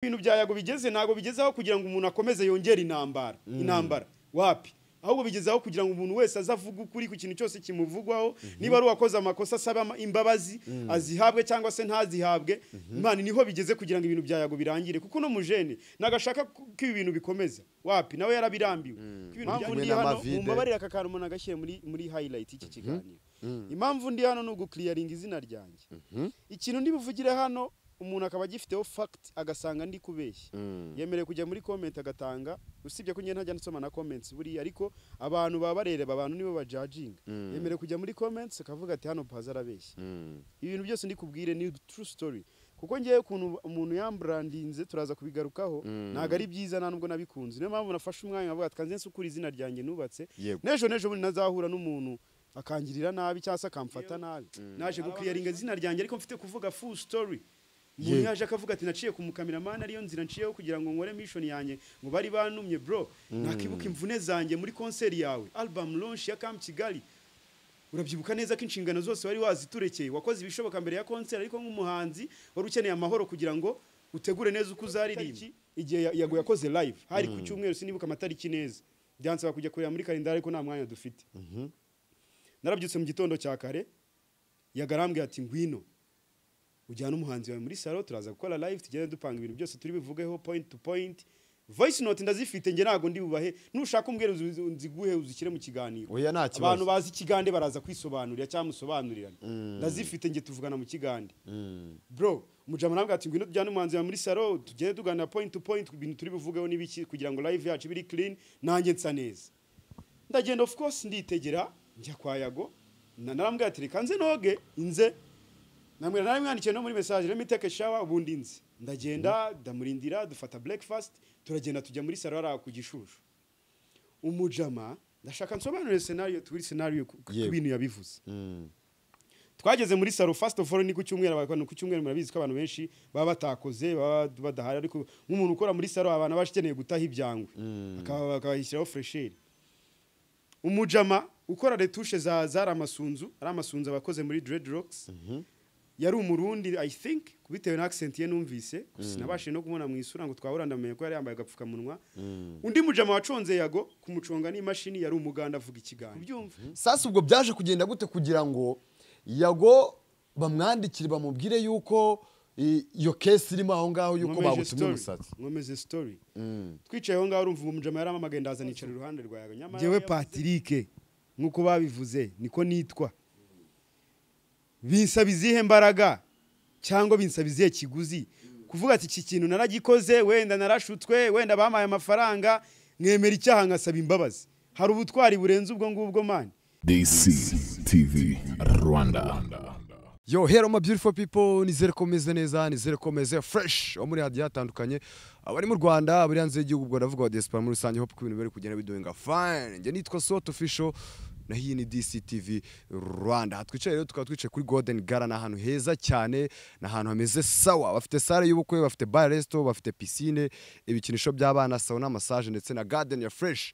ibintu bya yago bigeze ntabwo bigezeho kugira ngo umuntu akomeze yongere intambara intambara wapi ahubwo bigezeho kugira ngo umuntu wese aze avuge ukuri ku kintu cyose kimuvugwaho niba ari uwakoze amakosa asaba ama- imbabazi azihabwe cyangwa se ntazihabwe imana niho bigeze kugira ngo ibintu bya yago birangire kuko uno mujene nagashaka ko ibi bintu bikomeza wapi nawe yarabirambiwe Ko ibintu Impamvu byanjye ndi hano n'amavide. mumbabarire aka kantu umuntu agashyire muri muri highlight y'iki kiganiro impamvu ndi hano ni ugukiriyaringa izina ryanjye ikintu ndi buvugire hano umuntu akaba agifiteho fact agasanga ndi kubeshya yemerewe kujya muri comment agatanga usibye ko njye ntajya nsoma na comments buriya ariko abantu baba bareba abantu nibo bajajinga yemerewe kujya muri comments akavuga ati hano paza arabeshya ibintu byose ndi kubwire ni true story kuko ngewe ukuntu umuntu yambrandinze turaza kubigarukaho ntabwo ari byiza nta nubwo nabikunze niyo mpamvu nafashe umwanya nkavuga ati kanze nsukure izina ryanjye nubatse Yego. n'ejo n'ejo bundi ntazahura n'umuntu akangirira nabi cyangwa se akamfata nabi naje gukiriyaringa izina ryanjye ariko mfite kuvuga full story umuntu yaje akavuga ati naciye ku mukameramani ariyo nzira nciyeho kugira ngo nkore mission yanjye ngo bari banumye bro nakibuka imvune zanjye muri konseri yawe album launch ya Camp Kigali urabyibuka neza ko inshingano zose wari waziturekeye wakoze ibishoboka mbere ya konseri ariko nk'umuhanzi wari ukeneye amahoro kugira ngo utegure neza uko uzaririmba igihe ya- yago yakoze live hari ku cyumweru sinibuka amatariki neza byansaba kujya kureba muri kalendari ariko nta mwanya dufite narabyutse mu gitondo cya kare yagarambwiye ati ngwino ujyana umuhanzi wawe muri salo turaza gukora live tugende dupanga ibintu byose turi bivugeho point to point voice note ndazifite njye ntabwo ndi bubahe nushaka umbwira uzi- uzi- nziguhe uzishyire mu kiganiro Oya, nta kibazo. abantu bazi ikigande baraza kwisobanurira cyangwa musobanurirane ndazifite njye tuvugana mu kigande bro mujama nabwo ati ngwino tujyane umuhanzi wawe muri salo tugende tuganira point to point ku bintu turi buvugeho n'ibiki kugira ngo live yacu biri clean nanjye nsa neza ndagenda of course nditegera njya kwa yago na- narambwira ati reka nze noge inze namwe naramwandikiye no muri message let me take a shower ubundi nzi ndagenda ndamurindira dufata breakfast turagenda tujya muri salon ara ku gishushu umujama ndashaka nsobanurire scenario turi scenario ku ku- ku Yego. bintu yabivuze Mm. twageze muri salo first of all ni ku cyumweru abantu ku cyumweru murabizi ko abantu benshi baba batakoze baba badahari ariko nk'umuntu ukora muri salo abantu aba akeneye gutaha ibyangwe akaba bakayishyiraho fresheri umujama ukora retushe za zari amasunzu ari amasunzu abakoze muri dreadlocks yari umurundi i think bitewe na accent ye numvise gusa sinabashije no kumubona mu isura ngo twahura ndamenye ko yari yambaye agapfukamunwa undi mujama waconze yago kumuconga n'imashini yari umuganda avuga ikiganiro ubyumva sasa ubwo byaje kugenda gute kugira ngo yago bamwandikire bamubwire yuko i- iyo kesi irimo aho ngaho yuko Nkomeje bagutumye story. umusatsi nkomeze story twicaye aho ngaho urumva umujama yaramamagaye ndaza nicara iruhande rwa yago nyamara Njyewe yavuze- Patrick nk'uko babivuze niko nitwa binsaba izihe mbaraga cyangwa binsaba izihe kiguzi kuvuga ati iki kintu naragikoze wenda narashutswe wenda bampaye amafaranga mwemera icyaha ngasaba imbabazi hari ubutwari burenze ubwo ngubwo mani DC TV Rwanda. yo hello my beautiful people nizere ko meze neza nizere ko meze fresh abo muri hadiya hatandukanye abari mu rwanda abari hanze y'igihugu ubwo ndavuga wa diaspora muri rusange hope ko ibintu bari kugenda bidoinga fine njye nitwa sot official na hii ni DC TV Rwanda aha twicaye rero tukaba twicaye kuri Golden Gala ni ahantu heza cyane ni ahantu hameze sawa bafite sale y'ubukwe bafite bar resto bafite piscine ibikinisho by'abana sauna massage ndetse na garden ya fresh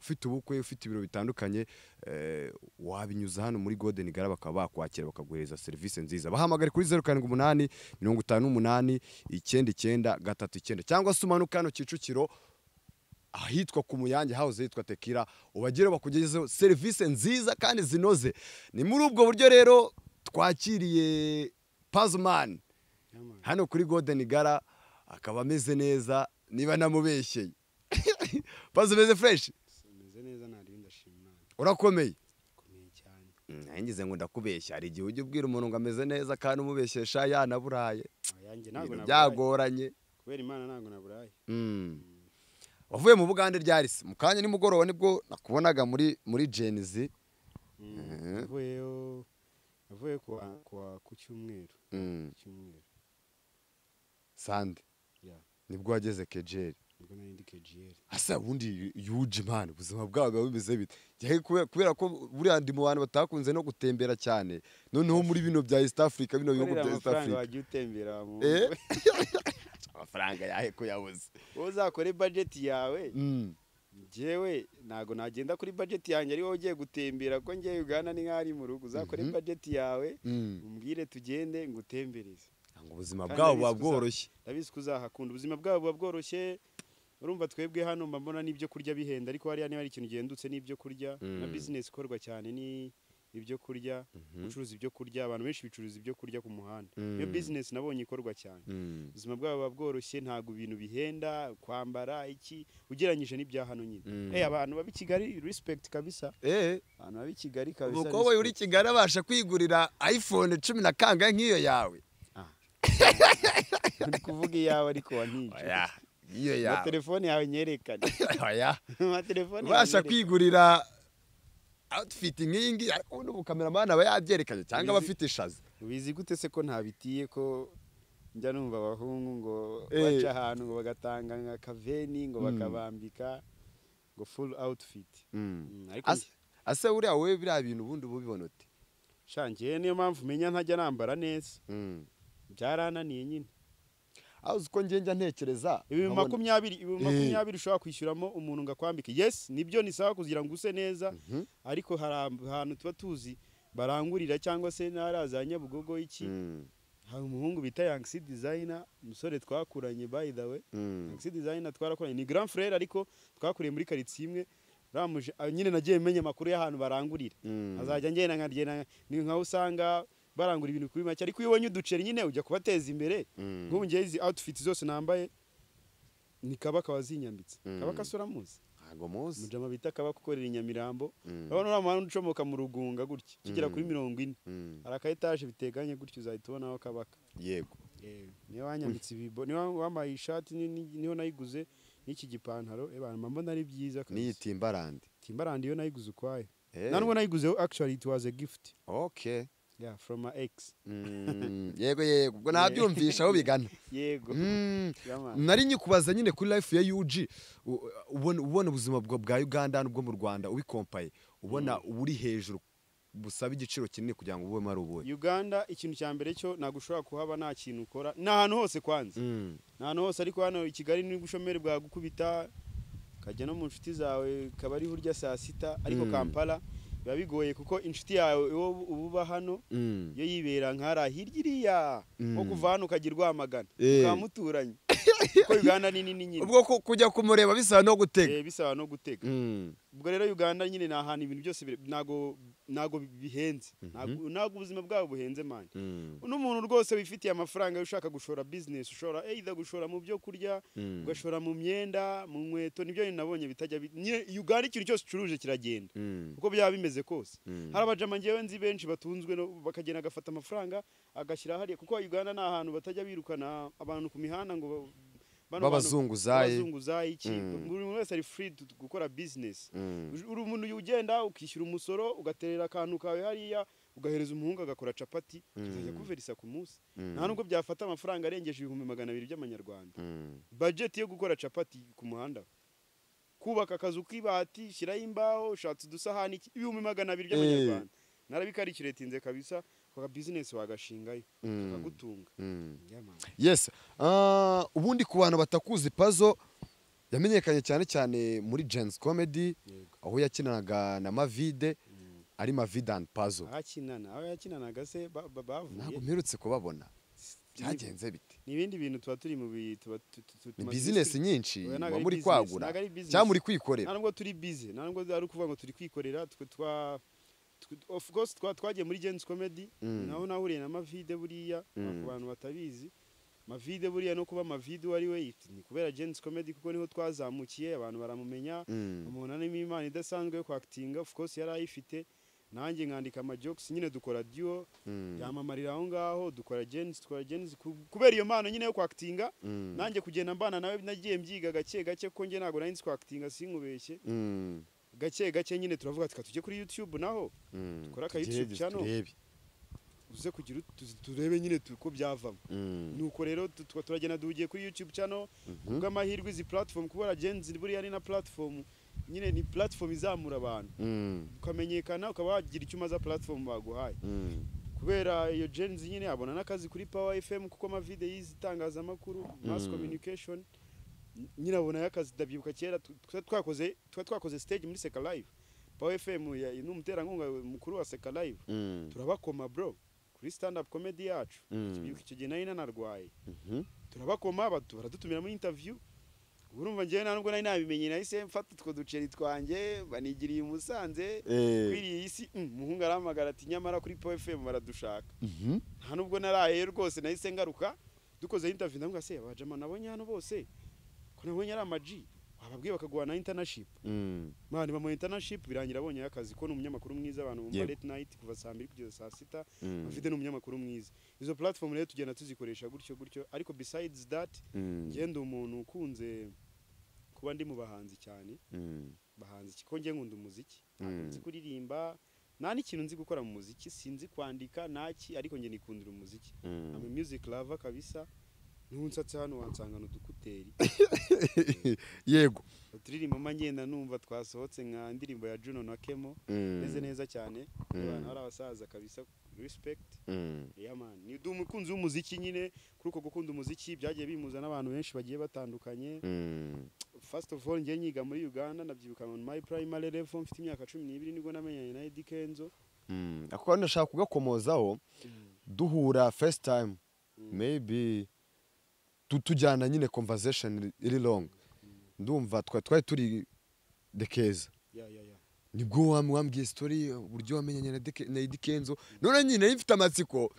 ufite ubukwe ufite ibiro bitandukanye eh, wabinyuza hano muri Golden Gala bakaba bakwakira bakaguhereza serivisi nziza bahamagare kuri 078 58 99 39 cyangwa se umanuka hano Kicukiro ahitwa ku muyange house hitwa tekira ubagereho bakugezeho serivisi nziza kandi zinoze ni muri ubwo buryo rero twakiriye pazumani hano kuri golden gala akaba ameze neza niba namubeshyeye pazu umeze fureshi meze neza nta rindi ndashima Imana urakomeye komeye cyane ngize ngo ndakubeshya hari igihe ujya ubwira umuntu ngo ameze neza kandi umubeshyesha yanaburaye ayanjye ntabwo Ibintu naburaye byagoranye kubera imana ntabwo naburaye Mm. wavuye mu bugande ryari se mu kanya nimugoroba nibwo nakubonaga muri muri genizi navuyeyo navuye kuwa- kuwa- ku cyumweru Ku cyumweru sande ya nibwo wageze kejeri nibwo nari ndi kejiyeri asa ubundi yuje mani ubuzima bwawe biba bimeze bite Njye kubera- kubera ko buriya ndi mu bantu batakunze no gutembera cyane noneho muri bino bya east africa bino bihugu Korera bya east amafaranga africa wagiye utembera mu Eh? amafaranga yahe kuyabuze wowe uzakore bajeti yawe njyewe ntabwo nagenda kuri bajeti yanjye ari wowe ugiye gutembera ko njyewe ugana ni nk'aho ari mu rugo uzakore bajeti yawe umbwire tugende ngutembereze ngo ubuzima Kandi bwabo buba ndabizi kuza- bworoshye ndabizi ko uzahakunda ubuzima bwabo buba bworoshye urumva twebwe hano mba mbona n'ibyo kurya bihenda ariko hariya niba hari ikintu gihendutse n'ibyo kurya na Mm. bizinesi ikorwa cyane ni ibyo kurya gucuruza ibyo kurya abantu benshi bicuruza ibyo kurya ku muhanda niyo Mm. bizinesi nabonye ikorwa cyane Mm, ubuzima bwabo buba bworoshye ntabwo ibintu bihenda kwambara iki ugereranyije n'ibya hano nyine Mm. Eh, abantu baba i kigali respect kabisa eh abantu baba i kigali kabisa umukobwa uri i respect. kigali abasha kwigurira iphone cumi na kangahe nk'iyo yawe ndi kuvuga iyawe ariko wanije Oya, iyo na yawe telefone yawe nyerekane Oya. na telefone yawe ubasha nyerekane. kwigurira outfit nk'iyi ngiyi ariko ubundi ubukameramani aba yabyerekanye cyangwa aba Bizi- afite ishaza ubizi gute se ko ntabitiye ko njya numva abahungu ngo Eh. baca ahantu ngo bagatanga nka kaveni ngo Mm. bakabambika ngo full outfit Mm, ariko Ase- ase uriya wowe biriya bintu ubundi uba ubibona ute shangiye niyo mpamvu menya ntajya nambara neza byarananiye nyine aho uzi ko ngenda ntekereza ibihumbi nkabona- makumyabiri ibihumbi Eh. makumyabiri ushobora kwishyuramo umuntu ngo akwambike yes nibyo ni sawa kugira ngo use neza Mhm. ariko hari ahantu tuba tuzi barangurira cyangwa se n'ahari za nyabugogo iki Mm, hari umuhungu bita yangisi dizayina umusore twakuranye by the way mm. taxi designer twarakoranye ni grand frere ariko twakuriye muri karitsiye imwe ramuje ah, nyine nagiye menya amakuru y'ahantu barangurira Mm. azajya ngenda nkagenda ni nkaho usanga barangura ibintu kuri make ariko iyo ubonye uduceri nyine ujya kubateza imbere Mm. nk'ubu ngewe izi outfit zose nambaye ni kabaka wazinyambitse Mm. kabaka se uramuzi ntago muzi mujama bita kabaka ukorera i nyamirambo Mm. urabona uriya muhanda ucomoka mu rugunga gutya ukigera Mm. kuri mirongo ine Mm. hari aka etaje biteganye gutya uzahita ubonaho kabaka yego Eh, niyo wanyambitse ibibo niyo wambaye ishati ni- ni- niyo nayiguze n'iki gipantaro eh, bana mbona ari byiza kabisa. n'iy'itimbarande timbarand iyo nayiguze ukwayo Eh, nta nubwo nayiguze actually it was a gift okay yeah from my ex Mm, yego yego ubwo nabyumvisha aho bigana yego Mm. Yaman. nari nyikubaza nyine kuri life ya UG u- ubona ubona ubuzima bwa- bwa Uganda n'ubwo mu Rwanda ubikompaye ubona uri hejuru busaba igiciro kinini kugira ngo ubemo ari ubuhe uganda ikintu cya mbere cyo ntabwo ushobora kuhaba nta kintu ukora ni ahantu hose kwanza Mm, ni ahantu hose ariko hano i kigali ni ubushomeri bwagukubita ukajya no mu nshuti zawe kaba ari burya saa sita ariko Mm. kampala biba bigoye kuko inshuti yawe uwo uba uba hano mm. iyo yibera nkara hirya iriya nko Mm. kuva hano ukagira rwamagana Eh. ukaba muturanye kuko uganda ni nini nyine ubwo ku- kujya kumureba bisaba no gutega Eh, bisaba no gutega Mm, ubwo rero uganda nyine ni ahantu ibintu byose bire- ntago ntago bihenze Ntago- ntago ubuzima bwabo buhenze mani mm, n'umuntu rwose wifitiye amafaranga ushaka gushora business ushora either gushora mu byo kurya mm, ugashora mu myenda mu nkweto nibyo nyine nabonye bitajya bi- nyine uganda ikintu cyose ucuruje kiragenda mm, uko byaba bimeze kose mm. hari abajama ngewe nzi benshi batunzwe no bakagenda agafata amafaranga agashyira hariya kuko Uganda ni ahantu batajya birukana abantu ku mihanda ngo ba- bano Babazunguzaye. bantu- babazunguzaye iki Mm. buri muntu wese ari free to- gukora business Mm. Uj- uri umuntu ugenda ukishyura umusoro ugaterera akantu kawe hariya ugahereza umuhungu agakora capati azajya kuverisa ku munsi nta nubwo byafata amafaranga arengeje ibihumbi magana abiri by'amanyarwanda Mm. budget yo gukora capati ku muhanda kubaka akazu k'ibati shyiraho imbaho ushatse udusahani iki- ibihumbi magana abiri by'amanyarwanda narabikarikiye tinze kabisa waka business wagashingayo Mm. kagutunga Mm. yes Ah, ubundi ku bantu batakuzi pazo yamenyekanye cyane cyane muri Jens Comedy Yego. aho yakinanaga na Mavide ari Mavide and Pazo ahakinana aho yakinanaga se ba- ba- ntabwo bavuye mperutse kubabona Ni- byagenze bite ni ibindi bintu tuba turi mu bi- tuba tu- tu- tu- ni tumaze bizinesi iminsi- nyinshi Oya, ntabwo muba ari muri business, kwagura ntabwo ari business. cyangwa muri nta kwikorera nubwo turi bize nta nubwo ari ukuvuga ngo turi kwikorera twe twa twe- of course twa twagiye muri Gens Comedy Mm. naho nahuriye na Mavide buriya Mm. ku bantu batabizi Mavide buriya no kuba Mavide uwo ari we ni kubera Gens Comedy kuko niho twazamukiye abantu baramumenya Mm, umuntu arimo impano idasanzwe yo kwactinga of course yari ayifite nanjye nkandika amajokes nyine dukora duo mm, yamamarira aho ngaho dukora Gens dukora Gens ku- kubera iyo mpano nyine yo kwactinga mm, nanjye kugenda mbana nawe nagiye mbyiga gake gake kuko njye ntabwo nari nzi kwactinga sinkubeshye mm, gake gake nyine turavuga tuka tujye kuri youtube naho mm. Dukore aka YouTube Tugerageze channel. turebe. uze kugira ut- tuzi- turebe nyine tu- uko byavamo Mm, nuko rero tu- tuba turagenda duhugiye kuri youtube channel mhm, kubw'amahirwe izi platform kubera genzi buriya ari na platform nyine ni platform izamura abantu mm, ukamenyekana ukaba wagira icyo umaza platform baguhaye mm, kubera iyo genzi nyine abona n'akazi kuri power fm kuko amavide yizi itangazamakuru mass Mm. communication nyine abonayo akazi ndabyibuka kera tu- twa- twakoze twa twakoze stage muri seka live power fm ya- ni umuterankunga mukuru wa seka live mm. turabakoma bro kuri stand up comedy yacu Mm. icyo gihe nari nanarwaye Mhm. turabakoma batu baradutumira muri interview ubu urumva njyewe nta nubwo nari nabimenye nahise mfata utwo duceri twanjye banigiriye i musanze Eh. kwiriye iyi si mm, umuhungu arahamagara ati nyamara kuri po fm baradushaka Mhm. nta nubwo naraye rwose nahise ngaruka dukoze interview ndavuga se abajama nabonye hano bose ko nabonye ari amaji wababwiye bakaguha na internship Mm. mani bamuha internship birangira abonye akazi ko ni umunyamakuru mwiza abantu bumva Yego. late night kuva saa mbiri kugeza saa sita Mm. afite ni umunyamakuru mwiza izo platform rero tugenda tuzikoresha gutyo gutyo ariko besides that Mm. njye ndi umuntu ukunze kuba ndi mu bahanzi cyane Mm. bahanzi iki? ko njye nkunda umuziki ntabwo Mm. nzi kuririmba nta n'ikintu nzi gukora mu muziki sinzi kwandika naki ariko njye nikundira umuziki Mm. ama music lover kabisa niba unsatse hano wansangana udukuteri yego uturirimbo ngenda numva twasohotse nka indirimbo ya Juno na Kemo Mm. meze neza cyane Mm. abantu ari abasaza kabisa respect Mm. yeah man ni ndi umukunzi w'umuziki nyine kuri uko gukunda umuziki byagiye bimuza n'abantu benshi bagiye batandukanye Mm. first of all njye nyiga muri Uganda nabyibuka on my primary level mfite imyaka 12 nibwo namenyanye na Eddie Kenzo Mm. ako kantu ndashaka kugakomozaho duhura first time maybe tu- tujyana nyine conversation iri long ndumva twa- twari turi dekeza yeah yeah yeah nibwo wam- wambwiye story uburyo wamenyanye na Deke- na Eddy Kenzo none nyine nari mfite amatsiko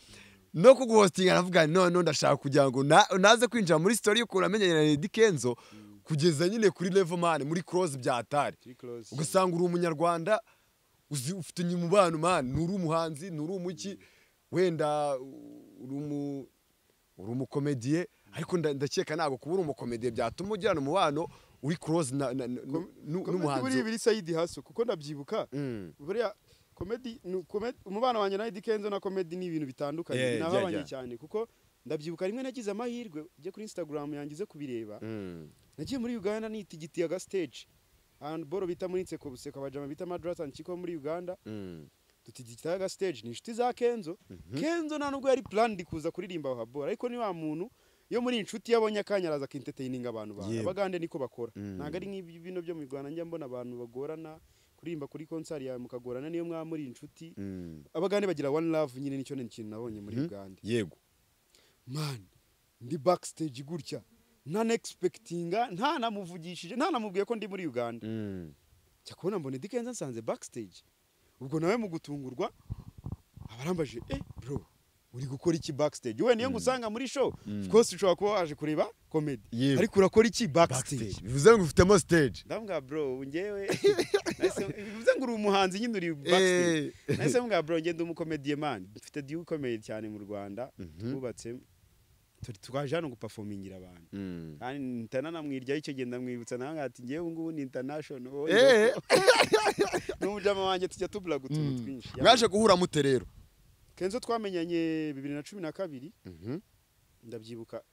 no kuguhostinga navuga nti none ndashaka kugira ngo na- naze kwinjira muri story y'ukuntu wamenyanye na Eddy Kenzo kugeza nyine kuri level man muri close byatari turi close ugasanga uri umunyarwanda uzi ufite umubano man nturi umuhanzi nturi umuki wenda uri umu uri umukomediye ariko nda- ndakeka ntabwo kuba uri umukomediye byatuma ugirana umubano uri close na- na- na- nu- nu- n'umuhanzi n'umuhanzi buri sayidi haso kuko ndabyibuka Mm. buriya komedi ni komedi umubano wanjye na Eddie Kenzo na komedi ni ibintu bitandukanye Yeah, yeah, yeah, nahabanye yeah. cyane kuko ndabyibuka rimwe nagize amahirwe ujye kuri Instagram yangize kubireba Mm. nagiye muri Uganda nitigitiye aga stage handball bita muri Nseko Buseko abajama bita Madras and Chiko muri Uganda Mm. tutigitiye aga stage ni inshuti za Kenzo Kenzo nta nubwo yari plan ndi kuza kuririmba wa ball ariko ni wa muntu yo muri inshuti yabonye akanya araza akentertaininga abantu bawe Yewe. abagande niko bakora Mm. ntabwo ari nk'ibi bino byo mu Rwanda njya mbona abantu bagorana kuririmba kuri konsari yawe mukagorana niyo mwaba muri inshuti Mm. abagande bagira one love nyine nicyo ni ikintu nabonye muri Mhm. uganda yego man ndi backstage gutya ntanexpectinga ntanamuvugishije ntanamubwiye ko ndi muri uganda Mm. njya kubona mbona Eddy Kenzo nsanze backstage ubwo nawe mu gutungurwa abarambaje eh bro uri gukora iki backstage wenda iyo ngusanga muri show of course ushobora kuba waje kureba comedy Yewe. ariko urakora iki backstage backstage bivuze ngo ufitemo stage ndabwira bro njyewe nahise- bivuze ngo uri umuhanzi nyine uri backstage nahise mbwa bro ngende umukomediye man mfite diyu ikomeye cyane mu rwanda Mhm. twubatse turi twaje hano gupafomingira abantu Mm. kandi ntananamwiryaho icyo gihe ndamwibutsa nawe nkati njyewe ubu ngubu ni international wowe Eh. n'umujama wanjye tujya tubura utuntu Mm. twinshi mwaje guhura mute rero kenzo twamenyanye bibiri na cumi na kabiri Mhm. ndabyibuka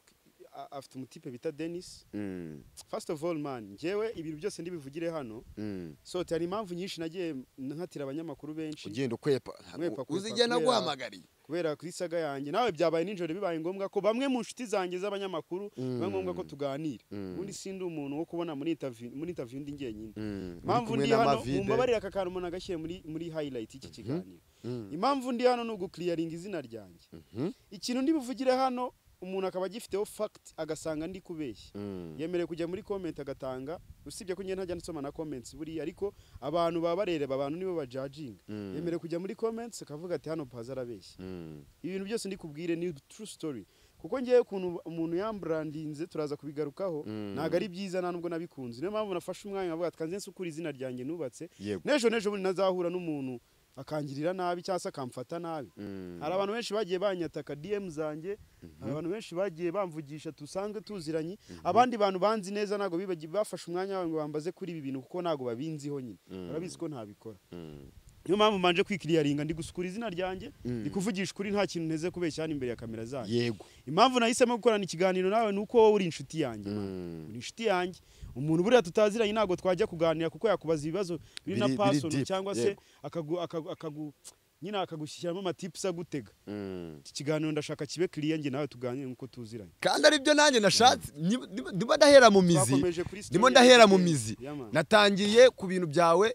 a- afite umutipe bita denis Mm. first of all man njyewe ibintu byose ndibivugire hano Mm. so hari impamvu nyinshi nagiye nkatira abanyamakuru benshi ugenda ukwepa Kwepa, kwepa, uzigenda kubera- guhamagariye kubera kuri saga yanjye nawe byabaye nijoro bibaye ngombwa ko bamwe mu nshuti zanjye z'abanyamakuru biba ngombwa ko tuganira Mm. ubundi sindi umuntu wo kubona muri interview muri interview ndi njyenyine Mm. Uri impamvu kumwe ndi na hano Mavide. mumbabarira aka kantu umuntu agashyira muri muri highlight y'iki kiganiro Mm. impamvu ndi hano ni ugukliyaringa izina ryanjye Mhm. ikintu ndi buvugire hano umuntu akaba agifiteho fact agasanga ndi kubeshya Mm. yemerewe kujya muri comment agatanga usibye ko njye ntajya nsoma na comments buriya ariko abantu baba barereba abantu nibo bajajinga Mm. yemerewe kujya muri comments akavuga ati hano paza arabeshya Mm. ibintu byose ndi kubwire ni true story kuko ngewe ukuntu umuntu yamburandinze turaza kubigarukaho Mm. ntabwo ari byiza nta nubwo nabikunze niyo mpamvu nafashe umwanya nkavuga ati kanze nsukure izina ryanjye nubatse yego n'ejo n'ejo bundi ntazahura n'umuntu akangirira nabi cyangwa se akamfata nabi Mm. hari abantu benshi bagiye banyataka dm zanjye hari abantu benshi bagiye bamvugisha dusanzwe tuziranye abandi bantu banzi neza ntabwo bibagiye bafashe umwanya wawe ngo bambaze kuri ibi bintu kuko ntabwo babinziho nyine Mm. barabizi ko ntabikora Mm. niyo mpamvu mbanje kwikiriyaringa ndi gusukura izina ryanjye Mm. ndi kuvugisha ukuri nta kintu nteze kubeshya hano imbere ya kamera zanyu yego impamvu nahisemo gukorana ikiganiro nawe ni uko wowe uri inshuti yanjye man. Mm. uri inshuti yanjye umuntu buriya tutaziranye ntabwo twajya kuganira kuko yakubaza ibibazo biri na Biri- biri pasono deep, cyangwa se yego. akagu, akagu, akagu, nyine akagushyiramo amatips agutega Mm. iki kiganiro ndashaka kibe kiriya njye nawe tuganire nk'uko tuziranye kandi aribyo nanjye nashatse Ni- ni- ndimo ndahera mu mizi Twakomeje kuri story ndimo ya ndahera mu Eddy Kenzo. mizi Yeah, man. natangiriye ku bintu byawe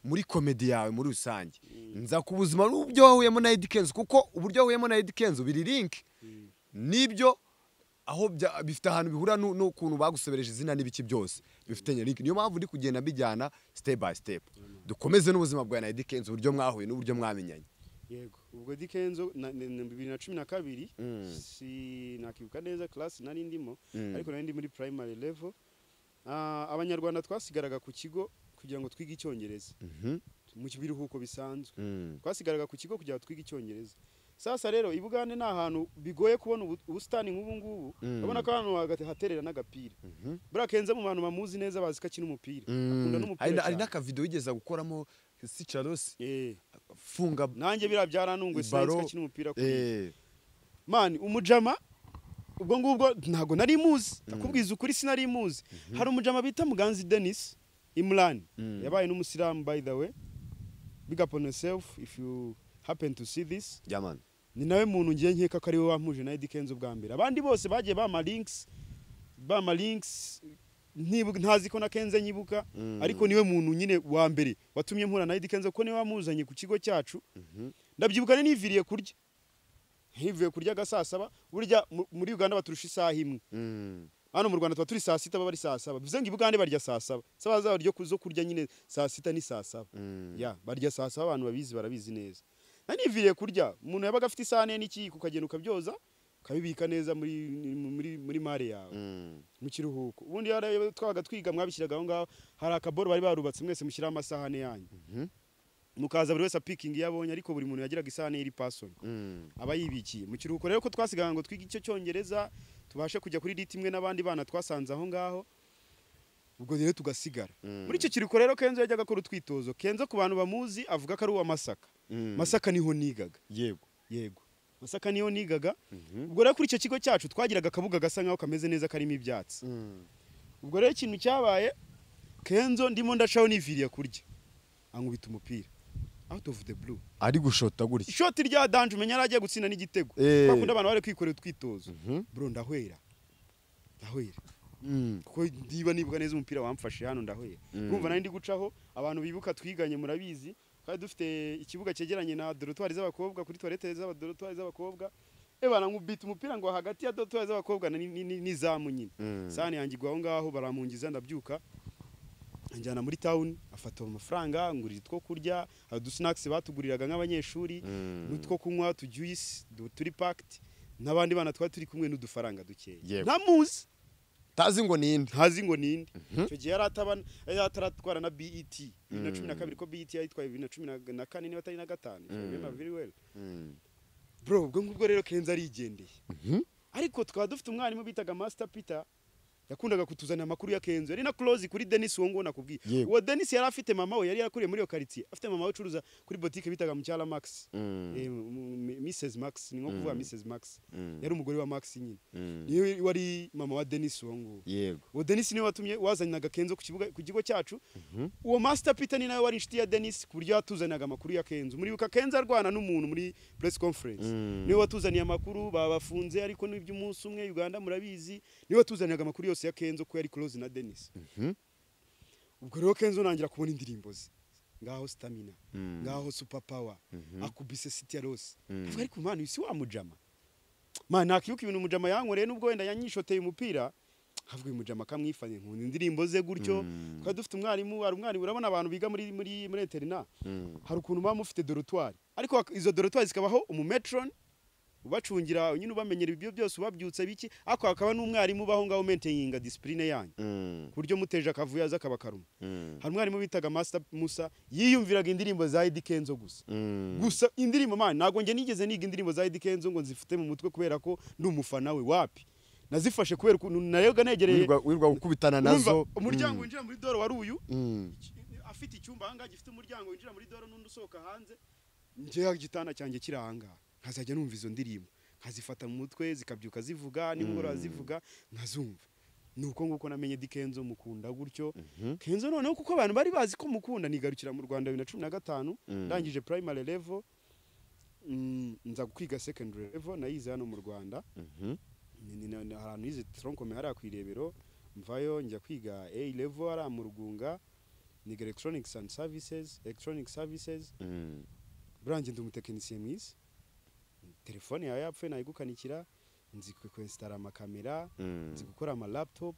muri komedi yawe muri rusange nza ku buzima n'ubyo wahuyemo na Eddy Kenzo kuko uburyo wahuyemo na Eddy Kenzo biri link nibyo aho bya- bifite ahantu bihura nu- n'ukuntu bagusobereje izina n'ibiki byose bifitanye link niyo mpamvu ndi kugenda mbijyana step by step dukomeze n'ubuzima bwa na Eddy Kenzo uburyo mwahuye n'uburyo mwamenyanye yego ubwo Eddy Kenzo na- na- na bibiri na cumi na kabiri si nakibuka neza class nari ndimo ariko nari ndi muri primary level Ah, abanyarwanda twasigaraga ku kigo kugira ngo twige icyongereza mu biruhuko bisanzwe twasigaraga ku kigo kugira ngo twige icyongereza sasa rero i bugande ni ahantu bigoye kubona ubu- ubusitani nk'ubu ngubu urabona ko ahantu hagati haterera n'agapira buriya kenzo mu bantu bamuzi neza bazi ko akina umupira akunda Hari n'umupira na- hari cyane n'akavido yigeze gukoramo si Charles Eh, funga nanjye biriya byarantunguye sinzi ko baro akina umupira kuriya. eh mani umujama ubwo ngubwo ntabwo nari muzi ndakubwiza ukuri sinari muzi hari umujama bita muganzi denis imran yabaye n'umusilamu by the way big up on yourself if you happen to see this jamani ni nawe muntu ngiye nkeka ko ari we wampuje na Eddy Kenzo bwa mbere abandi bose bagiye bama links bama links ntibu- ntazi ko na Kenzo nyibuka ariko niwe muntu nyine wa mbere watumye mpura na Eddy Kenzo ko niwe wamuzanye ku kigo cyacu ndabyibuka rero niviriye kurya ntivuye kurya agasasaba burya mu- muri Uganda baturusha isaha imwe hano mu Rwanda tuba turi saa sita baba ari saa saba bivuze ngo i Bugande barya saa saba saba zabo ryo kuzo kurya nyine saa sita ni saa saba ya barya saa saba abantu babizi barabizi neza naniviriye kurya umuntu yabaga afite isahane n'ikiyiko ukagenda ukabyoza ukabibika neza muri muri muri mare yawe mu kiruhuko ubundi hari ayo twabaga twiga mwabishyiraga aho ngaho hari akaboro bari barubatse mwese mushyiraho amasahane yanyu mukaza buri wese apikinga iyo abonye ariko buri muntu yagiraga isahane iri pasoni aba yibikiye mu kiruhuko rero ko twasigaga ngo twige icyo cyongereza tubashe kujya kuri diti imwe n'abandi bana twasanze aho ngaho ubwo rero tugasigara muri icyo kiruhuko rero kenzo yajyaga akora utwitozo kenzo ku bantu bamuzi avuga ko ari uwa masaka masaka niho nigaga yego yego masaka niyo nigaga ubwo rero kuri icyo kigo cyacu twagiraga akabuga gasa nkaho kameze neza karimo ibyatsi ubwo rero ikintu cyabaye kenzo ndimo ndacaho niviriye kurya ankubita umupira out of the blue ari gushota gutya ishoti rya danje umenya yari agiye gutsinda n'igitego Eh. bakunda abantu bari kwikorera utwitozo bro ndahwera ndahwera kuko niba nibuka neza umupira wamfashe hano ndahwera urumva nari ndi gucaho abantu bibuka twiganye murabizi kandi dufite ikibuga cyegeranye na dorotwari z'abakobwa kuri toilette z'aba dorotwari z'abakobwa eba nkubita umupira ngo hagati ya dorotwari z'abakobwa na- ni- ni- ni- n'izamu nyine sahani yanjye igwa aho ngaho baramungiza ndabyuka anjyana muri town afata amafaranga ngurira utwo kurya hari udusinakisi batuguriraga nk'abanyeshuri n'utwo kunywa tujuyisi turi pakiti n'abandi bana twari turi kumwe n'udufaranga dukeya Yego. ntamuzi tazi ngo ninde ntazi ngo ninde icyo gihe yari ataba- yari ataratwara na BET bibiri na cumi na kabiri ko BET yayitwaye bibiri na cumi na- na kane niba atari na gatanu if I remember very well bro ubwo ngubwo rero kenzo arigendeye ariko tukaba dufite umwarimu bitaga master peter yakundaga kutuzanira amakuru ya kenzo yari na close kuri denis uwo nguwo nakubwiye Yego. uwo denis yari afite mama we yari yarakuriye muri iyo karitsiye afite mama we ucuruza kuri botike bitaga mucyala max Eh, mu- mu- mrs max ni nko kuvuga mrs max yari umugore wa max nyine niwe wari mama wa denis uwo nguwo yego uwo denis niwe watumye wazaniraga kenzo ku kibuga ku kigo cyacu uwo master peter ni nawe wari inshuti ya denis ku buryo yatuzaniraga amakuru ya kenzo muribuka kenzo arwana n'umuntu muri press conference niwe watuzaniye amakuru babafunze ariko n'iby'umunsi umwe uganda murabizi niwe watuzaniraga amakuru yose ya kenzo ko yari close na denis ubwo rero kenzo nangira kubona indirimbo ze ngaho stamina ngaho super power akubise city ya rose avuga ariko mwana uyu si wa mujama man nakibuka ibintu mujama yankoreye nubwo wenda yanyishoteye umupira havuga uyu mujama akamwifanye nkunda indirimbo ze gutyo twari dufite umwarimu hari umwarimu urabona abantu biga muri muri muri interina hari ukuntu muba mufite dorotwari ariko hak- izo dorotwari zikabaho umumetron ubacungira nyine ubamenyera ibyo byose ubabyutse biki ariko hakaba n'umwarimu ubaho ngaho menteyinga disipurine yanyu ku buryo muteje akavuyo aza akaba karuma hari umwarimu bitaga master musa yiyumviraga indirimbo za Eddy Kenzo gusa gusa indirimbo man ntabwo njye nigeze niga indirimbo za Eddy Kenzo ngo nzifite mu mutwe kubera ko ndi umufana we wapi nazifashe kubera ukuntu narega negereye wirwa wirwa gukubitana Urumva, nazo umuryango Mm. winjira muri doro wari uyu Mm. Iki- afite icyumba ahangaha gifite umuryango winjira muri doro n'undi usohoka hanze njyewe igitanda cyanjye kiri ahangaha nkazajya numva izo ndirimbo nkazifata mu mutwe zikabyuka zivuga nimugoroba zivuga nkazumva ni uko nguko namenye di kenzo mukunda gutyo kenzo noneho kuko abantu bari bazi ko mukunda nigarukira mu rwanda bibiri na cumi na gatanu ndangije primary level mm, nza kwiga secondary level nayize hano mu rwanda Ni- ni- ni- ahantu yize tronkome hariya ku irebero mvayo njya kwiga a level hariya mu rugunga ni electronics and services electronic services Mm. burangiye ndi umutekinisiye mwiza telefone yawe yapfuye nayigukanikira nzi kwesitara amakamera Mm. nzi gukora ama laptop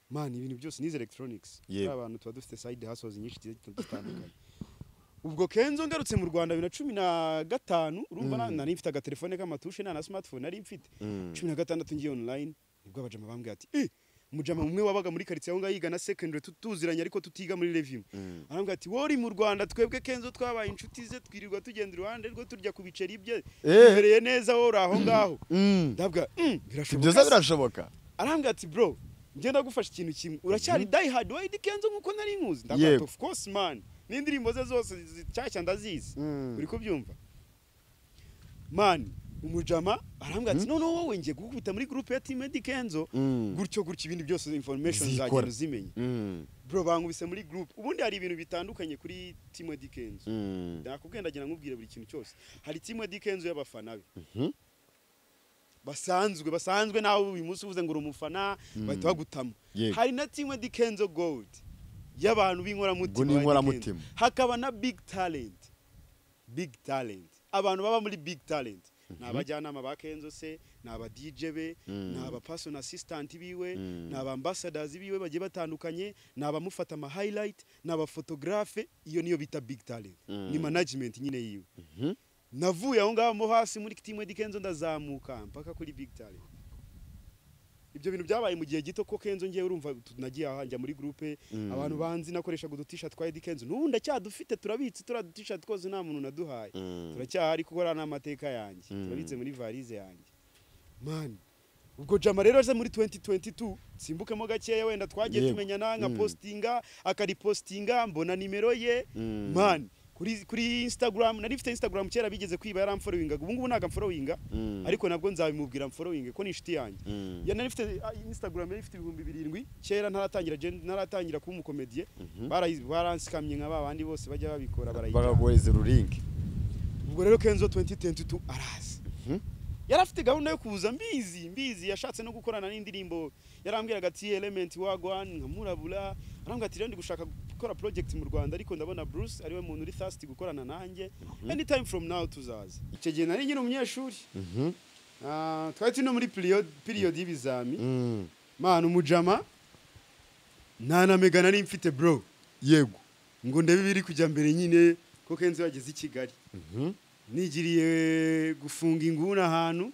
man ibintu byose nize electronics Yego. yeah. abantu tuba dufite side hustles nyinshi zigiye zitandukanye ubwo kenzo ngarutse mu rwanda bibiri na cumi na gatanu urumva na- nari mfite agatelefone k'amatushe nta na smartphone nari mfite Mm. cumi na gatandatu ngiye online nibwo abajama bambwiye ati eh mujama umwe wabaga muri karitsiye aho ngaho yiga na secondary tu- tuziranye ariko tutiga muri revimu Mm. arambwira ati wori mu rwanda twebwe kenzo twabaye inshuti ze twirirwa tugenda iruhande rwo turya ku biceri bye Eh. tubereye neza wori aho ngaho Mm. ndabwa "Mm, Si birashoboka byiza se." birashoboka arambwira ati bro ngenda gufasha ikintu kimwe uracyari die hard wayidi kenzo nkuko nari nkuzi ndavuga ati Yego. of course man n'indirimbo ze zose nshyashya ndazizi Mm. uri kubyumva man umujama arambwira ati noneho wowe ngiye kugukubita muri group ya team edi kenzo Mm. gutyo gutyo ibindi byose information Zikora. zagenda uzimenya Mm. bro bankubise muri group ubundi hari ibintu bitandukanye kuri team edi kenzo Mm. nakubwiye ndagira nkubwire buri kintu cyose hari timu ya dikenzo y'abafana be Mhm. basanzwe basanzwe nawe uyu munsi uvuze ngo uri umufana bahita bagutama Yego. hari na timu ya dikenzo gold y'abantu Ubwo b'inkoramutima ni ba inkoramutima. Dikenzo. hakaba na big talent big talent abantu baba muri big talent ni abajyanama ba kenzo se ni aba dj be Mm. ni aba personal assistant biwe Mm. ni aba ambassadors biwe bagiye batandukanye ni abamufata ama highlight ni abafotographe iyo niyo bita big talent Mm. ni management nyine yiwe Mhm. navuye aho ngaho mo hasi muri team ya Kenzo ndazamuka mpaka kuri big talent ibyo bintu byabaye mu gihe gito ko Kenzo ngiye urumva tu- nagiye aha njya muri groupe Mm. abantu banzi nakoreshaga udu t-shirt twa Eddy Kenzo n'ubu ndacyadufite turabitse turiya du t-shirt twose nta muntu naduhaye Mm. turacyahari kuko ari n'amateka yanjye Mm. turabitse muri varize yanjye man ubwo jama rero aje muri 2022 simbukemo gakeya wenda twagiye Yego. tumenyana nka Mm. postinga akaripostinga mbona nimero ye Mm. man kuri kuri instagram nari mfite instagram kera bigeze kwiba yaramfollowinga ubu ngubu ntago amfollowinga Mm. ariko nabwo nzabimubwira amfollowinge ko ni inshuti yanjye Mm. ya nari mfite ah, instagram yari ifite ibihumbi birindwi kera ntaratangira gen- ntaratangira kuba umukomediye barayizi- baransikamye nka ba bandi bose bajya babikora barayijyana bakaguhereza ururingi ubwo rero kenzo 2022 araza Mhm. yari afite gahunda yo kuza mbizi mbizi yashatse no gukorana n'indirimbo yarambwiraga ati element wagwan nkamurabura arambwira ati rero ndi gushaka gukora project mu rwanda ariko ndabona bruce ariwe muntu uri thirsty gukorana nanjye anytime from now tuzaza icyo gihe nari nyine umunyeshuri Ah, twari turi no muri period period y'ibizami Mm. mana umujama nta na mega nari mfite bro yego ngo ndebe ibiri kujya mbere nyine ko kenzo yageze i kigali nigiriye gufunga inguni ahantu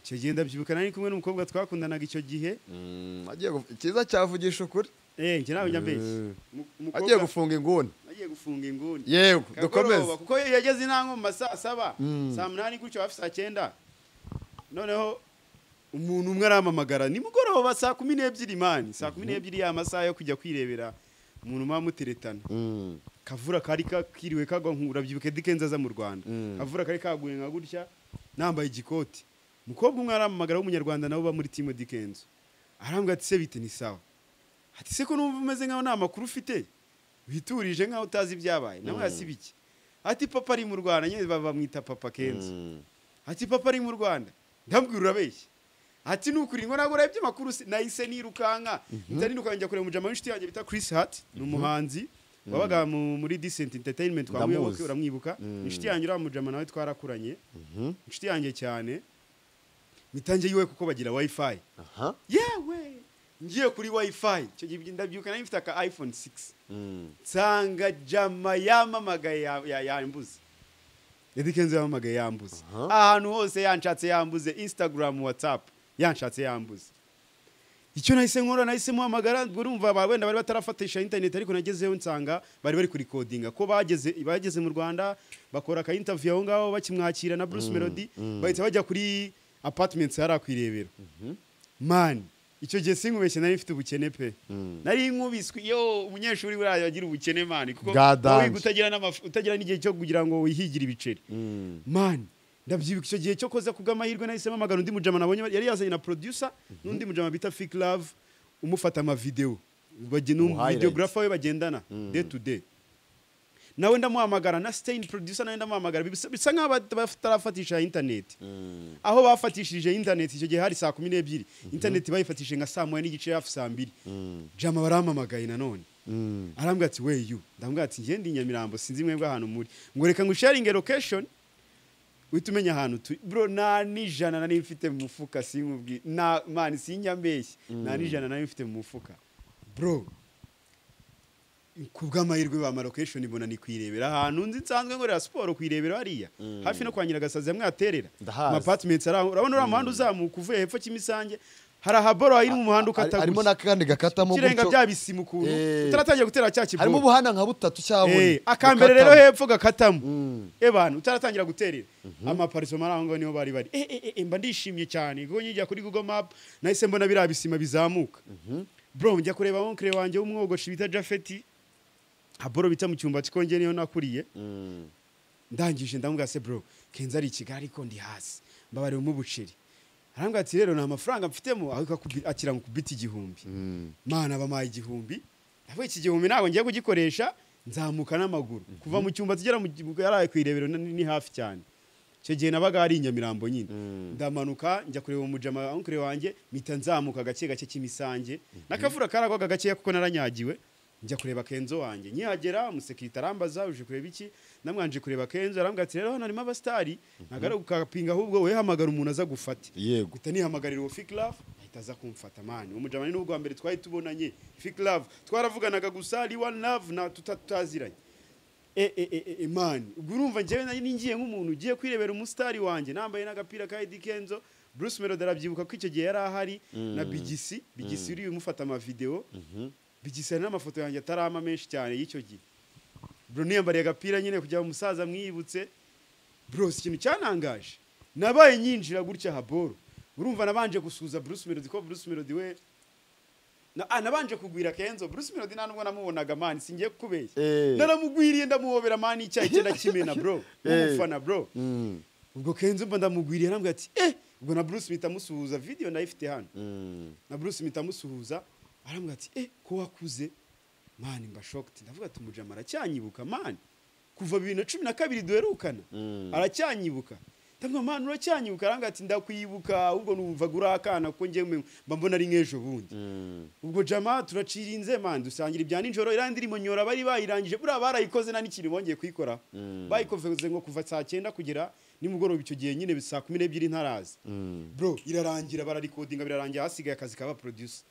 icyo gihe ndabyibuka nari kumwe n'umukobwa twakundanaga icyo gihe Mm. Agiye gu- icyiza cyavugisha ukuri eh njye nawe Eh. njya agiye gufunga inguni agiye gufunga inguni yego kagoroba dukomeze kuko iyo yageze intango mu ma saa saba Mm. saa munani gutyo hafi saa cyenda noneho umuntu umwe aramamagara nimugoroba saa kumi n'ebyiri mani saa kumi n'ebyiri ya masaha yo kujya kwirebera umuntu muba muteretana Mm. kavura kari ka- kiriwe kagwa nkura byibuka dikenze aza mu rwanda Mm. kavura kari kaguye nka gutya nambaye igikoti umukobwa umwe aramamagara w'umunyarwanda nawe uba muri timu dikenzo arambwira ati se bite ni sawa ati se ko numva umeze nkaho nta makuru ufite witurije nkaho utazi ibyabaye nawe yasiba iki ati papa ari mu rwanda nyine ba- bamwita papa kenzo Mm. ati papa ari mu rwanda ndabwira urabeshya ati nukuri ngo ntabwo urabye amakuru se- nahise nirukanka mpita nirukanka njya kureba umujama w'inshuti yanjye bita Chris Hart ni umuhanzi wabaga mu- muri Decent Entertainment twamuyoboke Ndamuzi. uramwibuka Mm. inshuti yanjye uriya mujama nawe twarakuranye inshuti yanjye cyane mpita njyewe kuko bagira wifi aha yewe ngiye kuri wifi icyo gihe ndabyuka nari mfite aka iphone 6 Mm. nsanga jama yamamagaye ya- ya- yambuze Eddy Kenzo yamamagaye yambuze Aha. ahantu hose yanshatse yambuze instagram whatsapp yanshatse yambuze icyo nahise nkora nahise muhamagara ubwo urumva ba- wenda bari batarafatisha internet ariko nagezeyo nsanga bari bari kurikodinga ko bageze bageze mu rwanda bakora aka interview aho ngaho bakimwakira na Bruce Melody bahita bajya kuri apartments hari akwirebera man icyo gihe sinkubeshye nari mfite ubukene pe nari nkubiswe yo umunyeshuri buriya agira ubukene man kuko Bwadanje. wiga utagira n'amaf- utagira n'igihe cyo kugira ngo wihigire ibiceri Mm. man ndabyibuka icyo gihe cyo koza kubw'amahirwe nahisemo amagana undi mujama nabonye yari yazanye na producer n'undi mujama bita Fik Love umufata amavideo Mu highlights. videographer we bagendana day to day nawe ndamuhamagara na stain producer nawe ndamuhamagara bisa bisa nkaho bat- batarafatisha internet aho bafatishije internet icyo gihe hari saa kumi n'ebyiri internet bayifatishije nka saa moya n'igice hafi saa mbiri jama barampamagaye nanone arambwira ati weyu ndamubwira ati njye ndi nyamirambo sinzi mwebwe ahantu muri ngo reka ngusharinge location uhita umenya ahantu turi bro nta n'ijana nari mfite mu mufuka sinkubwi na mani sinyambeshye nta n'ijana nari mfite mu mufuka bro ku bw'amahirwe ba marokesheni ibona ni kuyirebera ahantu nzi nsanzwe nkorera siporo kuyirebera hariya hafi no kwa nyiragasazi hamwe haterera Ndahazi. amapatimenti ari aho urabona uriya muhanda uzamuka uvuye hepfo kimisange hari ahaboro hari mu muhanda ukata harimo gusa. n'akandi gakatamo kirenga gutyo. bya bisima ukuntu Eh. utaratangira gutera cya harimo kibobo ubuhanda nka butatu cyangwa bune Eh, akambere rero gukatamo. hepfo gakatamo ebantu utaratangira guterera amaparisoma ari aho ngaho niho bari bari Eh, eh, eh, eh, mba ndishimye cyane kuko nkijya kuri google map nahise mbona biriya bisima bizamuka bro njya kureba onkire wanjye w'umwogoshi bita jafeti haboro bita mu cyumba cyikongeye niyo nakuriye ndangije ndamubwira se bro kenzo ari i kigali ariko ndi hasi mbabarewemo ubuceri arambwira ati rero nta mafaranga mfitemo ariko akubi- akira ngo kubita igihumbi mana bampaye igihumbi navuga iki gihumbi ntabwo ngiye kugikoresha nzamuka n'amaguru kuva mu cyumba tugera mu gi- yaraye ku irebero ni ni hafi cyane icyo gihe nabaga hari i nyamirambo nyine ndamanuka njya kureba umujama onkure wanjye mpita nzamuka gake gake k'imisange n'akavura karagwaga gakeya kuko naranyagiwe njya kureba kenzo wanjye nkihagera umusekirite arambaza uje kureba iki namwanje kureba kenzo arambwira ati rero hano harimo abasitari ntabwo ari ugukapinga ahubwo wowe hamagara umuntu aza gufate yego guhita nihamagarira uwo fake love ahita aza kumfata mani uwo mujamani n'ubwa mbere twari tubonanye fake love twaravuganaga gusa ari one love na tuta- tutaziranye e e e e mani ubwo urumva njyewe nari ningiye nk'umuntu ugiye kwirebera umusitari wanjye nambaye n'agapira ka Eddie Kenzo Bruce Melody arabyibuka ko icyo gihe yari ahari na Bigisi Bigisi uri umufata amavideo Bigisi hari n'amafoto yanjye atarama menshi cyane y'icyo gihe bro niyambariye agapira nyine kugira ngo umusaza mwiyibutse bro si ikintu cyanangaje nabaye nyinjira gutya haboro urumva nabanje gusuhuza Bruce Melody ko Bruce Melody we na, ah, nabanje kugwira Kenzo Bruce Melody nta nubwo namubonaga man singiye kukubeshya Eh. naramugwiriye ndamuhobera man icyayi cye ndakimena bro umufana bro ubwo Kenzo mba ndamugwiriye arambwira ati eh ubwo na Bruce mpita musuhuza video nayifite hano na Bruce mpita musuhuza arambwira ati eh ko wakuze man mba shocked ndavuga ati umujama aracyanyibuka man kuva bibiri na cumi na kabiri duherukana aracyanyibuka ndamubwira man uracyanyibuka arambwira ati ndakwibuka ahubwo numvaga uri akana kuko njyewe mba mbona ari nk'ejo bundi ubwo jama turacirinze man dusangira ibya nijoro iriya ndirimbo nyora bari bayirangije buriya barayikoze nta n'ikintu bongeye kuyikoraho bayikoze ngo kuva saa cyenda kugera nimugoroba icyo gihe nyine saa kumi n'ebyiri ntaraza bro irarangira bararikodinga birarangira hasigaye akazi kaba producer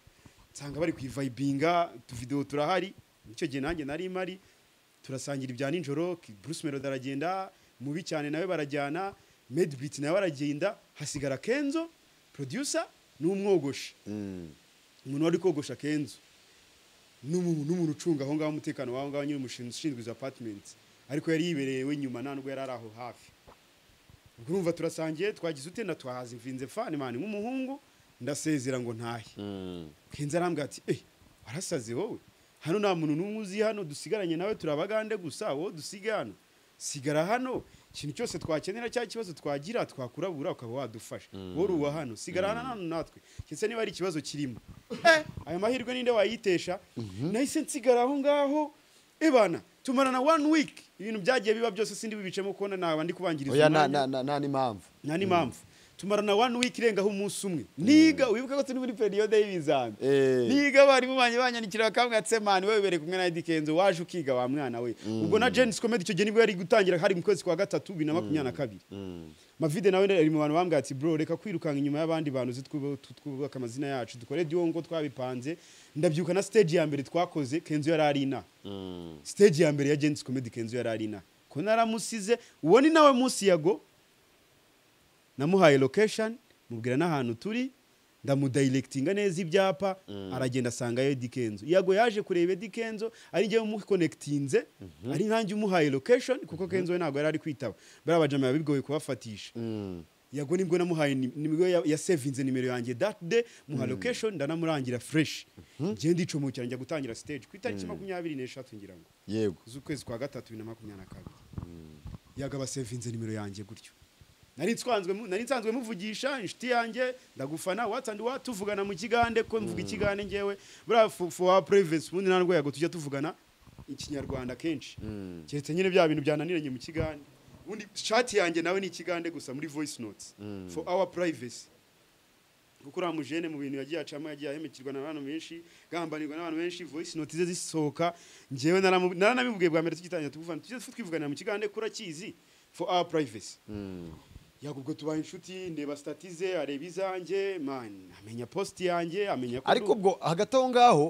nsanga bari kuyivayibinga utuvidewo turahari icyo gihe nanjye nari mari turasangira ibya nijoro Ki- Bruce Melody aragenda mubi cyane nawe barajyana Medbeat nawe aragenda hasigara Kenzo producer n'umwogoshi umuntu wari kogosha kenzo n'umuntu n'umuntu ucunga aho ngaho umutekano w'aho ngaho nyine umushinzwe ushinzwe izo apartments ariko yari yibereye we nyuma nta nubwo yari ari aho hafi ubwo urumva turasangiye twagize ute na twahaze mvinze fani mani nk'umuhungu ndasezera ngo ntahe kenzo arambwira ati eh warasaze wowe hano nta muntu n'umwe uzi hano dusigaranye nawe turabagande gusa wowe dusiga hano sigara hano ikintu cyose twakenera cyangwa ikibazo twagira twakurabura ukaba wadufasha wowe uri uwa hano sigara hano hano natwe ndetse niba hari ikibazo kirimo eh ayo mahirwe ninde wayitesha nahise nsigara aho ngaho ebana tumarana one week ibintu byagiye biba byose sindi bibicemo kubona naba ndi kubangiriza oya umwanya. nta- nta- nta nta n'impamvu nta n'impamvu tumarana one week irengaho umunsi umwe niga wibuke ko turi muri periyode y'ibizami Eh. niga abarimu banjye banyandikira bakambwira ati mani wowe wibereye kumwe na Eddy Kenzo waje ukiga wa mwana we ubwo na Jens Comedy icyo gihe nibwo yari gutangira hari mu kwezi kwa gatatu bibiri na makumyabiri na kabiri Mavide nawe ari mu bantu bambwira ati bro reka kwirukanka inyuma y'abandi bantu uzi twubu- tu- twubaka amazina yacu dukore duo ngo twabipanze ndabyuka na stage ya mbere twakoze Kenzo yari ari inaha stage ya mbere ya Jens Comedy Kenzo yari ari inaha ko naramusize uwo ni nawe munsi yago namuhaye location mubwira n'ahantu turi ndamudayirekitinga neza ibyapa aragenda asanga Eddy Kenzo yago yaje kureba Eddy Kenzo ari njyewe umukonekitinze ari nkanjye umuhaye location kuko Kenzo we ntabwo yari ari kwitaba bariya bajama biba bigoye kubafatisha yago nibwo namuhaye ni- nibwo ya- yasevinze nimero yanjye that day muha location ndanamurangira fresh njyewe ndicomokera njya gutangira stage ku itariki makumyabiri n'eshatu ngira ngo yego z'ukwezi kwa gatatu bibiri na makumyabiri na kabiri yagaba sevinze nimero yanjye gutyo nari nsanzwe nari nsanzwe muvugisha inshuti yanjye ndagufana what's and what tuvugana mu kigande ko mvuga ikigande ngewe buriya for- for our privacy ubundi ntabwo yago tujya tuvugana ikinyarwanda kenshi keretse nyine bya bintu byananiranye mu kigande ubundi shati yanjye nawe ni ikigande gusa muri voice notes for our privacy kuko uriya mujene mu bintu yagiye acamo yagiye ahemukirwa n'abantu benshi gambanirwa n'abantu benshi voice note ze zisohoka njyewe naramu- naranabimubwiye bwa mbere tugitangira tuvugana tujye twivuganira mu kigande kurakizi for our privacy yego ubwo tubaye inshuti ndeba statize areba izanjye man amenya post yanjye amenya ko ariko ndi- ubwo hagati aho ngaho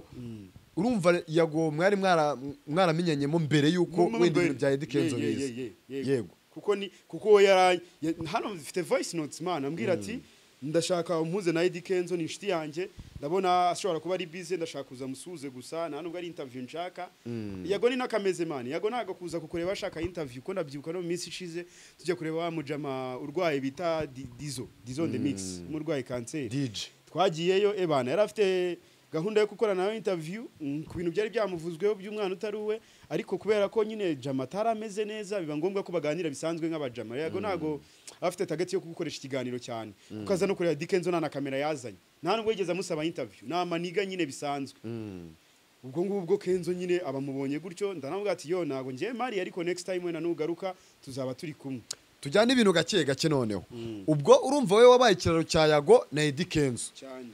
urumva yago mwari mwara- mwaramenyanyemo mbere y'uko Mu- mu- wenda mbere. ibintu bya Eddy Kenzo Ye- ye- biza. ye- ye- yego kuko ni kuko we yara ya- hano mfite voice notes man ambwira ati ndashaka umpuze na Eddy Kenzo ni inshuti yanjye ndabona ashobora kuba ari busy ndashaka kuza musuze gusa nta nubwo ari interview nshaka yego ni nakameze man yego naga kuza kukureba ashaka interview ko ndabyibuka no mu minsi ishize tujya kureba wa mujama urwaye bita Di- Dizo Dizo on the mix umurwayi kanseri DJ twagiyeyo ebana yari afite gahunda yo gukorana nawe interview mm, ku bintu byari byamuvuzweho by'umwana utari uwe ariko kubera ko nyine jama atari ameze neza biba ngombwa ko baganira bisanzwe nk'abajama yego ntago afite tageti yo kugukoresha ikiganiro cyane kuko aza no kureba dikenzo nta na kamera yazanye nta nubwo yigeze amusaba interview ni amaniga nyine bisanzwe ubwo ngubwo kenzo nyine abamubonye gutyo ndanavuga ati yo ntago ngewe mari ariko next time wenda nugaruka tuzaba turi kumwe tujyane ibintu gake gake noneho ubwo urumva wowe wabaye ikiraro cya yago na Eddy Kenzo cyane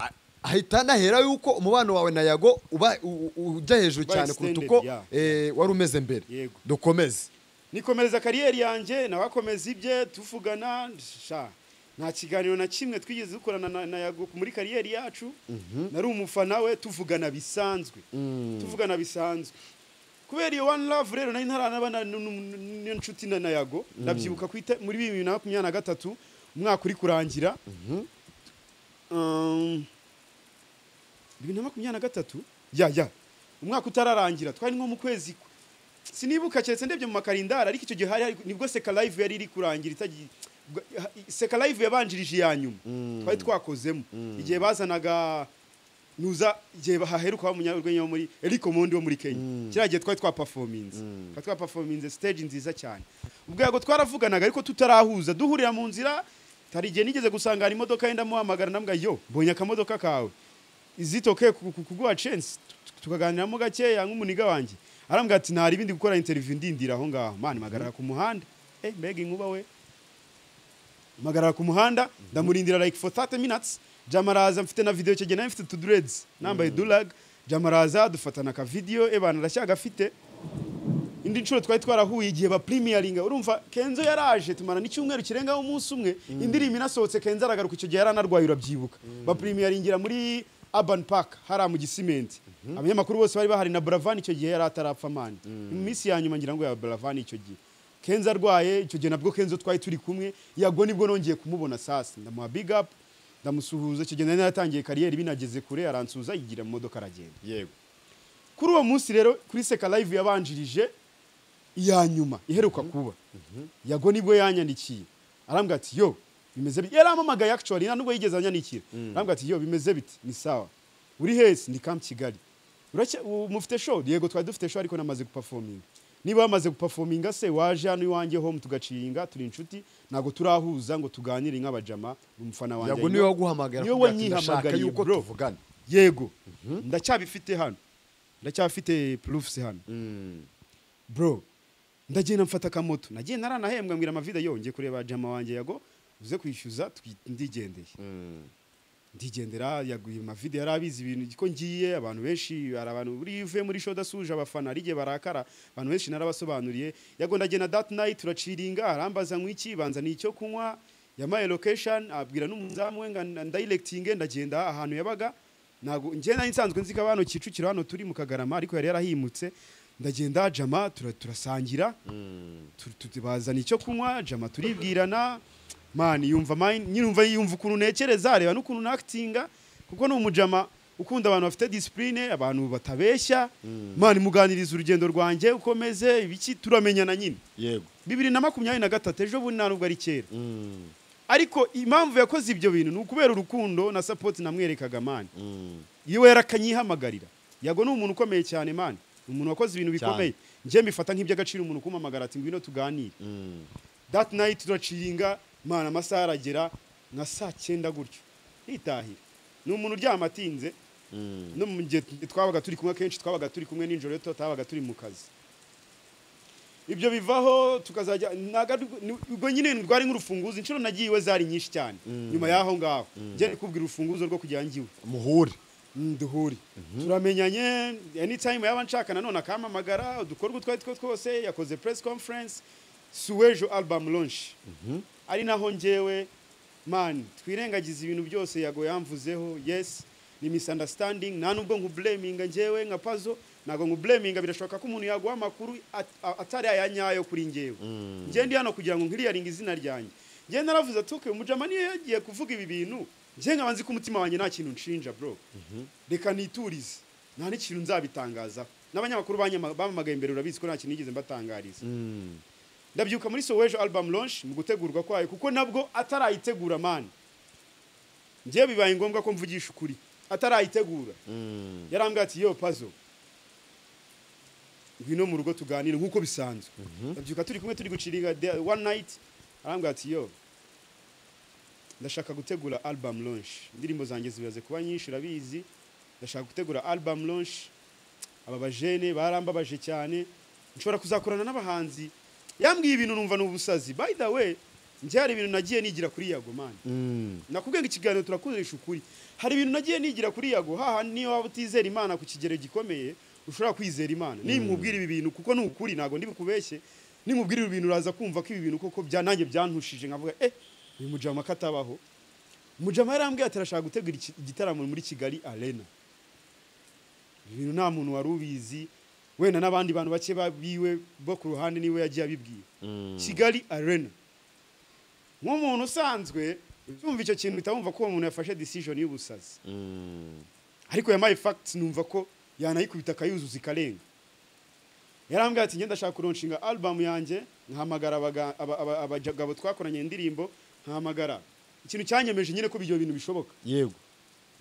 A- ahita nahera y'uko umubano wawe na yago uba u- u- ujya hejuru Uba cyane kuruta extended, uko yeah. eh, wari umeze mbere Yego. dukomeze nikomereza kariyeri yanjye nawe akomeza ibye tuvugana sha nta kiganiro na kimwe twigeze dukorana na, na yago muri kariyeri yacu nari umufana we tuvugana bisanzwe tuvugana bisanzwe kubera iyo one love rero nari ntaranaba na- nu- nu- n'iyo nshuti na na yago ndabyibuka ku ite- muri bibiri na makumyabiri na gatatu umwaka uri kurangira Um, bibiri na makumyabiri na gatatu ya ya umwaka utararangira twari nko mu kwezi ku- sinibuka keretse ndebye mu makarindari ariko icyo gihe hari hari- nibwo seka live yari iri kurangira itagiye bwa- ha- seka live yabanjirije iya nyuma twari twakozemo igihe bazanaga nuza igihe haheruka wa munyarwenya wo muri Eric Omondi wo muri Kenya kiriya gihe twari twaperforminze twari twaperforminze stage nziza cyane ubwo yago twaravuganaga ariko tutarahuza duhurira mu nzira hari igihe nigeze gusangana imodoka yenda muhamagara nambwa yo mbonye akamodoka kawe izitoke ku- ku- kuguha chance tu- tukaganiramo gakeya nk'umuniga wanjye arambwira ati ntari ibindi gukora interview ndindira aho ngaho mani mpagarara ku muhanda eh mbega inkuba we mpagarara ku muhanda ndamurindira like for 30 minutes jama araza mfite na video icyo gihe nari mfite tudureds nambaye dulag jama araza dufatana aka video ebana aracyagafite indi nshuro twari twarahuye igihe ba premieringa urumva kenzo yaraje tumara n'icyumweru kirengaho umunsi umwe indirimbo inasohotse kenzo aragaruka icyo gihe yari anarwaye urabyibuka ba premieringira muri urban park hariya mu gisimenti abanyamakuru bose bari bahari na buravan icyo gihe yari atarapfa mani mu minsi ya nyuma ngira ngo ya buravan icyo gihe kenzo arwaye icyo gihe nabwo kenzo twari turi kumwe yago nibwo nongeye kumubona sasa ndamuha big up ndamusuhuza icyo gihe nari naratangiye kariyeri binageze kure aransuhuza yigira mu modoka aragenda yego kuri uwo munsi rero kuri seka live yabanjirije iya nyuma iheruka kuba yago nibwo yanyandikiye arambwira ati yo bimeze bite yarampamagaye actually nta nubwo yigeze anyandikira arambwira ati yo bimeze bite ni sawa uri hese ni kamp kigali Uracya- u- mufite show yego twari dufite show ariko namaze guperforminga niba wamaze guperforminga se waje hano iwanjye home tugaciringa turi inshuti ntabwo turahuza ngo tuganire nk'abajama umufana wanjye yago niwe arimo- waguhamagara niwe akubwira ati, "Ndashaka wanyihamagariye yuko bro." tuvugana yego ndacyabifite hano ndacyafite proofs hano bro ndagenda mfata akamoto nagiye naranahembwa mbwira amavide yo ngiye kureba jama wanjye yago uze kwishyuza twi- ndigendeye ndigendera yaguye amavide yari abizi ibintu ko ngiye abantu benshi hari abantu buriya iyo uvuye muri show udasuje abafana hari igihe barakara abantu benshi narabasobanuriye yago ndagenda that night turaciringa arambaza nk'iki banza ni icyo kunywa yamaye location abwira n'umuzamu we ngo ndayirekitinge ndagenda ahantu yabaga ntabwo njye nari nsanzwe nzi ko abantu kicukiro hano turi mu kagarama ariko yari yarahimutse ndagenda jama tura- turasangira tu- tu- bazana icyo kunywa jama turibwirana mani yumva mind- nyine yumva yumva ukuntu ntekereza areba n'ukuntu nakitinga kuko ni umujama ukunda abantu bafite disipurine abantu batabeshya mani muganiriza urugendo rwanjye ukomeze ibiki turamenyana nyine yego bibiri na makumyabiri na gatatu ejo bundi nta nubwo ari kera ariko impamvu yakoze ibyo bintu ni ukubera urukundo na sapoti namwerekaga mani iyo yarakanyiihamagarira yago ni umuntu ukomeye cyane mani ni umuntu wakoze ibintu bikomeye njye mbifata nk'iby'agaciro umuntu kumamagara ati ngwino tuganire that night turaciringa mani amasaha aragera nka saa cyenda gutyo nitahira ni umuntu uryama atinze no mu gihe twabaga turi kumwe kenshi twabaga turi kumwe nijoro iyo tutabaga turi mu kazi ibyo bivaho tukazajya ntago ari- ni- ubwo nyine rwari nk'urufunguzo inshuro nagiye iwe zari nyinshi cyane nyuma y'aho ngaho njye kubwira urufunguzo rwo kugira ngo iwe muhure duhure turamenyanye anytime yaba nshaka nanone akampamagara udukora utwo ari two twose yakoze press conference suwejo album launch ari naho ngewe man twirengagiza ibintu byose yago yamvuzeho yes ni misunderstanding nta nubwo nkubleminga ngewe nka pazo ntabwo nkubleminga birashoboka ko umuntu yaguha amakuru at- a- atari aya nyayo kuri ngewe ngewe ndi hano kugira ngo nkiriyaringe izina ryanjye ngewe naravuze ati okay umujama niyo yagiye kuvuga ibi bintu ngewe nkaba nzi ko umutima wanjye nta kintu nshinja bro reka niturize nta n'ikintu nzabitangazaho n'abanyamakuru banyama- bampamagaye imbere urabizi ko nta kintu nigeze mbatangariza ndabyuka muri sowejo album launch mu gutegurwa kwayo kuko nabwo atarayitegura mani ngewe bibaye ngombwa ko mvugisha ukuri atarayitegura yarambwira ati yo pazo ngwino mu rugo tuganire nk'uko bisanzwe ndabyuka turi kumwe turi guciringa the one night arambwira ati yo ndashaka gutegura album launch indirimbo zanjye zibaze kuba nyinshi urabizi ndashaka gutegura album launch aba bajene barambabaje cyane nshobora kuzakorana n'abahanzi yambwiye ibintu numva ni ubusazi by the way njye hari ibintu nagiye nigira kuri yago mani nakubwiye ngo ikiganiro turakoresha ukuri hari ibintu nagiye nigira kuri yago haha niyo waba utizera imana ku kigero gikomeye ushobora kwizera imana nimubwira ibi bintu kuko ni ukuri ntabwo ndi bukubeshye nimubwira ibi bintu uraza kumva ko ibi bintu koko bya nanjye byantushije nkavuga eh uyu mujama ko atabaho mujama yarambwiye ati arashaka gutegura iki- igitaramo muri kigali arena ibi bintu nta muntu wari ubizi wenda n'abandi bantu bake ba- biwe bo ku ruhande niwe yagiye abibwiye kigali arena nk'umuntu usanzwe tumva icyo kintu uhita wumva ko uwo muntu yafashe decision y'ubusazi ariko yampaye facts numva ko yanayikubita akayuzuza ikarenga yarambwira ati ngenda ndashaka kuronshinga album yanjye nkahamagara abaga- aba- aba- abagabo twakoranye indirimbo nkahamagara ikintu cyanyemeje nyine ko ibyo bintu bishoboka yego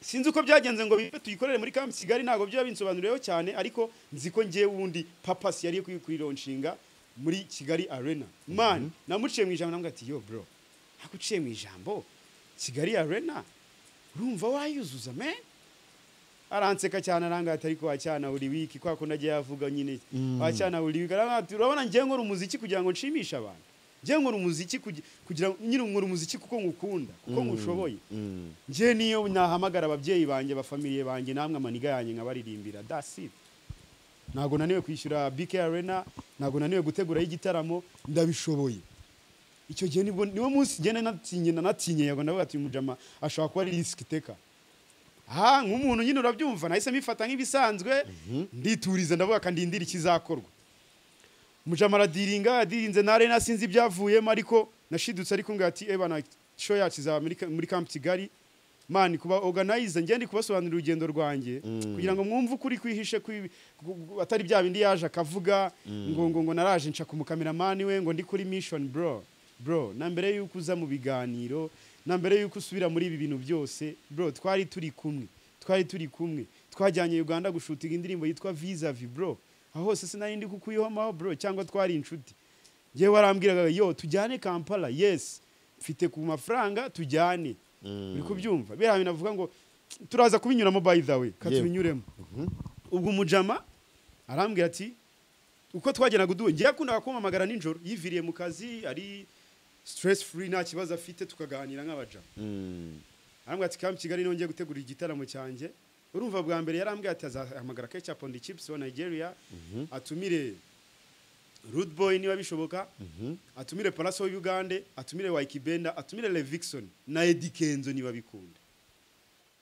sinzi uko byagenze ngo bibe tuyikorere muri kamp kigali ntabwo byo binsobanuriyeho cyane ariko nzi ko ngewe wundi papasi yari kuyikuronshinga muri kigali arena man namuciye mu ijambo nambwira ati yo bro naguciye mu ijambo kigali arena urumva wayuzuza me aranseka cyane arangata ariko wacyana buri wiki kwa kundi agiye avuga nyine wacyana buri wiki arambwira ati urabona ngewe nkora umuziki kugira ngo nshimishe abantu ngewe nkora umuziki kugi- kugira ngo nyine nkora umuziki kuko ngukunda kuko ngushoboye ngewe niyo nahamagara ababyeyi banjye abafamiliye banjye namwe amaniga yanjye nkabaririmbira dasiti ntabwo naniwe kwishyura bk arena ntabwo naniwe guteguraho igitaramo ndabishoboye icyo gihe nibwo niwo munsi ngenda natinye nanatinye yago ndavuga ati mujama ashobora kuba ari risiki iteka aha nk'umuntu nyine urabyumva nahise mbifata nk'ibisanzwe ndituriza ndavuga kandindira ikizakorwa mujama aradiringa yadirinze nare nasinzi ibyavuyemo ariko nashidutse ariko ngo ati eba na show yacu izaba muri, muri camp kigali man kuba organize ngende kubasobanurira urugendo rwanjye kugira ngo mwumve ukuri kwihishe kwibi- gu- gu- atari bya bindi yaje akavuga ngo ngo ngo naraje nca kumukameramani we ngo ndi kuri mission bro bro na mbere yuko uza mu biganiro na mbere yuko usubira muri ibi bintu byose bro twari turi kumwe twari turi kumwe twajyanye uganda gushutinga indirimbo yitwa visavi bro aho hose sinari ndi kukuyihomamo bro cyangwa twari inshuti ngewe warambwiraga yo tujyane kampala yes mfite ku mafaranga tujyane uri kubyumva biriya bintu avuga ngo turaza kubinyuramo by the way ka Yewe. tubinyuremo ubwo umujama arambwira ati uko twageraga uduwe ngewe yakundaga kumpamagara nijoro yiviriye mu kazi ari stress free nta kibazo afite tukaganira nk'abajama arambwira ati kamp kigali nongeye gutegura igitaramo cyanjye urumva bwa mbere yarambwiye ati azahamagara ketchup on the chips wa nigeria atumire rude boy niba bishoboka atumire paraso w'ubugande atumire waikibenda atumire levixon na edi kenzo niba bikunda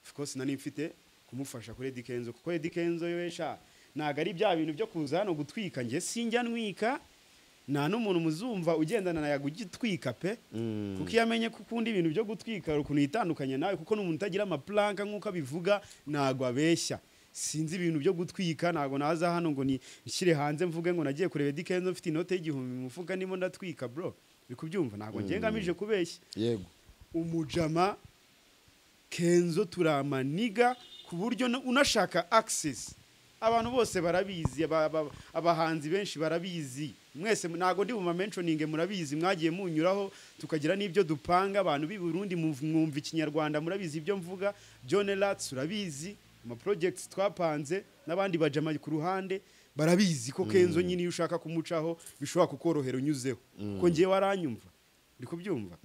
of course nari mfite kumufasha kuri edi kenzo kuko edi kenzo we sha ntabwo ari bya bintu byo kuza hano gutwika njye sinjya ntwika nta n'umuntu muzumva ugendana na yago ugitwika pe kuko iyo amenye ko ukunda ibintu byo gutwika hari ukuntu yitandukanya nawe kuko ni umuntu utagira amapulanka nk'uko abivuga ntabwo abeshya sinzi ibintu byo gutwika ntabwo naza hano ngo ni- nshyire hanze mvuge ngo nagiye kureba Eddy Kenzo mfite inote y'igihumbi mu mufuka ndimo ndatwika bro uri kubyumva ntabwo ngiye ngamije kubeshya yego umujama kenzo turamaniga ku buryo na- unashaka access abantu bose barabizi aba- aba- abahanzi benshi barabizi mwese ntabwo ndi bumamenshoninge murabizi mwagiye munyuraho tukagira n'ibyo dupanga abantu b'i burundi mu- mwumva ikinyarwanda murabizi ibyo mvuga john lats urabizi ama projects twapanze n'abandi bajama ku ruhande barabizi ko kenzo nyine iyo ushaka kumucaho bishobora kukorohera unyuzeho ko ngewe waranyumva uri kubyumva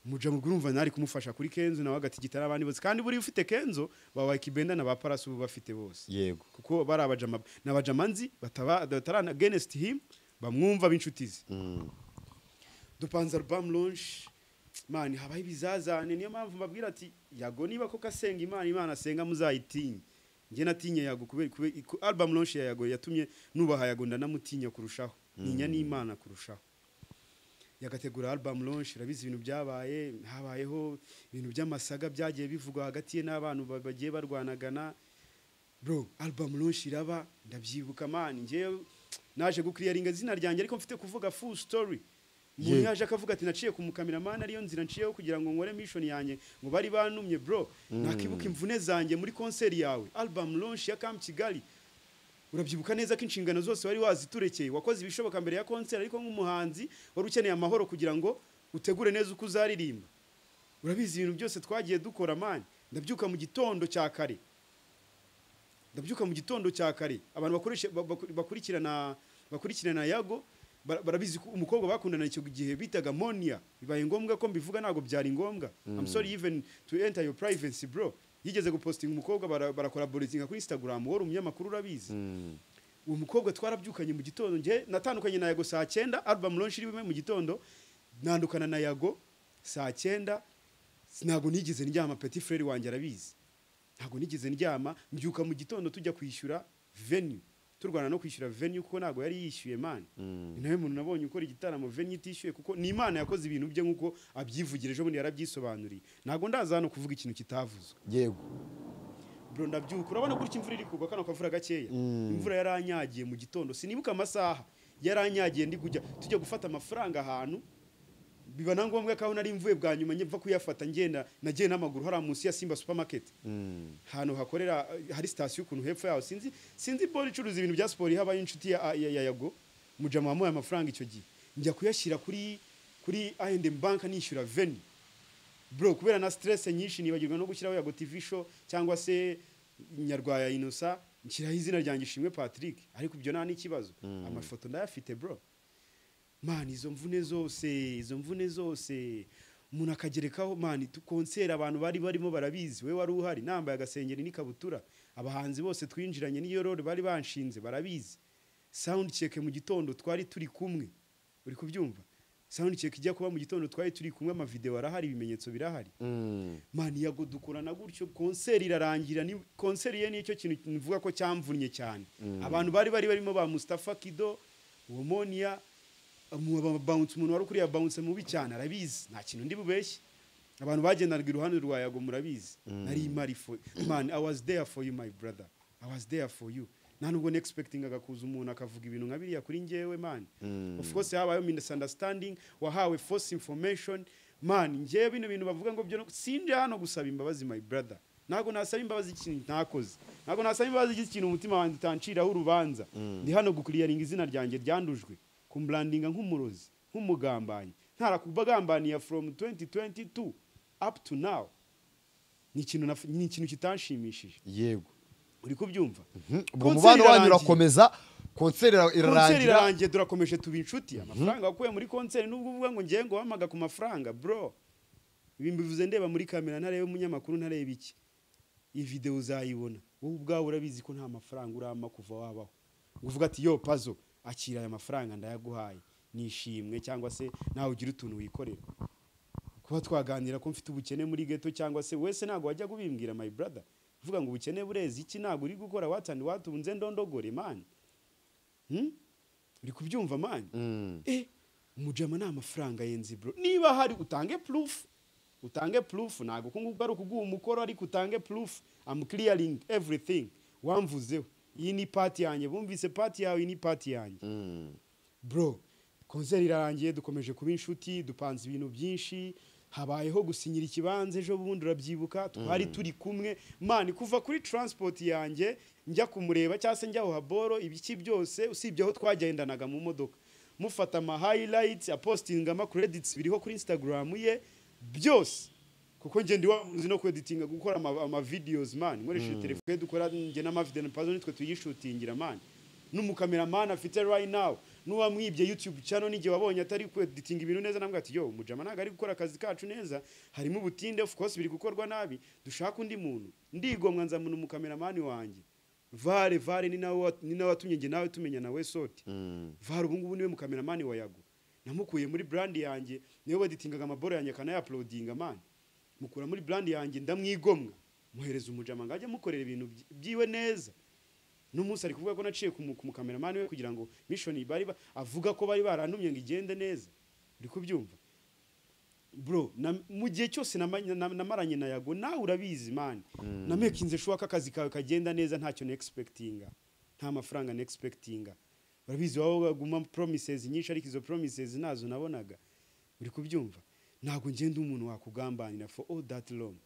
umujama ubwo urumva nari kumufasha kuri kenzo nawe agatigita n'abandi bose kandi buriya ufite kenzo ba wakibenda na ba parasi ubu bafite bose yego kuko bari abajama ni abajama nzi bataba- batarana against him bamwumva b'inshuti ze dupanze album launch man habaho ibizazane niyo mpamvu mbabwira ati yago niba koko asenga imana imana asenga muzayitinye njye natinye yago kubera kubera- ku- album launch ya yago yatumye nubaha yago ndanamutinya kurushaho ninya n'imana kurushaho yagategura album launch urabizi ibintu byabaye habayeho ibintu by'amasaga byagiye bivugwa hagati ye n'abantu ba- bagiye barwanagana bro album launch iraba ndabyibuka man njyewe naje gukiriyaringa izina ryanjye ariko mfite kuvuga full story umuntu yaje akavuga ati naciye ku mukameramani ariyo nzira nciyeho kugira ngo nkore mission yanjye ngo bari banumye bro nakibuka imvune zanjye muri konseri yawe album launch ya Camp Kigali urabyibuka neza ko inshingano zose wari waziturekeye wakoze ibishoboka mbere ya konseri ariko nk'umuhanzi wari ukeneye amahoro kugira ngo utegure neza uko uzaririmba urabizi ibintu byose twagiye dukora mani ndabyuka mu gitondo cya kare ndabyuka mu gitondo cya kare abantu bakoresha ba- baku- bakurikirana bakurikirana yago bara- barabizi ko umukobwa bakundana icyo gihe bitaga monia bibaye ngombwa ko mbivuga ntabwo byari ngombwa i'm sorry even to enter your privacy bro yigeze gupostinga umukobwa bara- barakolaboratinga kuri instagram wari umunyamakuru urabizi uwo mukobwa twarabyukanye mu gitondo nge natandukanye na yago saa cyenda album launch irimo mu gitondo nandukana na yago saa cyenda ntabwo nigeze ndyama petit frere wanjye arabizi ntabwo nigeze ndyama mbyuka mu gitondo tujya kwishyura venue turwana no kwishyura venue kuko ntabwo yari yishyuye man ni nawe muntu nabonye ukora igitaramo venue itishyuye kuko ni imana yakoze ibintu bye nk'uko abyivugira ejo bundi yarabyisobanuriye ntabwo ndaza hano kuvuga ikintu kitavuzwe yego bro ndabyuka urabona gutya imvura iri kugwa kano kavura gakeya imvura yaranyagiye mu gitondo sinibuka amasaha yaranyagiye ndi kujya tujya gufata amafaranga ahantu biba na ngombwa ko aho nari mvuye bwa nyuma mva kuyafata ngenda nagiye n'amaguru hariya munsi ya simba supermarket ahantu hakorera hari sitasiyo ukuntu hepfo yaho sinzi sinzi bori icuruza ibintu bya siporo habaye inshuti ya, ya, ya yago mujama wamuhaye amafaranga icyo gihe njya kuyashyira kuri kuri I&M bank nishyura veni bro kubera na stress nyinshi nibagirwa no gushyiraho yago tv show cyangwa se nyarwaya inosa nshyiraho izina ryanjye ishimwe patrick ariko ibyo nta n'ikibazo amafoto ndayafite bro man izo mvune zose izo mvune zose umuntu akagerekaho man tu- konseri abantu bari barimo barabizi we wari uhari nambaye agasengeri n'ikabutura abahanzi bose twinjiranye n'iyo role bari banshinze barabizi sound check mu gitondo twari turi kumwe uri kubyumva sound check ijya kuba mu gitondo twari turi kumwe amavideo arahari ibimenyetso birahari mani yago dukorana gutyo konseri irarangira ni konseri ye nicyo kintu mvuga ko cyamvunnye cyane abantu bari bari barimo ba Mustafa Kido uwo Monia mu- ba- bounce umuntu wari ukuriye bounce mubi cyane arabizi nta kintu ndi bubeshye abantu bagendaga iruhande rwa yago murabizi nari imari for man i was there for you my brother i was there for you nta nubwo nexpectingaga kuza umuntu akavuga ibintu nka biriya kuri njyewe man of course habayeho misunderstanding wahawe false information man njyewe bino bintu bavuga ngo byo no- sinje hano gusaba imbabazi my brother ntabwo nasaba imbabazi ikintu ntakoze ntabwo nasaba imbabazi ikintu umutima wanjye utanciraho urubanza ndi hano gukuriyaringa izina ryanjye ryandujwe kumburandinga nk'umurozi nk'umugambanyi ntarakubagambaniye from 2022 up to now ni ikintu naf- ni ikintu kitanshimishije yego uri kubyumva ubwo Konseri umubano wanyu irarangiye. urakomeza konseri konseri irarangira irarangiye turakomeje tuba inshuti amafaranga wakuye muri konseri nubwo uvuga ngo ngiye ngo wamaga ku mafaranga bro ibi mbivuze ndeba muri kamera ntarebe umunyamakuru ntarebe iki iyi videwo uzayibona wowe ubwawe urabizi ko nta mafaranga urama kuva wabaho uvuga ati yo pazo akira aya mafaranga ndayaguhaye nishimwe cyangwa se nawe ugira utuntu wikorera kuba twaganira ko mfite ubukene muri ghetto cyangwa se wese ntabwo wajya kubimbwira my brother uvuga ngo ubukene burezi iki ntabwo uri gukora watandi watunze ndondogore man Hmm? uri kubyumva mani eh umujama ni amafaranga yenzi bro niba hari utange proof utange proof ntabwo ko ngubwo ari ukuguha umukoro ariko utange proof am clearing everything wamvuzeho iyi ni pati yanjye bumvise pati yawe iyi ni pati yanjye bro konseri irarangiye dukomeje kuba inshuti dupanze ibintu byinshi habayeho gusinyira ikibanza ejo bundi urabyibuka twari turi kumwe mani kuva kuri transport yanjye njya kumureba cyangwa se njya haboro ibiki byose usibye aho twagendanaga mu modoka mufata ama highlights apostinga ama credits biriho kuri instagram ye byose kuko njye ndi wamuzi no kweditinga gukora ama, ama videos man nkoresheje telefone dukora njye na mavideo na pazo nitwe tuyishutingira man n'umukameramana afite right now n'uwamwibye YouTube channel n'igihe wabonye atari kweditinga ibintu neza namwe ati yo mujama ntago ari gukora akazi kacu neza harimo ubutinde of course biri gukorwa nabi dushaka undi muntu ndigomwa nza muntu umukameramani wanjye vare vare ni nawe wa- ni nawe watumye njye nawe tumenya nawe soti vare ubu ngubu niwe mukameramani wa yago namukuye muri brand yanjye niwe baditingaga amaboro yanjye akanayapulodinga mani mukura muri brand yanjye ndamwigomwa muhereza umujama ngo ajye amukorera ibintu byi- byiwe neza n'umunsi ari kuvuga ko naciye ku mu- ku mukameramani we kugira ngo mishoni bari ba- avuga ko bari barantumye ngo igende neza uri kubyumva bro na, mu gihe cyose namanye- na- namaranye na yago nawe urabizi mani namekinze shuwa ko akazi kawe kagenda neza ntacyo nexpectinga nta mafaranga nexpectinga urabizi wowe waguma promises nyinshi ariko izo promises nazo nabonaga uri kubyumva ntabwo ngenda umuntu wakugambanira for all that long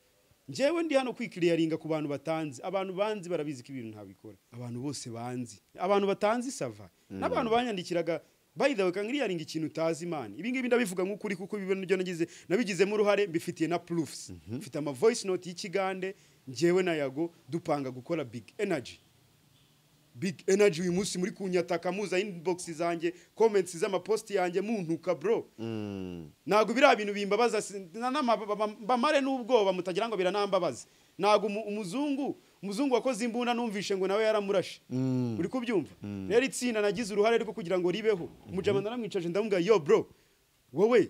njyewe ndi hano kwikiriyaringa ku bantu batanzi abantu banzi barabizi ko ibintu ntabikora abantu bose banzi abantu batanzi sava n'abantu banyandikiraga bayidawe kanga iriyaringa ikintu utazi imana ibi ngibi ndabivuga nk'ukuri kuko ibintu byo nagize nabigizemo uruhare mbifitiye na proofs mfite ama voice note y'ikigande njyewe na yago dupanga gukora big energy big energy uyu munsi muri kunyataka muza inbox zanjye comments z'amaposti yanjye muntuka bro ntabwo biriya bintu bimbabaza si- na- na- ba- ba- bamare n'ubwoba mutagira ngo biranambabaze ntabwo umu- umuzungu umuzungu wakoze imbunda numvishe ngo nawe yaramurashe uri kubyumva rero itsinda nagize uruhare rwo kugira ngo ribeho umujama naramwicaje ndamubwira yo bro wowe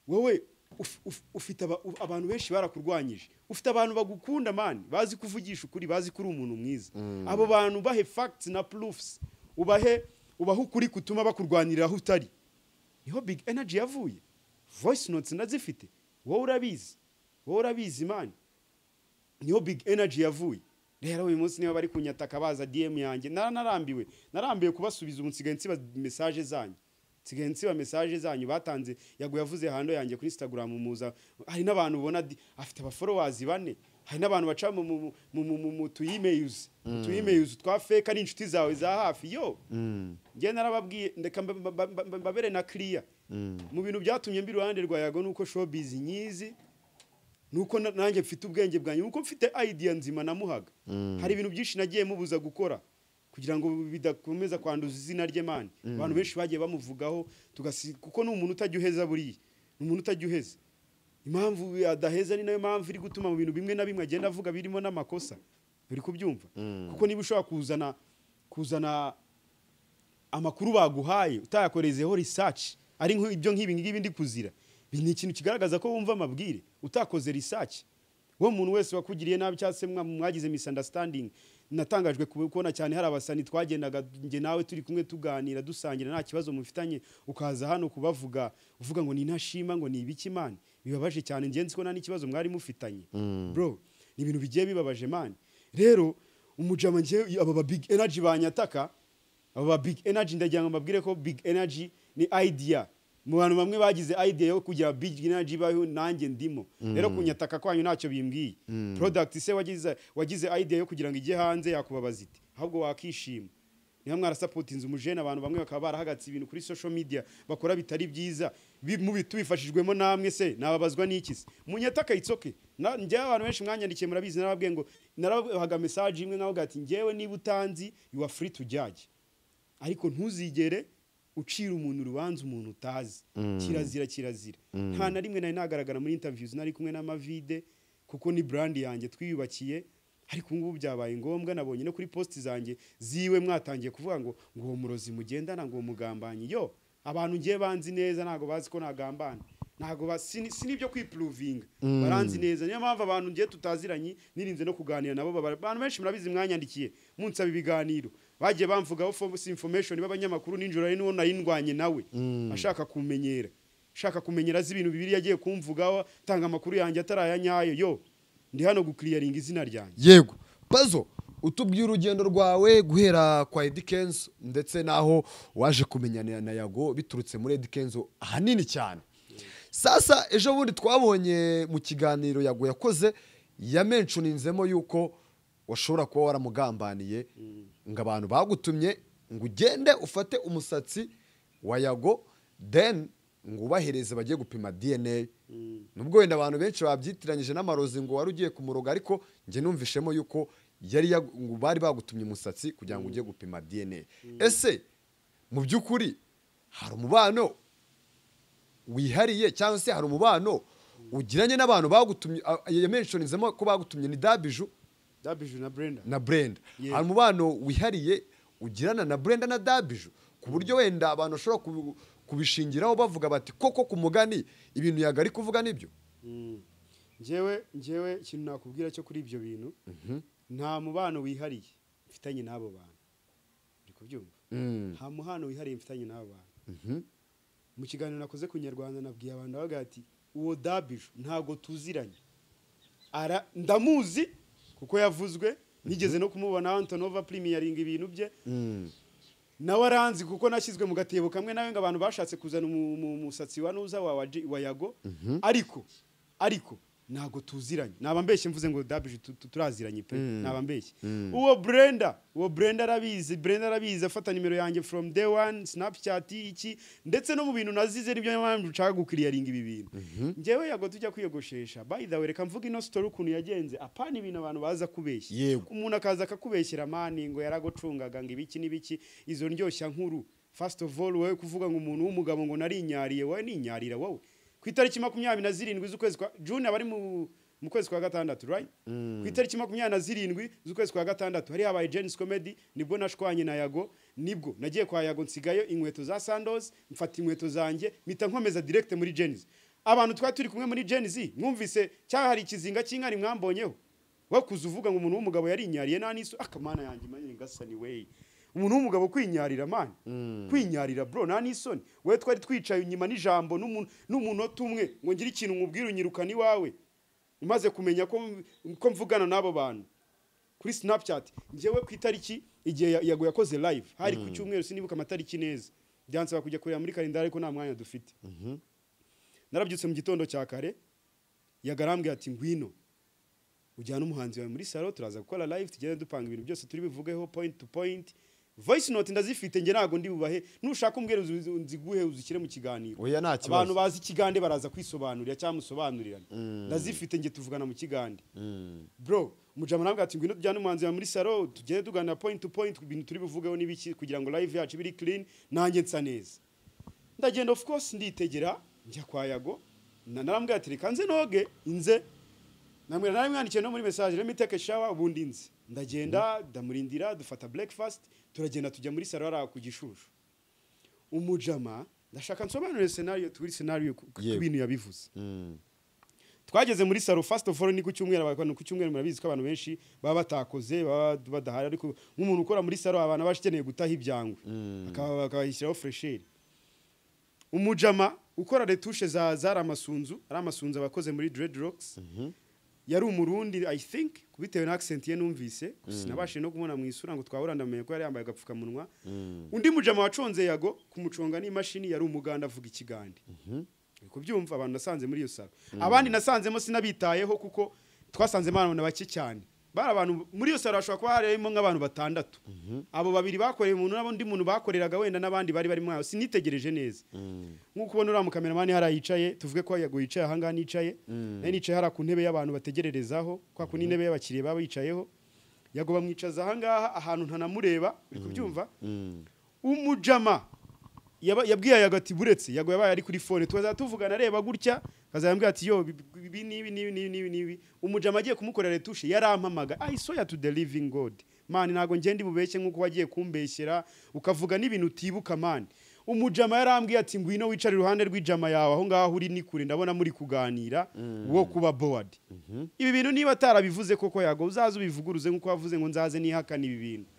wowe uf- uf- ufite aba- u- abantu benshi barakurwanyije ufite abantu bagukunda mani bazi kuvugisha ukuri bazi ko uri umuntu mwiza abo bantu bahe facts na proofs ubahe ubahe ukuri kutuma bakurwanirira aho utari niho big energy yavuye voice notes ndazifite wowe urabizi wowe urabizi mani niho big energy yavuye rero uyu munsi niba bari kunyataka baza dm yanjye nara narambiwe narambiwe kubasubiza ubu nsigaye nsiba message zanyu nsigaye nsiba message zanyu batanze yago yavuze hando yanjye kuri instagram muza hari n'abantu ubona di- afite aba followers bane hari n'abantu baca mu mu mu mu- mu mu tu emails mu tu emails twa fake ari inshuti zawe za hafi yo njye narababwiye ndeka mba- mba- mba- mba- mbabere na clear mu bintu byatumye mbi iruhande rwa yago nuko showbiz nyizi nuko na- nanjye mfite ubwenge bwanjye nuko mfite idea nzima namuhaga hari ibintu byinshi nagiye mubuza gukora kugira ngo bidakomeza kwanduza izina rye mani abantu benshi bagiye bamuvugaho tugasi kuko ni umuntu utajya uheza buriya ni umuntu utajya uheza impamvu adaheza ni nayo mpamvu iri gutuma mu bintu bimwe na bimwe agenda avuga birimo n'amakosa uri kubyumva kuko niba ushobora kuzana kuzana amakuru baguhaye utayakorezeho research ari nk'ibyo ibyo nk'ibi ngibi ndi kuzira Ibi ni ikintu kigaragaza ko wumva amabwire utakoze research we muntu wese wakugiriye nabi cyangwa se mwa- mwagize misunderstanding natangajwe ku- kubona cyane hari abasani twagendaga njye nawe turi kumwe tuganira dusangira nta kibazo mufitanye ukaza hano kubavuga uvuga ngo ni intashima ngo ni ibiki mani bibabaje cyane njye nzi ko nta n'ikibazo mwari mufitanye bro ni ibintu bigiye bibabaje mani rero umujama njye aba ba big energy banyataka aba big energy ndagira ngo mbabwire ko big energy ni idea mu bantu bamwe bagize idea yo kugira big energy baho nanjye ndimo rero kunyataka kwanyu ntacyo bimbwiye product se wagize wagize idea yo kugira ngo ijye hanze yakubabaza ite ahubwo wakishima niba mwarasapotinze umujene abantu bamwe bakaba barahagatse ibintu kuri social media bakora bitari byiza bi- mubi- tubifashijwemo namwe se nababazwa n'iki se munyataka itsoke njyewe abantu benshi mwanyandikiye murabizi narababwiye ngo narabahaga message imwe nkavuga ati njyewe niba utanzi you are free to judge ariko ntuzigere ucira umuntu urubanza umuntu utazi kirazira kirazira nta na rimwe nari nagaragara muri interviews nari kumwe n'amavide kuko ni brand yanjye twiyubakiye ariko ubu ngubu byabaye ngombwa nabonye no kuri posti zanjye ziwe mwatangiye kuvuga ngo ngo uwo murozi mugendana ngo uwo mugambanyi yo abantu ngiye banzi neza ntabwo bazi ko nagambana ntabwo ba- sini sini byo kwipuruvinga baranzi neza niyo mpamvu abantu ngiye tutaziranye nirinze no kuganira nabo babara- abantu benshi murabizi mwanyandikiye munsaba ibiganiro bagiye bamvugaho fo- si information b'abanyamakuru ninjoro ari n'uwo nari ndwanye nawe ashaka kumenyera ashaka kumenyera azi ibintu bibiri yagiye kumvugaho atanga amakuru yanjye atarayanyayo yo ndi hano gukiriyaringa izina ryanjye yego pazo utubwiye urugendo rwawe guhera kwa Eddy Kenzo ndetse n'aho waje kumenyana na yago biturutse muri Eddy Kenzo ahanini cyane sasa ejo bundi twabonye mu kiganiro yago yakoze yamenshoninzemo yuko washobora kuba waramugambaniye ngo abantu bagutumye ngo ugende ufate umusatsi wa yago then ngo ubahereze bagiye gupima dna nubwo wenda abantu benshi babyitiranyije n'amarozi ngo wari ugiye kumuroga ariko njye numvishemo yuko yari yag- ngo bari bagutumye umusatsi kugira ngo ujye gupima dna ese mu by'ukuri hari umubano wihariye cyangwa se hari umubano ugiranye n'abantu bagutumye a- ya menshoninzemo ko bagutumye ni dabiju dabiju na brenda na brenda Yeah. hari umubano wihariye ugirana na brenda na dabiju ku buryo wenda abantu bashobora kubi- kubishingiraho bavuga bati koko ku mugani ibintu yagari kuvuga nibyo Mm. njyewe njyewe ikintu nakubwira cyo kuri ibyo bintu nta mubano wihariye mfitanye n'abo bantu uri kubyumva nta mubano wihariye mfitanye n'abo bantu mu kiganiro nakoze ku nyarwanda nabwiye abantu bavuga ati uwo dabiju ntabwo tuziranye ara ndamuzi kuko yavuzwe nigeze no kumubona antonova primiyaringa ibintu bye nawe aranzi kuko nashyizwe mu gatebo kamwe nawe ngo abantu bashatse kuzana umu- umu- umusatsi wa nuza wa wa J- wa yago ariko ariko ntabwo tuziranye naba mbeshye mvuze ngo dabije turaziranye pe naba mbeshye uwo brenda uwo brenda arabizi brenda arabizi afata nimero yanjye from day one snapchat iki ndetse no mu bintu nazize nibyo mpamvu nshaka gukiriyaringa ibi bintu njyewe yago tujya kwiyogoshesha by the way reka mvuga ino story ukuntu yagenze apana ibintu abantu baza kubeshya Yego. umuntu akaza akakubeshyira mani ngo yaragucungaga ngo ibiki n'ibiki izo ndyoshya nkuru first of all wowe kuvuga ngo umuntu w'umugabo ngo narinyariye wowe ninyarira wowe ku itariki makumyabiri na zirindwi z'ukwezi kwa june abari mu mu kwezi kwa gatandatu right ku itariki makumyabiri na zirindwi z'ukwezi kwa gatandatu hari habaye Jen's Comedy nibwo nashwanye na Yago nibwo nagiye kwa Yago nsigayo inkweto za Sandals mfata inkweto zanjye mpita nkomeza direct muri Jen's abantu twari turi kumwe muri Jen's mwumvise cyangwa hari ikizinga cy'inkari mwambonyeho wakuze uvuga ngo umuntu w'umugabo yarinyariye nta n'isu akamana yanjye mani ngasa ni wey umuntu w'umugabo kwinyarira mani kwinyarira bro nta n'isoni wowe twari twicaye inyuma n'ijambo n'umuntu- n'umunota umwe ngo ngire ikintu nkubwire unyirukane iwawe umaze kumenya ko ko mvugana n'abo bantu kuri snapchat njyewe ku itariki igihe ya- yago yakoze live hari ku cyumweru sinibuka amatariki neza byansaba kujya kureba muri kalendari ko nta mwanya dufite narabyutse mu gitondo cya kare yagarambwiye ati ngwino ujyana umuhanzi wawe muri salo turaza gukora live tugende dupanga ibintu byose turi bivugeho point to point voice note ndazifite njye ntabwo ndi bubahe nushaka umbwira uzi- nziguhe uzishyire mu kiganiro Oya, nta kibazo. abantu bazi ikigande baraza kwisobanurira cyangwa musobanurirana ndazifite njye tuvugana mu kigande bro mujama nabwo ati ngwino tujyane umuhanzi wawe muri salo tugende tuganira point to point ku bintu turi bivugeho n'ibiki kugira ngo live yacu biri clean nanjye nsa neza ndagenda of course nditegera njya kwa yago na- narambwira ati reka nze noge inze namwe naramwandikiye no muri message let me take a shower ubundi nzi ndagenda ndamurindira dufata breakfast turagenda tujya muri salo hariya ku gishushu umujama ndashaka nsobanurire scenario turi scenario ku ku- Yego. ku bintu yabivuze twageze muri salo first of all ni ku cyumweru abantu ku cyumweru murabizi ko abantu benshi baba batakoze baba badahari ariko nk'umuntu ukora muri salo abantu aba akeneye gutaha ibyangwe akaba- akabashyiraho fresheri umujama ukora retushe za zari amasunzu ari amasunzu abakoze muri dreadlocks yari umurundi i think bitewe na accent ye numvise gusa nabashije no kumubona mu isura ngo twahura ndamenye ko yari yambaye agapfukamunwa undi mujama waconze yago kumuconga n'imashini yari umuganda avuga ikigande Uri kubyumva abantu nasanze muri iyo salo abandi nasanzemo sinabitayeho kuko twasanzemo abantu bake cyane bari abantu muri iyo salo hashobora kuba harimo nk'abantu batandatu abo babiri bakoreye umuntu n'undi muntu bakoreraga wenda n'abandi bari barimo aho sinitegereje neza nk'uko ubona uriya mukameramani hari yicaye tuvuge ko yago yicaye ahangaha nicaye nayo nicaye hariya ku ntebe y'abantu bategererezaho kwa kundi intebe y'abakiriya baba bicayeho yago bamwicaza ahangaha ahantu ntanamureba uri kubyumva umujama yaba- yabwiye yago ati buretse yago yabaye ari kuri fone tukazajya tuvugana areba gutya akazayambwira ati yo ibi- ibi n'ibi n'ibi n'ibi n'ibi n'ibi umujama agiye kumukorera retushe yarampamaga i saw you to the living god mani ntabwo ngende bubeshye nk'uko wagiye kumbeshyera ukavuga n'ibintu utibuka mani umujama yarambwiye ati ngwino wicare iruhande rw'ijama yawe aho ngaho uri ni kure ndabona muri kuganira wo kuba board ibi bintu niba atarabivuze koko yago uzaze ubivuguruze nk'uko wavuze ngo nzaze nihakana ibi bintu